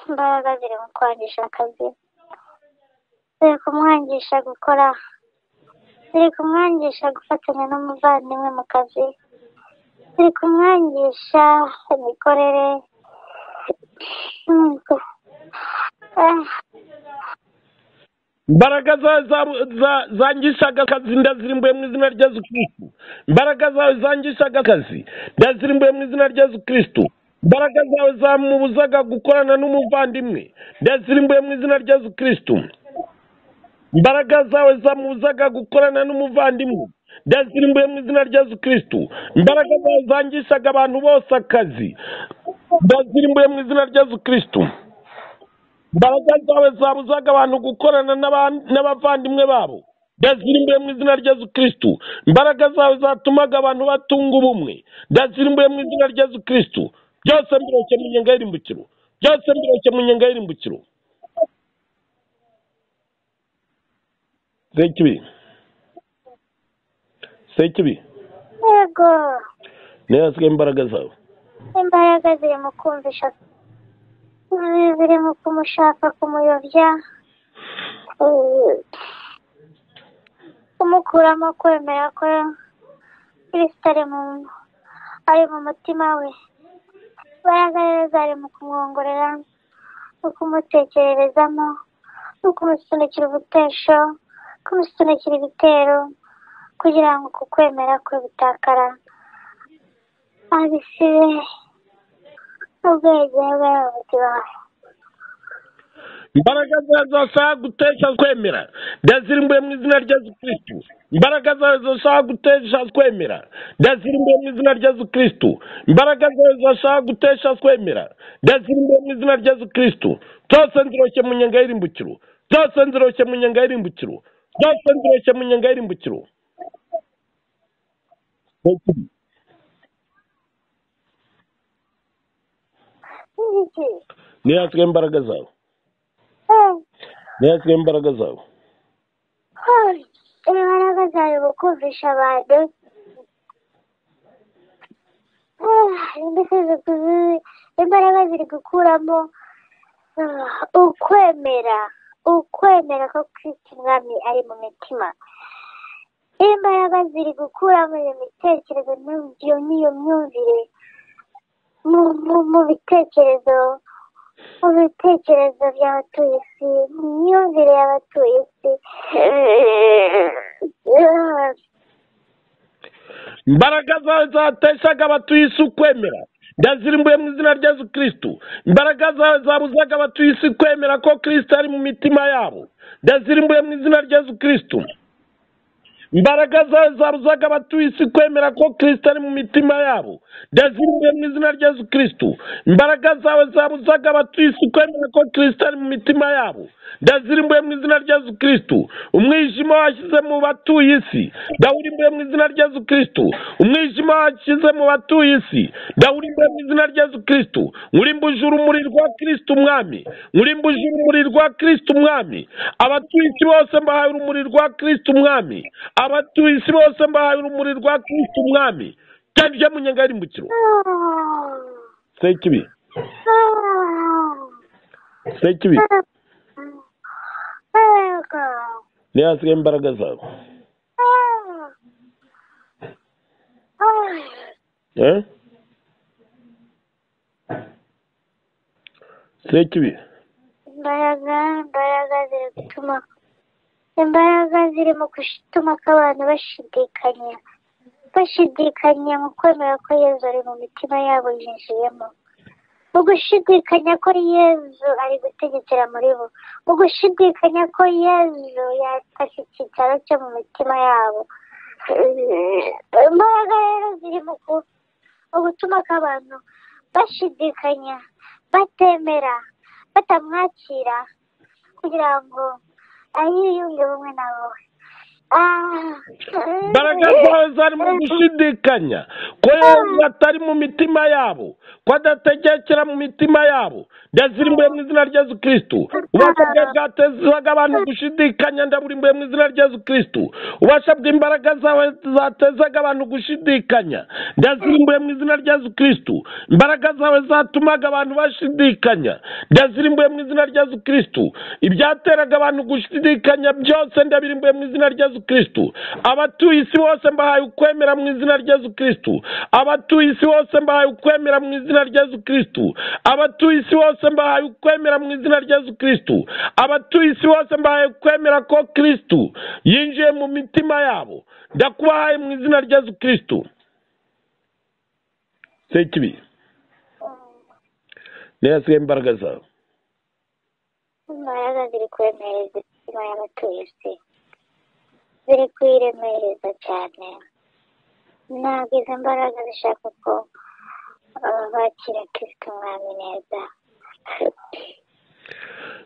imbaraga ziri mu kwangisha akazi ziri kumwangisha gukora ziri kumwangisha gufatanya n'umuvandimwe mu kazi ziri kumwangisha imikorere imbaraga zawe za- za- zangishaga akazi ndazirimbuye mu izina rya yesu kirisitu imbaraga zawe zangishaga akazi ndazirimbuye mu izina rya yesu kirisitu imbaraga zawe zamubuzaga gukorana n'umuvandimwe ndazirimbuye mu izina rya yesu kirisitu imbaraga zawe zamubuzaga gukorana n'umuvandimwe ndazirimbuye mu izina rya yesu kirisitu imbaraga zawe zangishaga abantu bose akazi ndazirimbuye mu izina rya yesu kirisitu imbaraga zawe zabuzaga abantu gukorana n'aba- n'abavandimwe babo ndazirimbuye mu izina rya yesu kirisitu imbaraga zawe zatumaga abantu batunga ubumwe ndazirimbuye mu izina rya yesu kirisitu byose mbiroshye mu nyenga y'irimbukiro byose mbiroshye mu nyenga y'irimbukiro sekibi sekibi yego niyo hasigaye imbaraga zawe imbaraga ziri mu kumvisha ziri mu kumushaka kumuyobya eh, kumukuramo kwemera ko kirisita ari mu ari mu mutima we imbaraga rero zari mu kumwongorera mu kumutekererezamo no kumusunikira ubutesho kumusunikira ibitero kugira ngo uku kwemera kwe gutakara abisire ubwenge bwe mu mutima we imbaraga zawe zashaka gutesha twemera ndazirimbuye mu izina rya yesu kirisitu imbaraga zawe zashaka gutesha twemera ndazirimbuye mu izina rya yesu kirisitu imbaraga zawe zashaka gutesha twemera ndazirimbuye mu izina rya yesu kirisitu byose nziroshye mu nyenga y'irimbukiro byose nziroshye mu nyenga y'irimbukiro byose nziroshye mu nyenga y'irimbukiro Iki? niyo hasigaye imbaraga zawe Eh, niyo hasigaye imbaraga zawe eh, imbaraga zari mu kumvisha abantu Eh, mbese ziku- imbaraga ziri gukuramo eh, ukwemera ukwemera ko kristo umwami ari mu mitima imbaraga ziri gukuramo iyo mitekerezo n'iyo- iyo n'iyo myumvire mu mu- mu bitekerezo mu bitekerezo by'abatuye isi mu myumvire y'abatuye isi imbaraga zawe zateshaga abatuye isi ukwemera ndazirimbuye mu izina rya yesu kirisitu imbaraga zawe zabuzaga abatuye isi kwemera ko kirisito ari mu mitima yabo ndazirimbuye mu izina rya yesu kirisitu imbaraga zawe zabuzaga abatuye isi kwemera ko kirisito ari mu mitima yabo ndazirimbuye mu izina rya yesu kirisitu imbaraga zawe zabuzaga abatuye isi kwemera ko kirisito ari mu mitima yabo ndazirimbuye mu izina rya yesu kirisitu umwijima washyize mu batuye isi ndawurimbuye mu izina rya yesu kirisitu umwijima washyize mu batuye isi ndawurimbuye mu izina rya yesu kirisitu nkurimbuje urumuri rwa kirisitu umwami nkurimbuje urumuri rwa kirisitu umwami abatuye isi bose mbahaye urumuri rwa kirisitu umwami abatuye isi bose mbahaye urumuri rwa kirisitu umwami cyandije mu nyenga y'irimbukiro sekibi sekibi niyo hasigaye imbaraga zawe Eh? sekibi imbaraga imbaraga ziri gutuma imbaraga ziri mu gutuma ko abantu bashidikanya bashidikanya mu kwemera ko yezu ari mu mitima yabo yinjiyemo mu gushidikanya ko yezu ari gutegekera muri bo mu gushidikanya ko yezu yafashe icyicaro cyo mu mitima yabo imbaraga rero ziri mu ku- mu gutuma ko abantu bashidikanya batemera batamwakira kugira ngo ayiyunge ubumwe na wowe imbaraga zawe zari mu gushidikanya ko yewe atari mu mitima yabo ko adategekera mu mitima yabo ndazirimbuye mu izina rya yesu kirisitu ubasha bwe bwatezaga abantu gushidikanya ndaburimbuye mu izina rya yesu kirisitu ubasha bw'imbaraga zawe zatezaga abantu gushidikanya ndazirimbuye mu izina rya yesu kirisitu imbaraga zawe zatumaga abantu bashidikanya ndazirimbuye mu izina rya yesu kirisitu ibyateraga abantu gushidikanya byose ndabirimbuye mu izina rya yesu kirisitu abatuye isi bose mbahaye ukwemera mu izina rya yesu kirisitu abatuye isi bose mbahaye ukwemera mu izina rya yesu kirisitu abatuye isi bose mbahaye ukwemera mu izina rya yesu kirisitu abatuye isi bose mbahaye ukwemera ko kirisitu yinjiye mu mitima yabo ndakubahaye mu izina rya yesu kirisitu sekibi niyo yasigaye imbaraga zawe imbaraga ziri kwemereza imitima y'abatuye isi ziri kwiremereza cyane ntabwo izo mbaraga zishaka ko bakira kirisito umwami neza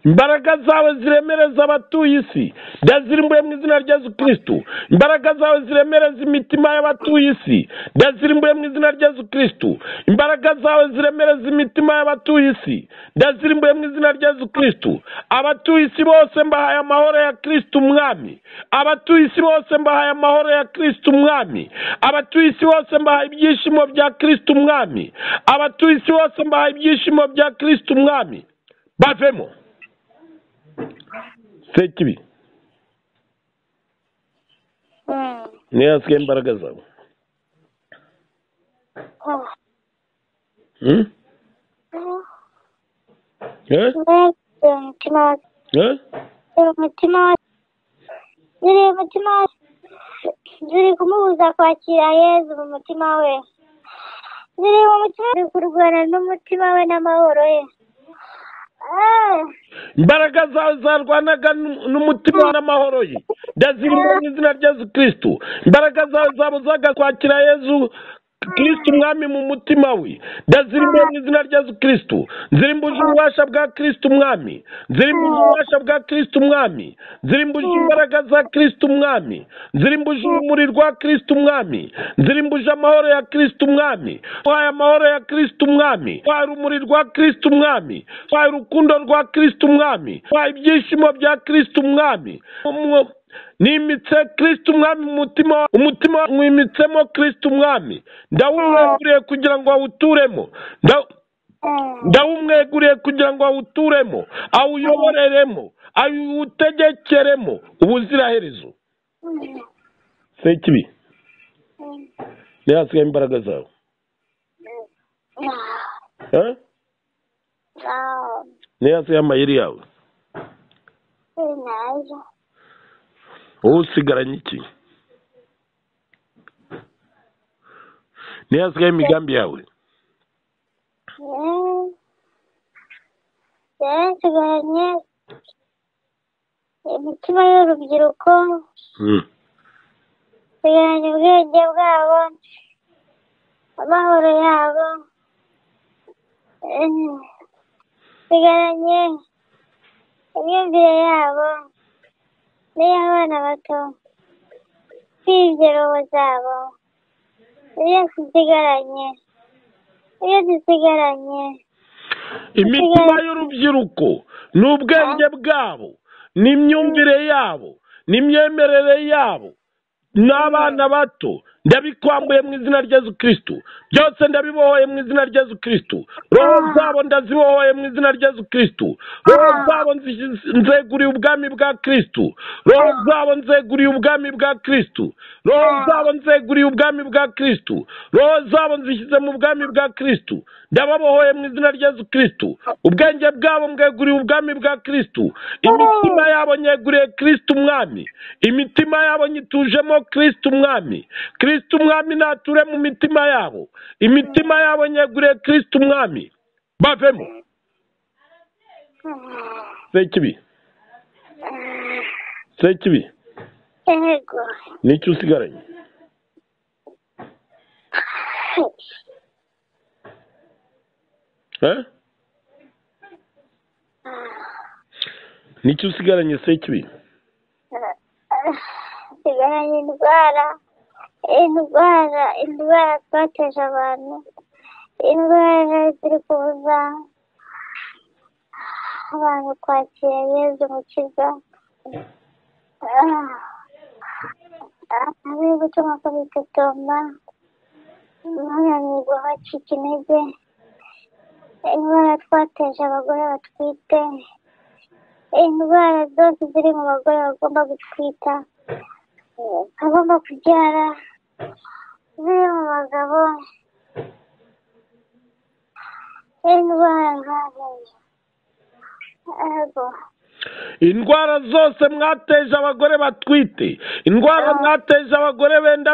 imbaraga zawe ziremereza abatuye isi ndazirimbuye mu izina rya yesu kirisitu imbaraga zawe ziremereza imitima y'abatuye isi ndazirimbuye mu izina rya yesu kirisitu imbaraga zawe ziremereza imitima y'abatuye isi ndazirimbuye mu izina rya yesu kirisitu abatuye isi bose mbahaye amahoro ya kirisitu umwami abatuye isi bose mbahaye amahoro ya kirisitu umwami abatuye isi bose mbahaye ibyishimo bya kirisitu umwami abatuye isi bose mbahaye ibyishimo bya kirisitu umwami bavemo sekibi niyo yasigaye imbaraga zawe ziri umutima ziri kumubuza kwakira yezu mu mutima we ziri mu mutima ziri kurwana n'umutima we n'amahoro ye imbaraga zawe zarwanaga n'umutima n'amahoro ye ndazirimbura mu izina rya yesu kirisitu imbaraga zawe zabuzaga kwakira yezu kirisitu umwami mu mutima we ndazirimbura mu izina rya yesu kirisitu nzirimbuje ububasha bwa kirisitu umwami nzirimbuje ububasha bwa kirisitu umwami nzirimbuje imbaraga za kirisitu umwami nzirimbuje urumuri rwa kirisitu umwami nzirimbuje amahoro ya kirisitu umwami twaye amahoro ya kirisitu umwami twaye urumuri rwa kirisitu umwami twaye urukundo rwa kirisitu umwami twaye ibyishimo bya kirisitu umwami nimitse kirisitu umwami umutima umutima mwimitsemo kirisitu umwami ndawumweguriye kugira ngo awuturemo ndawumweguriye kugira ngo awuturemo awuyoboreremo awutegekeremo ubuziraherezo sekibi niyo hasigaye imbaraga zawe niyo hasigaye amayeri yawe wowe usigaranye iki niyo hasigaye imigambi yawe yarasigaranye imitima y'urubyiruko sigaranye ubwenge bwabo amahoro yabo sigaranye imyumvire yabo n'iy'abana bato n'iy'ingerobo zabo iyo dusigaranye iyo dusigaranye imitima y'urubyiruko ni ubwenge bwabo ni imyumvire yabo ni imyemerere yabo n'abana bato ndabikwambuye mu izina rya yesu kirisitu byose ndabibohoye mu izina rya yesu kirisitu roho zabo ndazibohoye mu izina rya yesu kirisitu roho zabo nzeguriye ubwami bwa kirisitu roho zabo nzeguriye ubwami bwa kirisitu roho zabo nzeguriye ubwami bwa kirisitu roho zabo nzishyize mu bwami bwa kirisitu ndababohoye mu izina rya yesu kirisitu ubwenge bwabo mbweguriye ubwami bwa kirisitu imitima yabo nyeguriye kirisitu umwami imitima yabo nyitujemo kirisitu umwami kirisitu umwami nature mu mitima yabo imitima yabo nyegure kirisitu umwami bavemo sekibi sekibi yego nicyo usigaranye Eh? nicyo usigaranye sekibi dusigaranye indwara indwara indwara twateje abantu indwara ziri kubuza abantu kwakira yezu mukiza ari gutuma kabitotomba unanirwa bacika intege indwara twateje abagore batwite indwara zose ziri mu bagore bagomba gutwita bagomba kubyara ziri mu bagabo indwara nk'amenyo yego indwara zose mwateje abagore batwite indwara mwateje abagore benda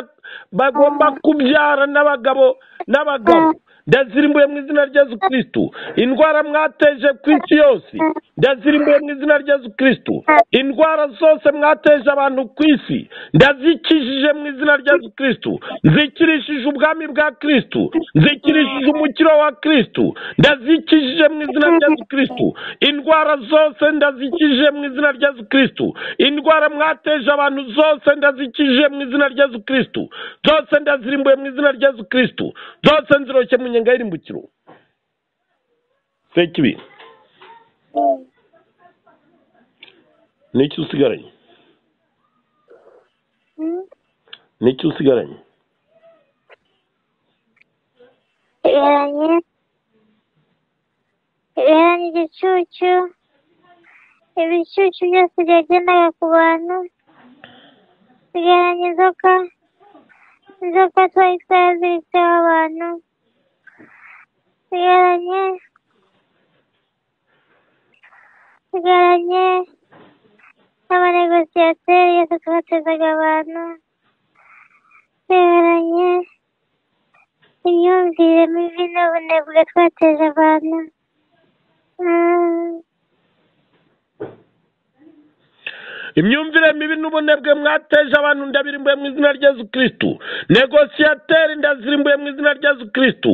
bagomba kubyara n'abagabo n'abagabo ndazirimbuye mu izina rya Yesu kirisitu indwara mwateje ku isi yose ndazirimbuye mu izina rya Yesu kirisitu indwara zose mwateje abantu ku isi ndazikijije mu izina rya Yesu kirisitu nzikirishije ubwami bwa kirisitu nzikirishije umukiro wa kirisitu ndazikijije mu izina rya Yesu kirisitu indwara zose ndazikijije mu izina rya Yesu kirisitu indwara mwateje abantu zose ndazikijije mu izina rya Yesu kirisitu zose ndazirimbuye mu izina rya Yesu kirisitu zose nziroshye mu nyenga y'irimbukiro feke ibi niki usigaranye niki usigaranye sigaranye sigaranye igicucu ibicucu byose byagendaga ku bantu sigaranye inzoka inzoka twari twaraziritseho abantu sigaranye sigaranye n'amanegosiyateri yose twatezaga abantu sigaranye imyumvire mibi n'ubunebwe twateje abantu Mm. imyumvire mibi n'ubunebwe mwateje abantu ndabirimbuye mu izina rya Yesu kirisitu negosiyateri ndazirimbuye mu izina rya Yesu kirisitu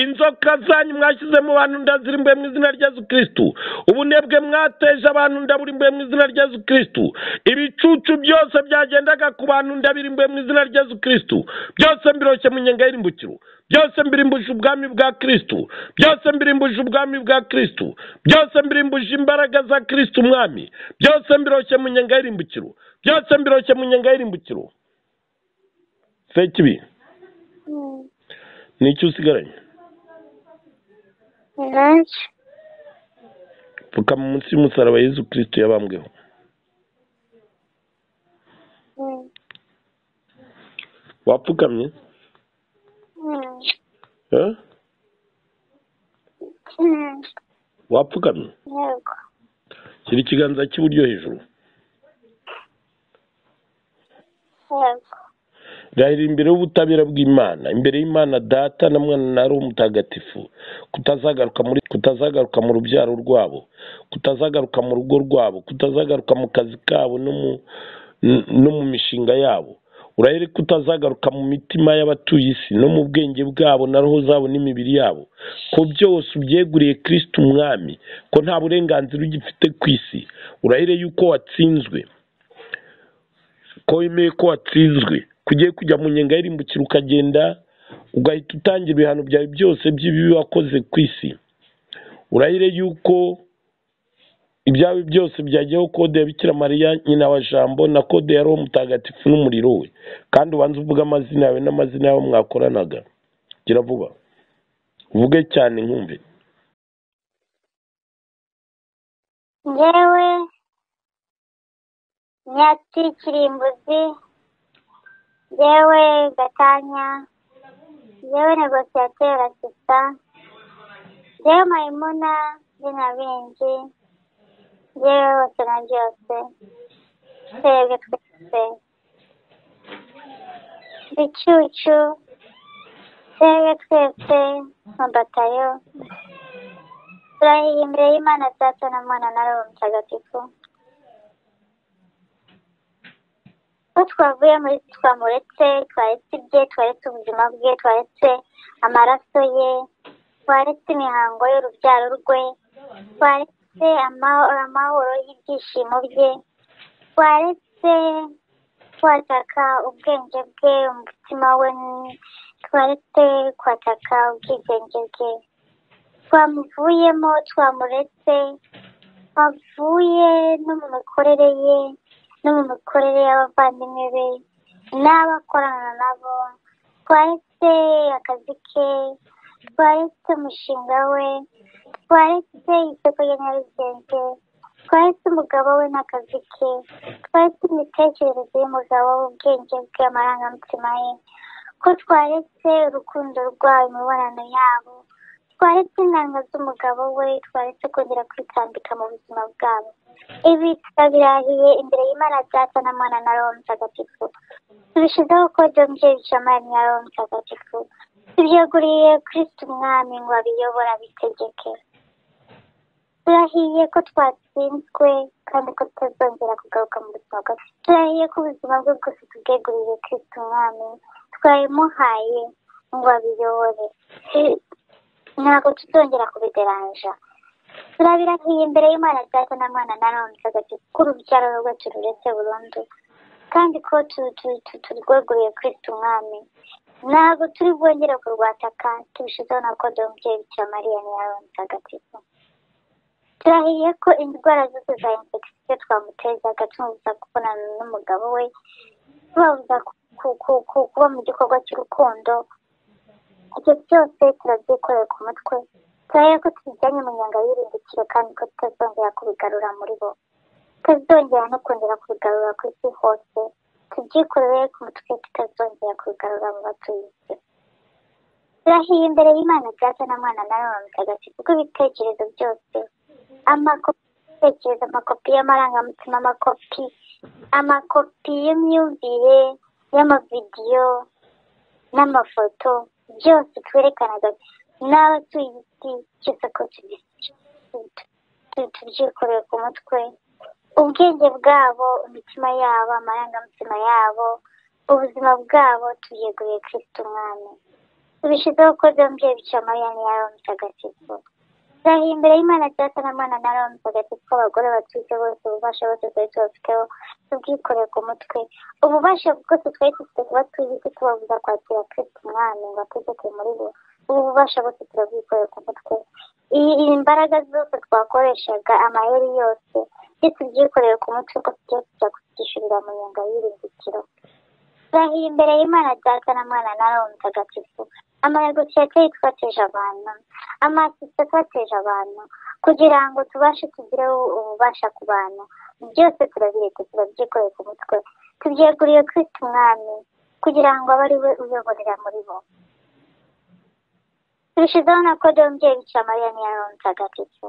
inzoka zanyu mwashyize mu bantu ndazirimbuye mu izina rya Yesu kirisitu ubunebwe mwateje abantu ndaburimbuye mu izina rya Yesu kirisitu ibicucu byose byagendaga ku bantu ndabirimbuye mu izina rya Yesu kirisitu byose mbiroshye mu nyenga y'irimbukiro byose mbirimbuje ubwami bwa kirisitu byose mbirimbuje ubwami bwa kirisitu byose mbirimbuje imbaraga za kirisitu umwami byose mbiroshye mu nyenga y'irimbukiro byose mbiroshye mu nyenga y'irimbukiro feke ibi Mm. ni iki usigaranye Nancy. pfukama munsi y'umusaraba yezu kirisitu yabambweho Mm. wapfukamye Mm. eh? Mm. wapfukamye Yego. shyira ikiganza cy'iburyo hejuru Yego. rahira imbere y'ubutabera bw'imana imbere y'imana data na mwana na roho mutagatifu kutazagaruka muri kutazagaruka mu rubyaro rwabo kutazagaruka mu rugo rwabo kutazagaruka mu kazi kabo no mu n- no mu mishinga yabo urahire kutazagaruka mu mitima y'abatuye isi no mu bwenge bwabo na roho zabo n'imibiri yabo ko byose ubyeguriye kirisitu umwami ko nta burenganzira ugifite ku isi urahire yuko watsinzwe ko wemeye ko watsinzwe ko ugiye kujya mu nyenga y'irimbukiro ukagenda ugahita utangira ibihano byawe byose by'ibibi wakoze ku isi urahire yuko ibyawe byose byageyeho kode ya bikira mariya nyina wa jambo na kode ya roho mutagatifu n'umuriro we kandi ubanze uvuge amazina yawe n'amazina y'abo mwakoranaga gira vuba uvuge cyane nkumve Njyewe Nyati Kirimbuzi, njyewe Gatanya, njyewe Negosiyateri Asita, njyewe Mayimuna Binabingi, njyewe bose na byose, twebwe twese. Bicucu, twebwe twese, mabatayo, turahiye imbere y'Imana Data na Mwana na Roho Mutagatifu. ko twavuye muri twamuretse twaretse ibye twaretse ubuzima bwe twaretse amaraso ye twaretse imihango y'urubyaro rwe twaretse amahoro amahoro y'ibyishimo bye twaretse kwataka ubwenge bwe umutima we twaretse kwataka ubwigenge bwe twamuvuyemo twamuretse twavuye no mu mikorere ye no mu mikorere y'abavandimwe be n'abakorana nabo twaretse akazi ke twaretse umushinga we twaretse isoko rya nyarugenge twaretse umugabo we n'akazi ke twaretse imitekerereze y'umugabo we ubwenge bwe amarangamutima ye ko twaretse urukundo rwayo imibonano yabo twaretse intanga z'umugabo we twaretse kongera kwitambika mu buzima bwabo ibi turabirahiye imbere y'imana data na mwana na roho mutagatifu tubishyizeho kode mbyeyi shamari na roho mutagatifu tubyeguriye kirisitu umwami ngo abiyobore abitegeke turahiye ko twatsinzwe kandi ko tutazongera kugaruka mu buzima bwacu turahiye ko ubuzima bwe bwose tubweguriye kirisitu umwami twabimuhaye ngo abiyobore ntabwo tuzongera kubideranja turabirahiye imbere y'imana data na mwana na none mutagatifu ko urubyaro rwe tururetse burundu kandi ko turweguriye kirisitu umwami ntabwo turi bwongere kurwataka tubishyizeho na kode umubyeyi bikira mariya niyawe mutagatifu turahiye ko indwara zose za infegisiyo twamutezaga tumubuza kubonana n'umugabo we tubabuza kuba mu gikorwa cy'urukundo ibyo byose turabyikorera ku mutwe turahiye ko tubijyanye mu nyangabirindikiro kandi ko tutazongera kubigarura muri bo tutazongera no kongera kubigarura ku isi hose tubyikoreye ku mutwe tutazongera kubigarura mu batuye isi turahiye imbere y'imana data na mwana na none mutagatifu bw'ibitekerezo byose amakopi amakopi y'amarangamutima amakopi amakopi y'imyumvire y'amavidiyo n'amafoto byose twerekanaga n'abatuye isi cyose ko tubyikoreye ku mutwe ubwenge bwabo imitima yabo amarangamutima yabo ubuzima bwabo tubyeguye kirisiti umwami tubishyizeho ko byombi bicamo yani yawe mutagatifu turahiye imbere y'imana data na mwana na roho mutagatifu abagore batwite bose ububasha bose twari tubafiteho tubwikoreye ku mutwe ububasha bwose twari dufite kuba twibuke tubabuza kwakira kirisiti umwami ngo ategeke muri bo ubu bubasha bose turabwikoreye ku mutwe imbaraga zose twakoreshaga amayeri yose iyo tubyikoreye ku mutwe ko tugiye kujya kubyishyurira mu nyunga y'irindikiro turahiye imbere y'imana data na mwana na roho mutagatifu amarego tuyateye twateje abantu amasitse twateje abantu kugira ngo tubashe tugireho ububasha ku bantu byose turabireka turabyikoreye ku mutwe tubyeguriye kwita umwami kugira ngo abe ari we uyoborera muri bo tubishyizeho na kode y'umubyeyi biciye mariya niya roho mutagatifu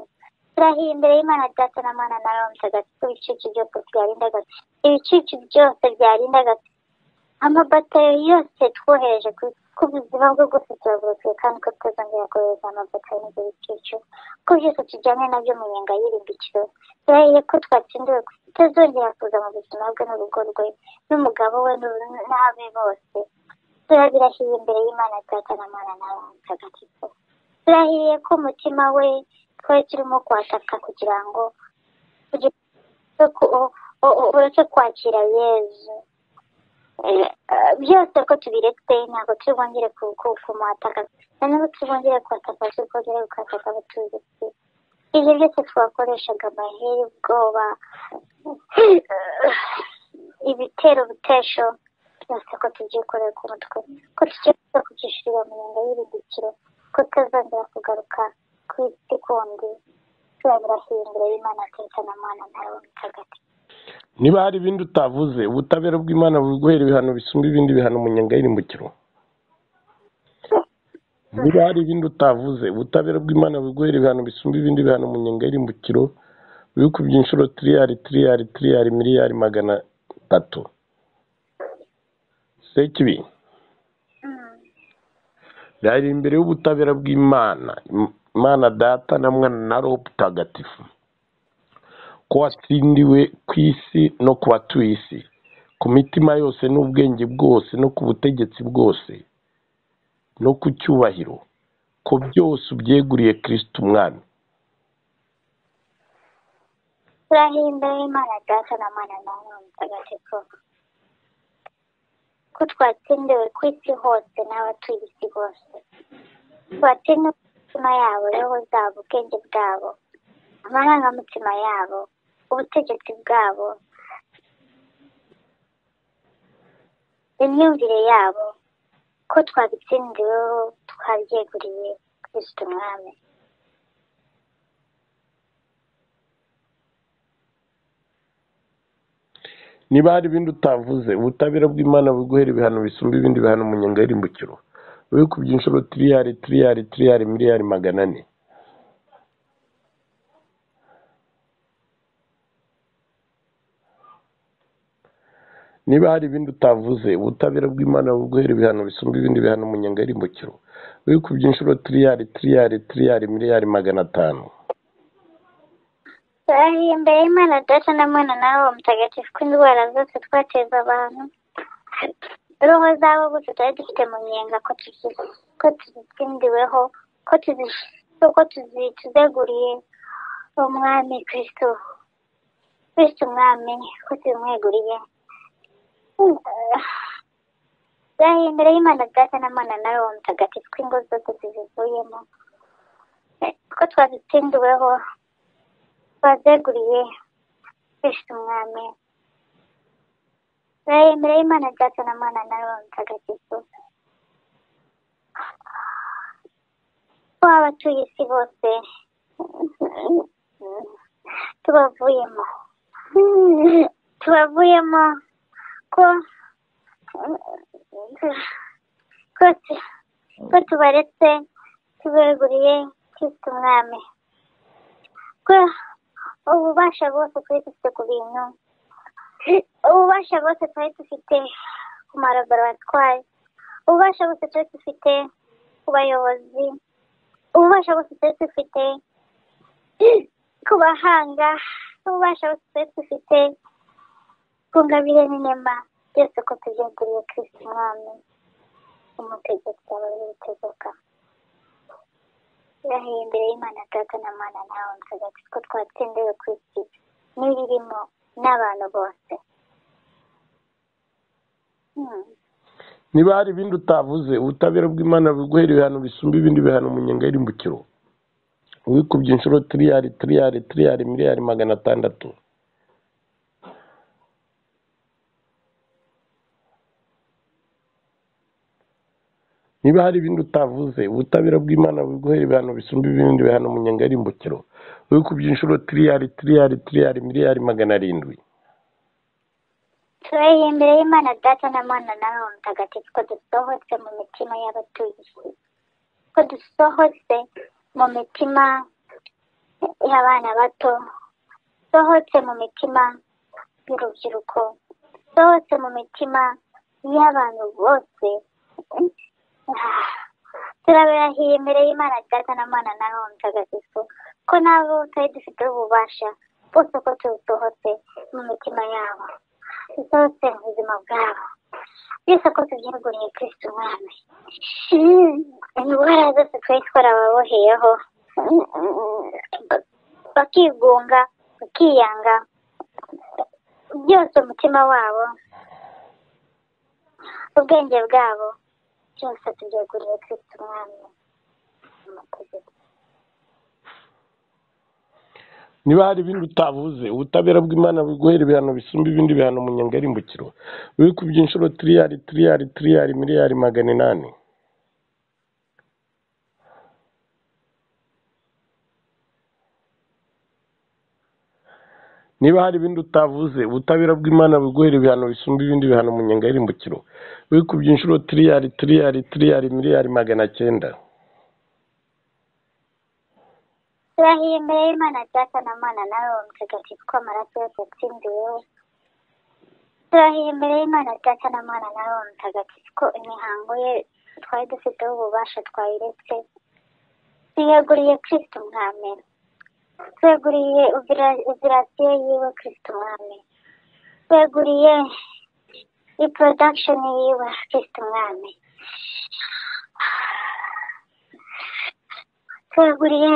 turahiye imbere y'imana data na mwana na roho mutagatifu ibicucu byose byarindaga ibicucu byose byarindaga amabatayo yose twohereje ku buzima bwe bwose turaburokoye kandi ko tutazongera kohereza amabatayo n'ibyo bicucu ko byose tujyanye nabyo mu nyenga y'irimbikiro turahiye ko twatsindiwe tutazongera kuza mu buzima bwe n'urugo rwe n'umugabo we n'abe bose turabirahiye imbere y'imana data na mwana na roho mutagatifu turahiye ko umutima we twari turimo kwataka kugira ngo ureke kwakira yezu byose ko tubiretse ntabwo turi bongere kumuhataka noneho turi bongere kuhataka turi bongere kuhataka abatuye isi ibyo byose twakoreshaga amaheri ubwoba ibitero bitesho byose ko tubyikoreye ku mutwe ko tugiye kubyishyurira mu nyunga y'irindikiro ko tutazongera kugaruka ku isi kundi turabirahiye imbere y'imana ateka na mwana nawe mutagatifu niba hari ibindi utavuze ubutabera bw'imana buri guhera ibihano bisumba ibindi bihano mu nyanga y'irimbukiro niba hari ibindi utavuze ubutabera bw'imana buri guhera ibihano bisumba ibindi bihano mu nyanga y'irimbukiro biri ku by'inshuro tiriyari tiriyari tiriyari miliyari magana atatu sekibi byari imbere y'ubutabera bw'imana imana data na mwana na roho mutagatifu ko watsindiwe ku isi no ku batuye isi ku mitima yose n'ubwenge bwose no ku butegetsi bwose no ku cyubahiro ko byose ubyeguriye kirisiti umwami turahimbere imana data na mwana na mwana mutagatifu ko twatsindiwe ku isi hose n'abatuye isi bose twatsindiwe ku mitima yabo roho zabo ubwenge bwabo amarangamutima yabo ubutegetsi bwabo imyumvire yabo ko twabitsindiweho twabyeguriye kristo umwami niba hari ibindi utavuze ubutabera bw'imana buguhera ibihano bisumba ibindi bihano mu nyenga y'irimbukiro wikubye inshuro tiriyari tiriyari tiriyari miliyari magana ane niba hari ibindi utavuze ubutabera bw'imana buguhera ibihano bisumba ibindi bihano mu nyenga y'irimbukiro wikubye inshuro tiriyari tiriyari tiriyari miliyari magana atanu turahiye imbere y'imana data na mwana nawe uwo mutagatifu ko indwara zose twateza abantu roho zabo bose tutari dufite mu nyenga ko tuzi- ko tuzitsindiweho ko tuzi- ko tuzeguriye umwami kristo kristo umwami ko tuzimweguriye turahiye imbere y'imana data na mwana nawe uwo mutagatifu ko ingo zose tuzivuyemo ko twazitsindiweho twazeguriye kristo umwami turayemera y'imana data na mwana nawe mutagatifu ko abatuye isi bose tubavuyemo tubavuyemo ko ko tu- ko tubaretse tubeguriye kristo umwami ko ububasha bwose twari dufite ku bintu ububasha bwose twari dufite ku malaboratwari ububasha bwose twari dufite ku bayobozi ububasha bwose twari dufite ku bahanga ububasha bwose twari dufite ku ngabire n'inema byose ko tubyeguriye kristo umwami umutegetsi abari gutegeka turahiye imbere y'imana data na mwana nawe mutagatifu ko twatsindiwe ku isi n'ibirimo n'abantu bose Hmm. niba hari ibindi utavuze ubutabera bw'imana buguhera ibihano bisumba ibindi bihano mu nyenga y'irimbukiro wikubye inshuro tiriyari tiriyari tiriyari miliyari magana atandatu niba hari ibindi utavuze ubutabera bw'imana buguhera ibihano bisumba ibindi bihano mu nyenga y'irimbukiro wikubye inshuro tiriyari tiriyari tiriyari miliyari magana arindwi turahiye imbere y'imana data na mwana nawe mutagatifu ko dusohotse mu mitima y'abatuye isi ko dusohotse mu mitima y'abana bato dusohotse mu mitima y'urubyiruko dusohotse mu mitima y'abantu bose turabirahiye imbere y'imana data na mwana nawe mutagatifu ko nabo tutari dufiteho ububasha bose ko tuwusohotse mu mitima yabo dusohotse mu buzima bwabo byose ko tubyeguriye kristo umwami indwara zose twari twarababoheyeho bakigunga bakiyanga byose umutima wabo ubwenge bwabo byose tubyeguriye kristo umwami amategeko niba hari ibindi utavuze ubutabera bw'imana buguhera ibihano bisumba ibindi bihano mu nyenga y'irimbukiro wikubye inshuro tiriyari tiriyari tiriyari miliyari magana inani niba hari ibindi utavuze ubutabera bw'imana buguhera ibihano bisumba ibindi bihano mu nyenga y'irimbukiro wikubye inshuro tiriyari tiriyari tiriyari miliyari magana cyenda turahiye imbere y'imana data na mwana nawe uwo mutagatifu ko amaraso yose yatsindiweho turahiye imbere y'imana data na mwana nawe uwo mutagatifu ko imihango ye twari dufiteho ububasha twayiretse tuyeguriye kristo umwami tweguriye operasiyo yiwe kristo umwami tweguriye reproduction yiwe kristo umwami tweguriye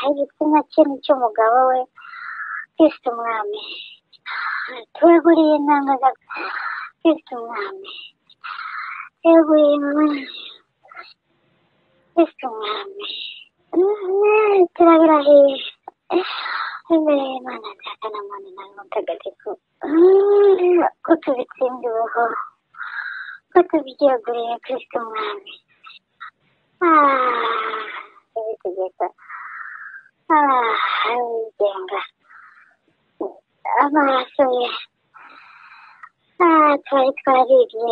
igitsina cye n'icy'umugabo we kristo umwami tubaguriye intanga za kristo umwami tubaguriye intanga kristo umwami turabirahiye imbere y'imana data na muntu nawe mutagatifu ko tubitsinze ubuho ko tubyeguriye kristo umwami ibitegeko abigenga amaraso ye twari twariye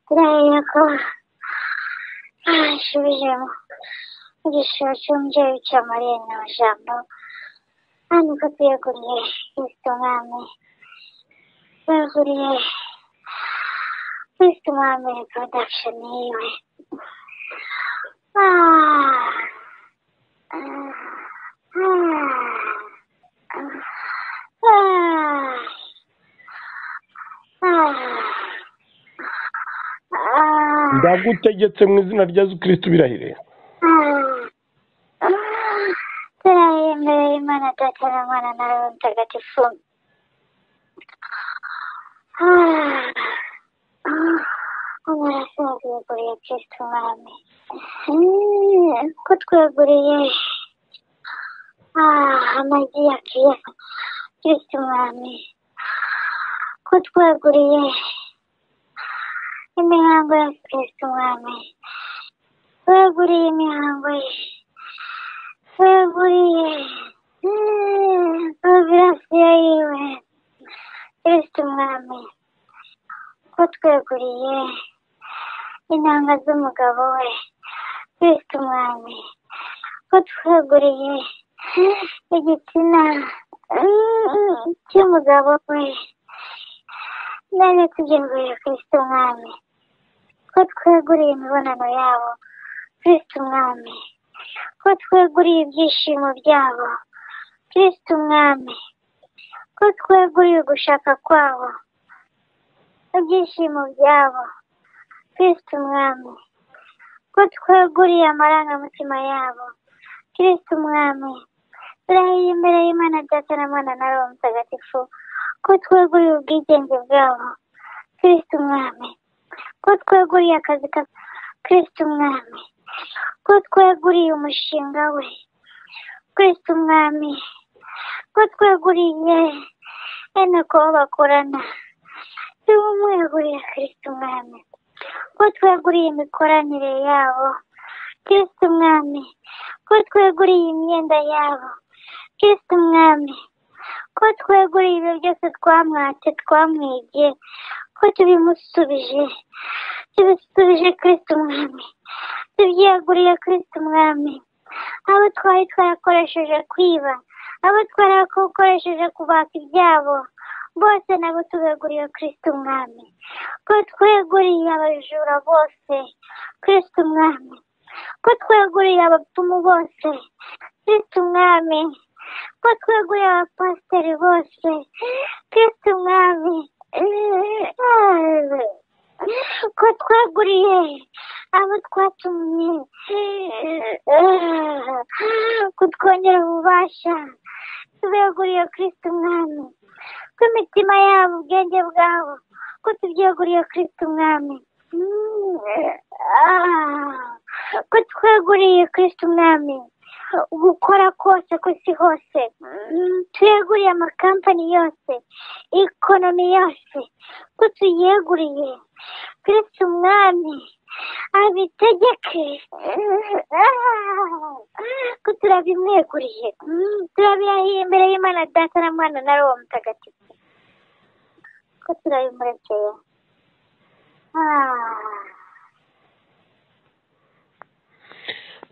turabona ko asubijemo igishoro cy'umubyeyi wicaye muri rino jambo hano ko tuyaguriye kristo mwami tuyaguriye kristo mwami production yiwe Ah, ah, ah, ah, ah, ah. ndagutegetse mu izina rya yesu kirisitu birahire Turaye imbere y'Imana Data na Mwana na Roho Mutagatifu. Amaraso yaguriye Kristo Umwami. Ko tweguriye amagi ya Kristo Umwami. Ko tweguriye imihango ya Kristo Umwami. Tweguriye imihango ye. Tweguriye ovirasiyo yiwe. Kristo Umwami. Ko tweguriye intanga z'umugabo we. Kristo Umwami. Ko tweguriye igitsina cy'umugabo we. None tugenguriye Kristo Umwami. Ko tweguriye imibonano yabo. Kristo Umwami. ko tweguriye ibyishimo byabo Kristo Umwami ko tweguriye gushaka kwabo ibyishimo byabo Kristo Umwami ko tweguriye amarangamutima yabo Kristo Umwami turahiye imbere y'Imana Data na Mwana na Roho Mutagatifu ko tweguriye ubwigenge bwabo Kristo Umwami ko tweguriye akazi ka Kristo Umwami ko tweguriye umushinga we Kristo umwami ko tweguriye bene ko bakorana tumweguriye Kristo umwami ko tweguriye imikoranire yabo Kristo umwami ko tweguriye imyenda yabo Kristo umwami ko tweguriye ibyo byose twamwatse twamwigiye ko tubimusubije tubisubije Kristo umwami tubyeguriye Kristo umwami abo twari twarakoresheje kwiba abo twarakoresheje kubaka ibyabo bose nabo tubeguriye Kristo umwami ko tweguriye abajura bose Kristo umwami ko tweguriye abapfumu bose Kristo umwami ko tweguriye abapasiteri bose Kristo umwami ko twaguriye abo twatumye kutwongera ububasha tubyeguriye kirisiti umwami ko imitima yabo ubwenge bwabo ko tubyeguriye kirisiti umwami ko tweguriye kirisiti umwami gukora kose ku isi hose tuyeguriye amakampani yose ikonomi yose ko tuyeguriye kirisiti umwami abitegeke ko turabimweguriye turabirahiye imbere y'imana data na mwana na roho mutagatifu ko turabimurekeye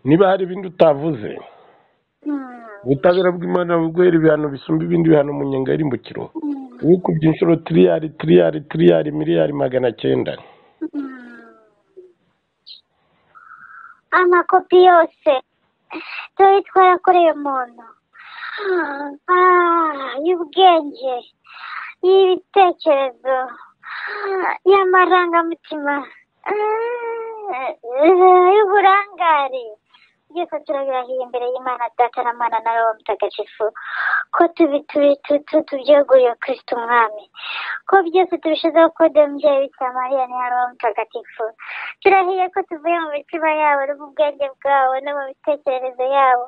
niba hari ibindi utavuze ubutabera bw'imana buguhera ibihano bisumba ibindi bihano mu nyenga y'irimbukiro wikubye inshuro tiriyari tiriyari tiriyari miliyari magana cyenda amakopi yose turi twarakoreye umuntu Ah, y'ubwenge y'ibitekerezo y'amarangamutima y'uburangare byose turabirahiye imbere y'imana data na mana na roho mutagatifu ko tubi tubyeguye kirisita umwami ko byose tubishizeho kode mubyeyi bikira mariya ni roho mutagatifu turahiye ko tuvuye mu mitima yabo no mu bwenge bwabo no mu mitekerereze yabo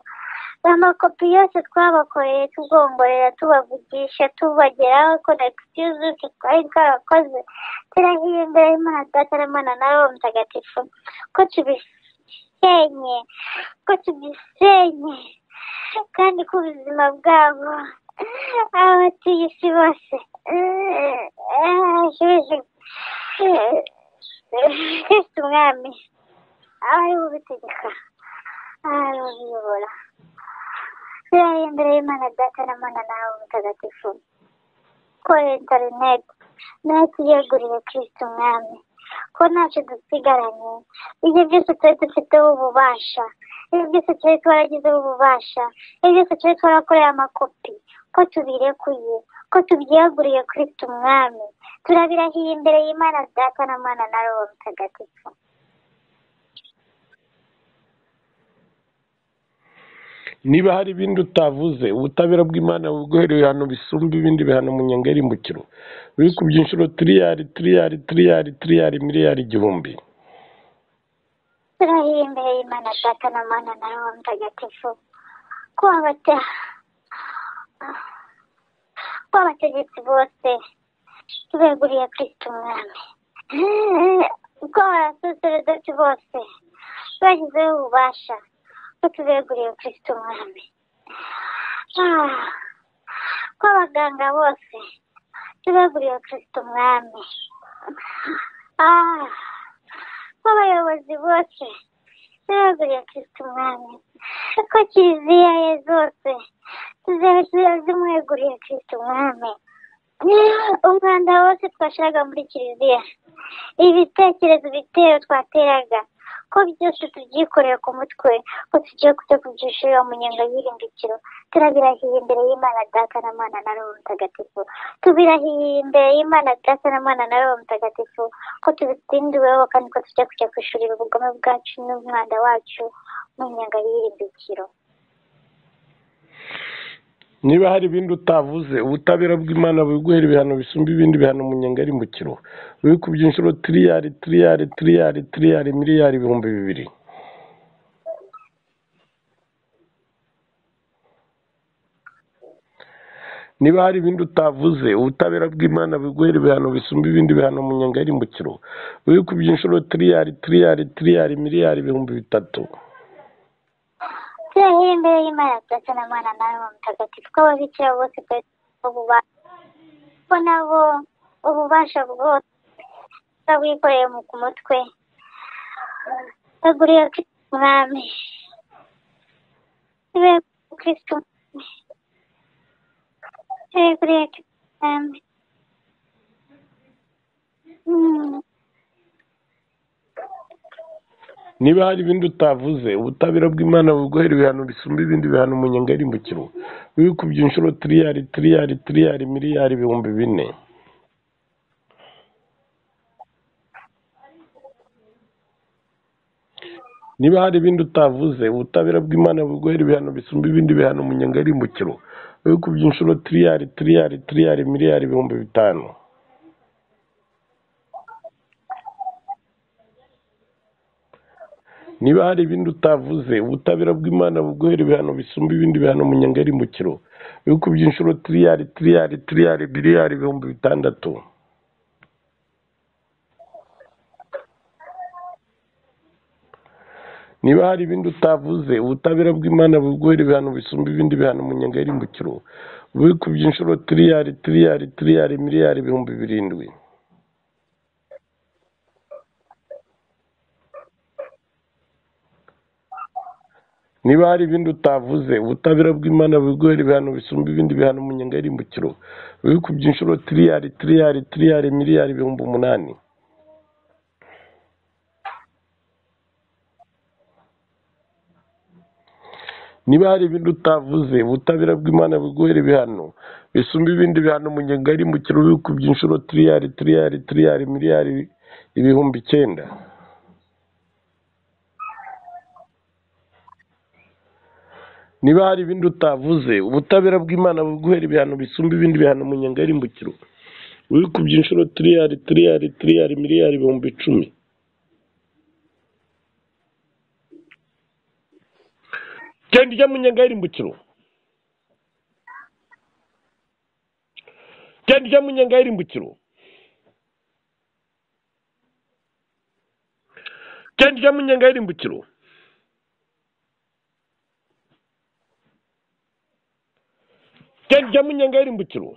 amakopi yose twabakoreye tugongorera tubavugisha tubageraho ko na tuzi twari twarakoze turahiye imbere y'imana data na mana na roho mutagatifu ko tubisenye ko tubisenye kandi ko ubuzima bwabo abatuye isi bose kristo umwami aba ari bubitegeka aba ari bubiyobora turahiye imbere y'imana data na mana nawe mutagatifu ko interineti nayo tuyeguriye kirisita umwami ko ntacyo dusigaranye ibyo byose twari dufiteho ububasha ibyo byose twari twaragizeho ububasha ibyo byose twari twarakoreye amakopi ko tubirekuye ko tubyeguriye kirisita umwami turabirahiye imbere y'imana data na mana nawe mutagatifu niba hari ibindi utavuze ubutabera bw'imana buguhereye ibihano bisumba ibindi bihano mu nyanga y'irimbukiro biri ku byinshuro tiriyari tiriyari tiriyari tiriyari miliyari igihumbi turahiye imbere y'imana data na mana na roho mutagatifu ko abata ko abategetsi bose tubeguriye kirisita umwami ko abasaseredoti bose bagizeho ububasha ko tubeguriye kirisita umwami ko abaganga bose tubeguriye kirisita umwami ko abayobozi bose tubeguriye kirisita umwami ko kiliziya ye zose tuziba zimweguriye kirisita umwami umwanda wose twashiraga muri kiliziya ibitekerezo ibitero twateraga ko byose tubyikoreye ku mutwe ko tugiye kujya kubyishurira mu nyenga y'irimbikiro turabirahiye imbere y'imana data na mana na roho mutagatifu tubirahiye imbere y'imana data na mana na roho mutagatifu ko tubitsindiweho kandi ko tujya kujya kwishurira ubugome bwacu n'umwanda wacu mu nyenga y'irimbikiro niba hari ibindi utavuze ubutabera bw'imana buguhera ibihano bisumba ibindi bihano mu nyenga y'irimbukiro biri ku byinshuro tiriyari tiriyari tiriyari tiriyari miliyari ibihumbi bibiri niba hari ibindi utavuze ubutabera bw'imana buguhera ibihano bisumba ibindi bihano mu nyenga y'irimbukiro biri ku byinshuro tiriyari tiriyari tiriyari miliyari ibihumbi bitatu turahiye imbere y'imana data na mwana nawe mutagatifu ko ababikira bose ko nabo ububasha bwose bwikoreye ku mutwe baguriye kirisita umwami kirisita umwami baguriye kirisita umwami niba hari ibindi utavuze ubutabera bw'imana buguhera ibihano bisumba ibindi bihano mu nyenga y'irimbukiro biri ku byinshuro tiriyari tiriyari tiriyari miliyari ibihumbi bine niba hari ibindi utavuze ubutabera bw'imana buguhera ibihano bisumba ibindi bihano mu nyenga y'irimbukiro biri ku byinshuro tiriyari tiriyari tiriyari miliyari ibihumbi bitanu niba hari ibindi utavuze ubutabera bw'imana buguhera ibihano bisumba ibindi bihano mu nyenga y'irimbukiro biri ku byinshuro tiriyari tiriyari tiriyari biliyari ibihumbi bitandatu niba hari ibindi utavuze ubutabera bw'imana buguhera ibihano bisumba ibindi bihano mu nyenga y'irimbukiro biri ku byinshuro tiriyari tiriyari tiriyari miliyari ibihumbi birindwi niba hari ibindi utavuze ubutabera bw'imana buguhera ibihano bisumba ibindi bihano mu nyenga y'irimbukiro biri ku byinshuro tiriyari tiriyari tiriyari miliyari ibihumbi umunani niba hari ibindi utavuze ubutabera bw'imana buguhera ibihano bisumba ibindi bihano mu nyenga y'irimbukiro biri ku byinshuro tiriyari tiriyari tiriyari miliyari ibihumbi icyenda niba hari ibindi utavuze ubutabera bw'imana buguhera ibihano bisumba ibindi bihano mu nyenga y'irimbukiro wikubye inshuro tiriyari tiriyari tiriyari miliyari ibihumbi icumi genda ujya mu nyenga y'irimbukiro genda ujya mu nyenga y'irimbukiro genda ujya mu nyenga y'irimbukiro genda ujya mu nyenga y'irimbukiro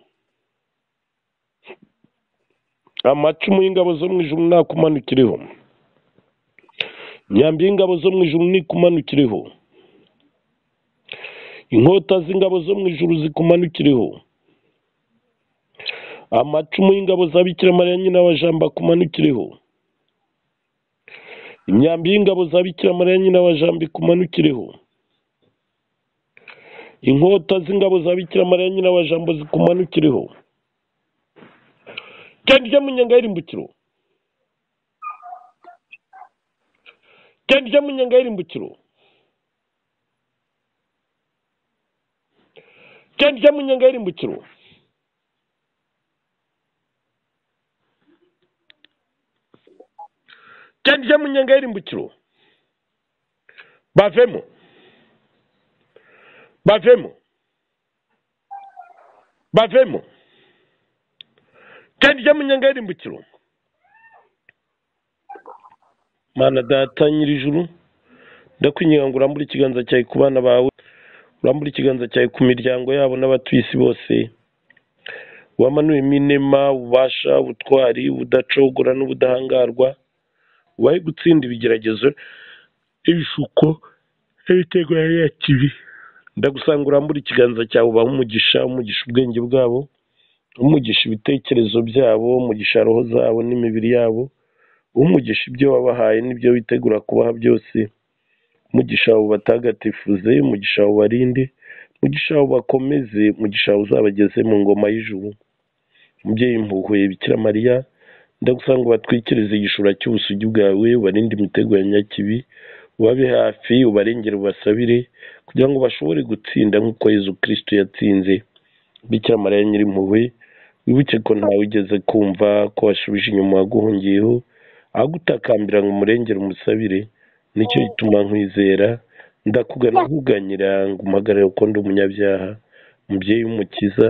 amacumu y'ingabo zo mu ijuru nakumanukiriho imyambi y'ingabo zo mu ijuru nikumanukiriho inkota z'ingabo zo mu ijuru zikumanukiriho amacumu y'ingabo za bikira mariya nyina wa jambo akumanukiriho imyambi y'ingabo za bikira mariya nyina wa jambo ikumanukiriho inkota z'ingabo za bikira mariya nyina wa jambo zikumanukiriho genda ujya mu nyenga y'irimbukiro genda ujya mu nyenga y'irimbukiro genda ujya mu nyenga y'irimbukiro genda ujya mu nyenga y'irimbukiro bavemo bavemo bavemo genda ujya mu nyenga y'irimbukiro mana data nyirijuru ndakwinginga ngo urambure ikiganza cyawe ku bana bawe urambure ikiganza cyawe ku miryango yabo n'abatuye isi bose wamanuwemo inema ububasha ubutwari ubudacogora n'ubudahangarwa ubahe gutsinda ibigeragezo ibishuko n'ibitego yari yakibi ndagusanga urambure ikiganza cyawe ubaha umugisha umugisha ubwenge bwabo umugisha ibitekerezo byabo umugisha roho zabo n'imibiri yabo umugisha ibyo wabahaye n'ibyo witegura kubaha byose umugisha wawe batagatifuze umugisha wawe barinde umugisha wawe bakomeze umugisha wawe uzabageze mu ngoma y'ijuru umubyeyi mpuhuye bikira mariya ndagusanga ubatwikirize igishura cy'ubusugi bwawe ubarinde imitego ya nyakibi ubabe hafi ubarengere ubasabire kugira ngo bashobore gutsinda nk'uko yezu kirisito yatsinze bikira mariya nyirimpuhwe wibuke ko ntawe ugeze kumva ko washubije inyuma waguhungiyeho agutakambira ngo umurengere umusabire nicyo gituma nkwizera ndakugana nkuganyira ngo umpagarare kuko ndi umunyabyaha umubyeyi w'umukiza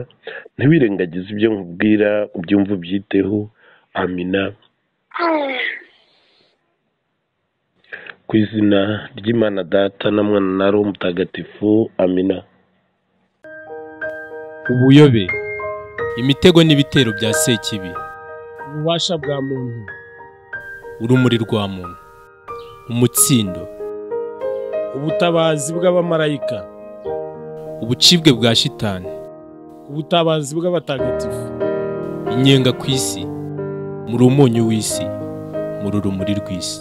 ntiwirengagize ibyo nkubwira ubyumve ubyiteho amina ku izina ry'imana data na mwana na roho mutagatifu amina ubuyobe imitego n'ibitero bya sekibi ububasha bwa muntu urumuri rwa muntu umutsindo ubutabazi bw'abamarayika ubucibwe bwa shitani ubutabazi bw'abatagatifu inyenga ku isi muri umunyu w'isi muri urumuri rw'isi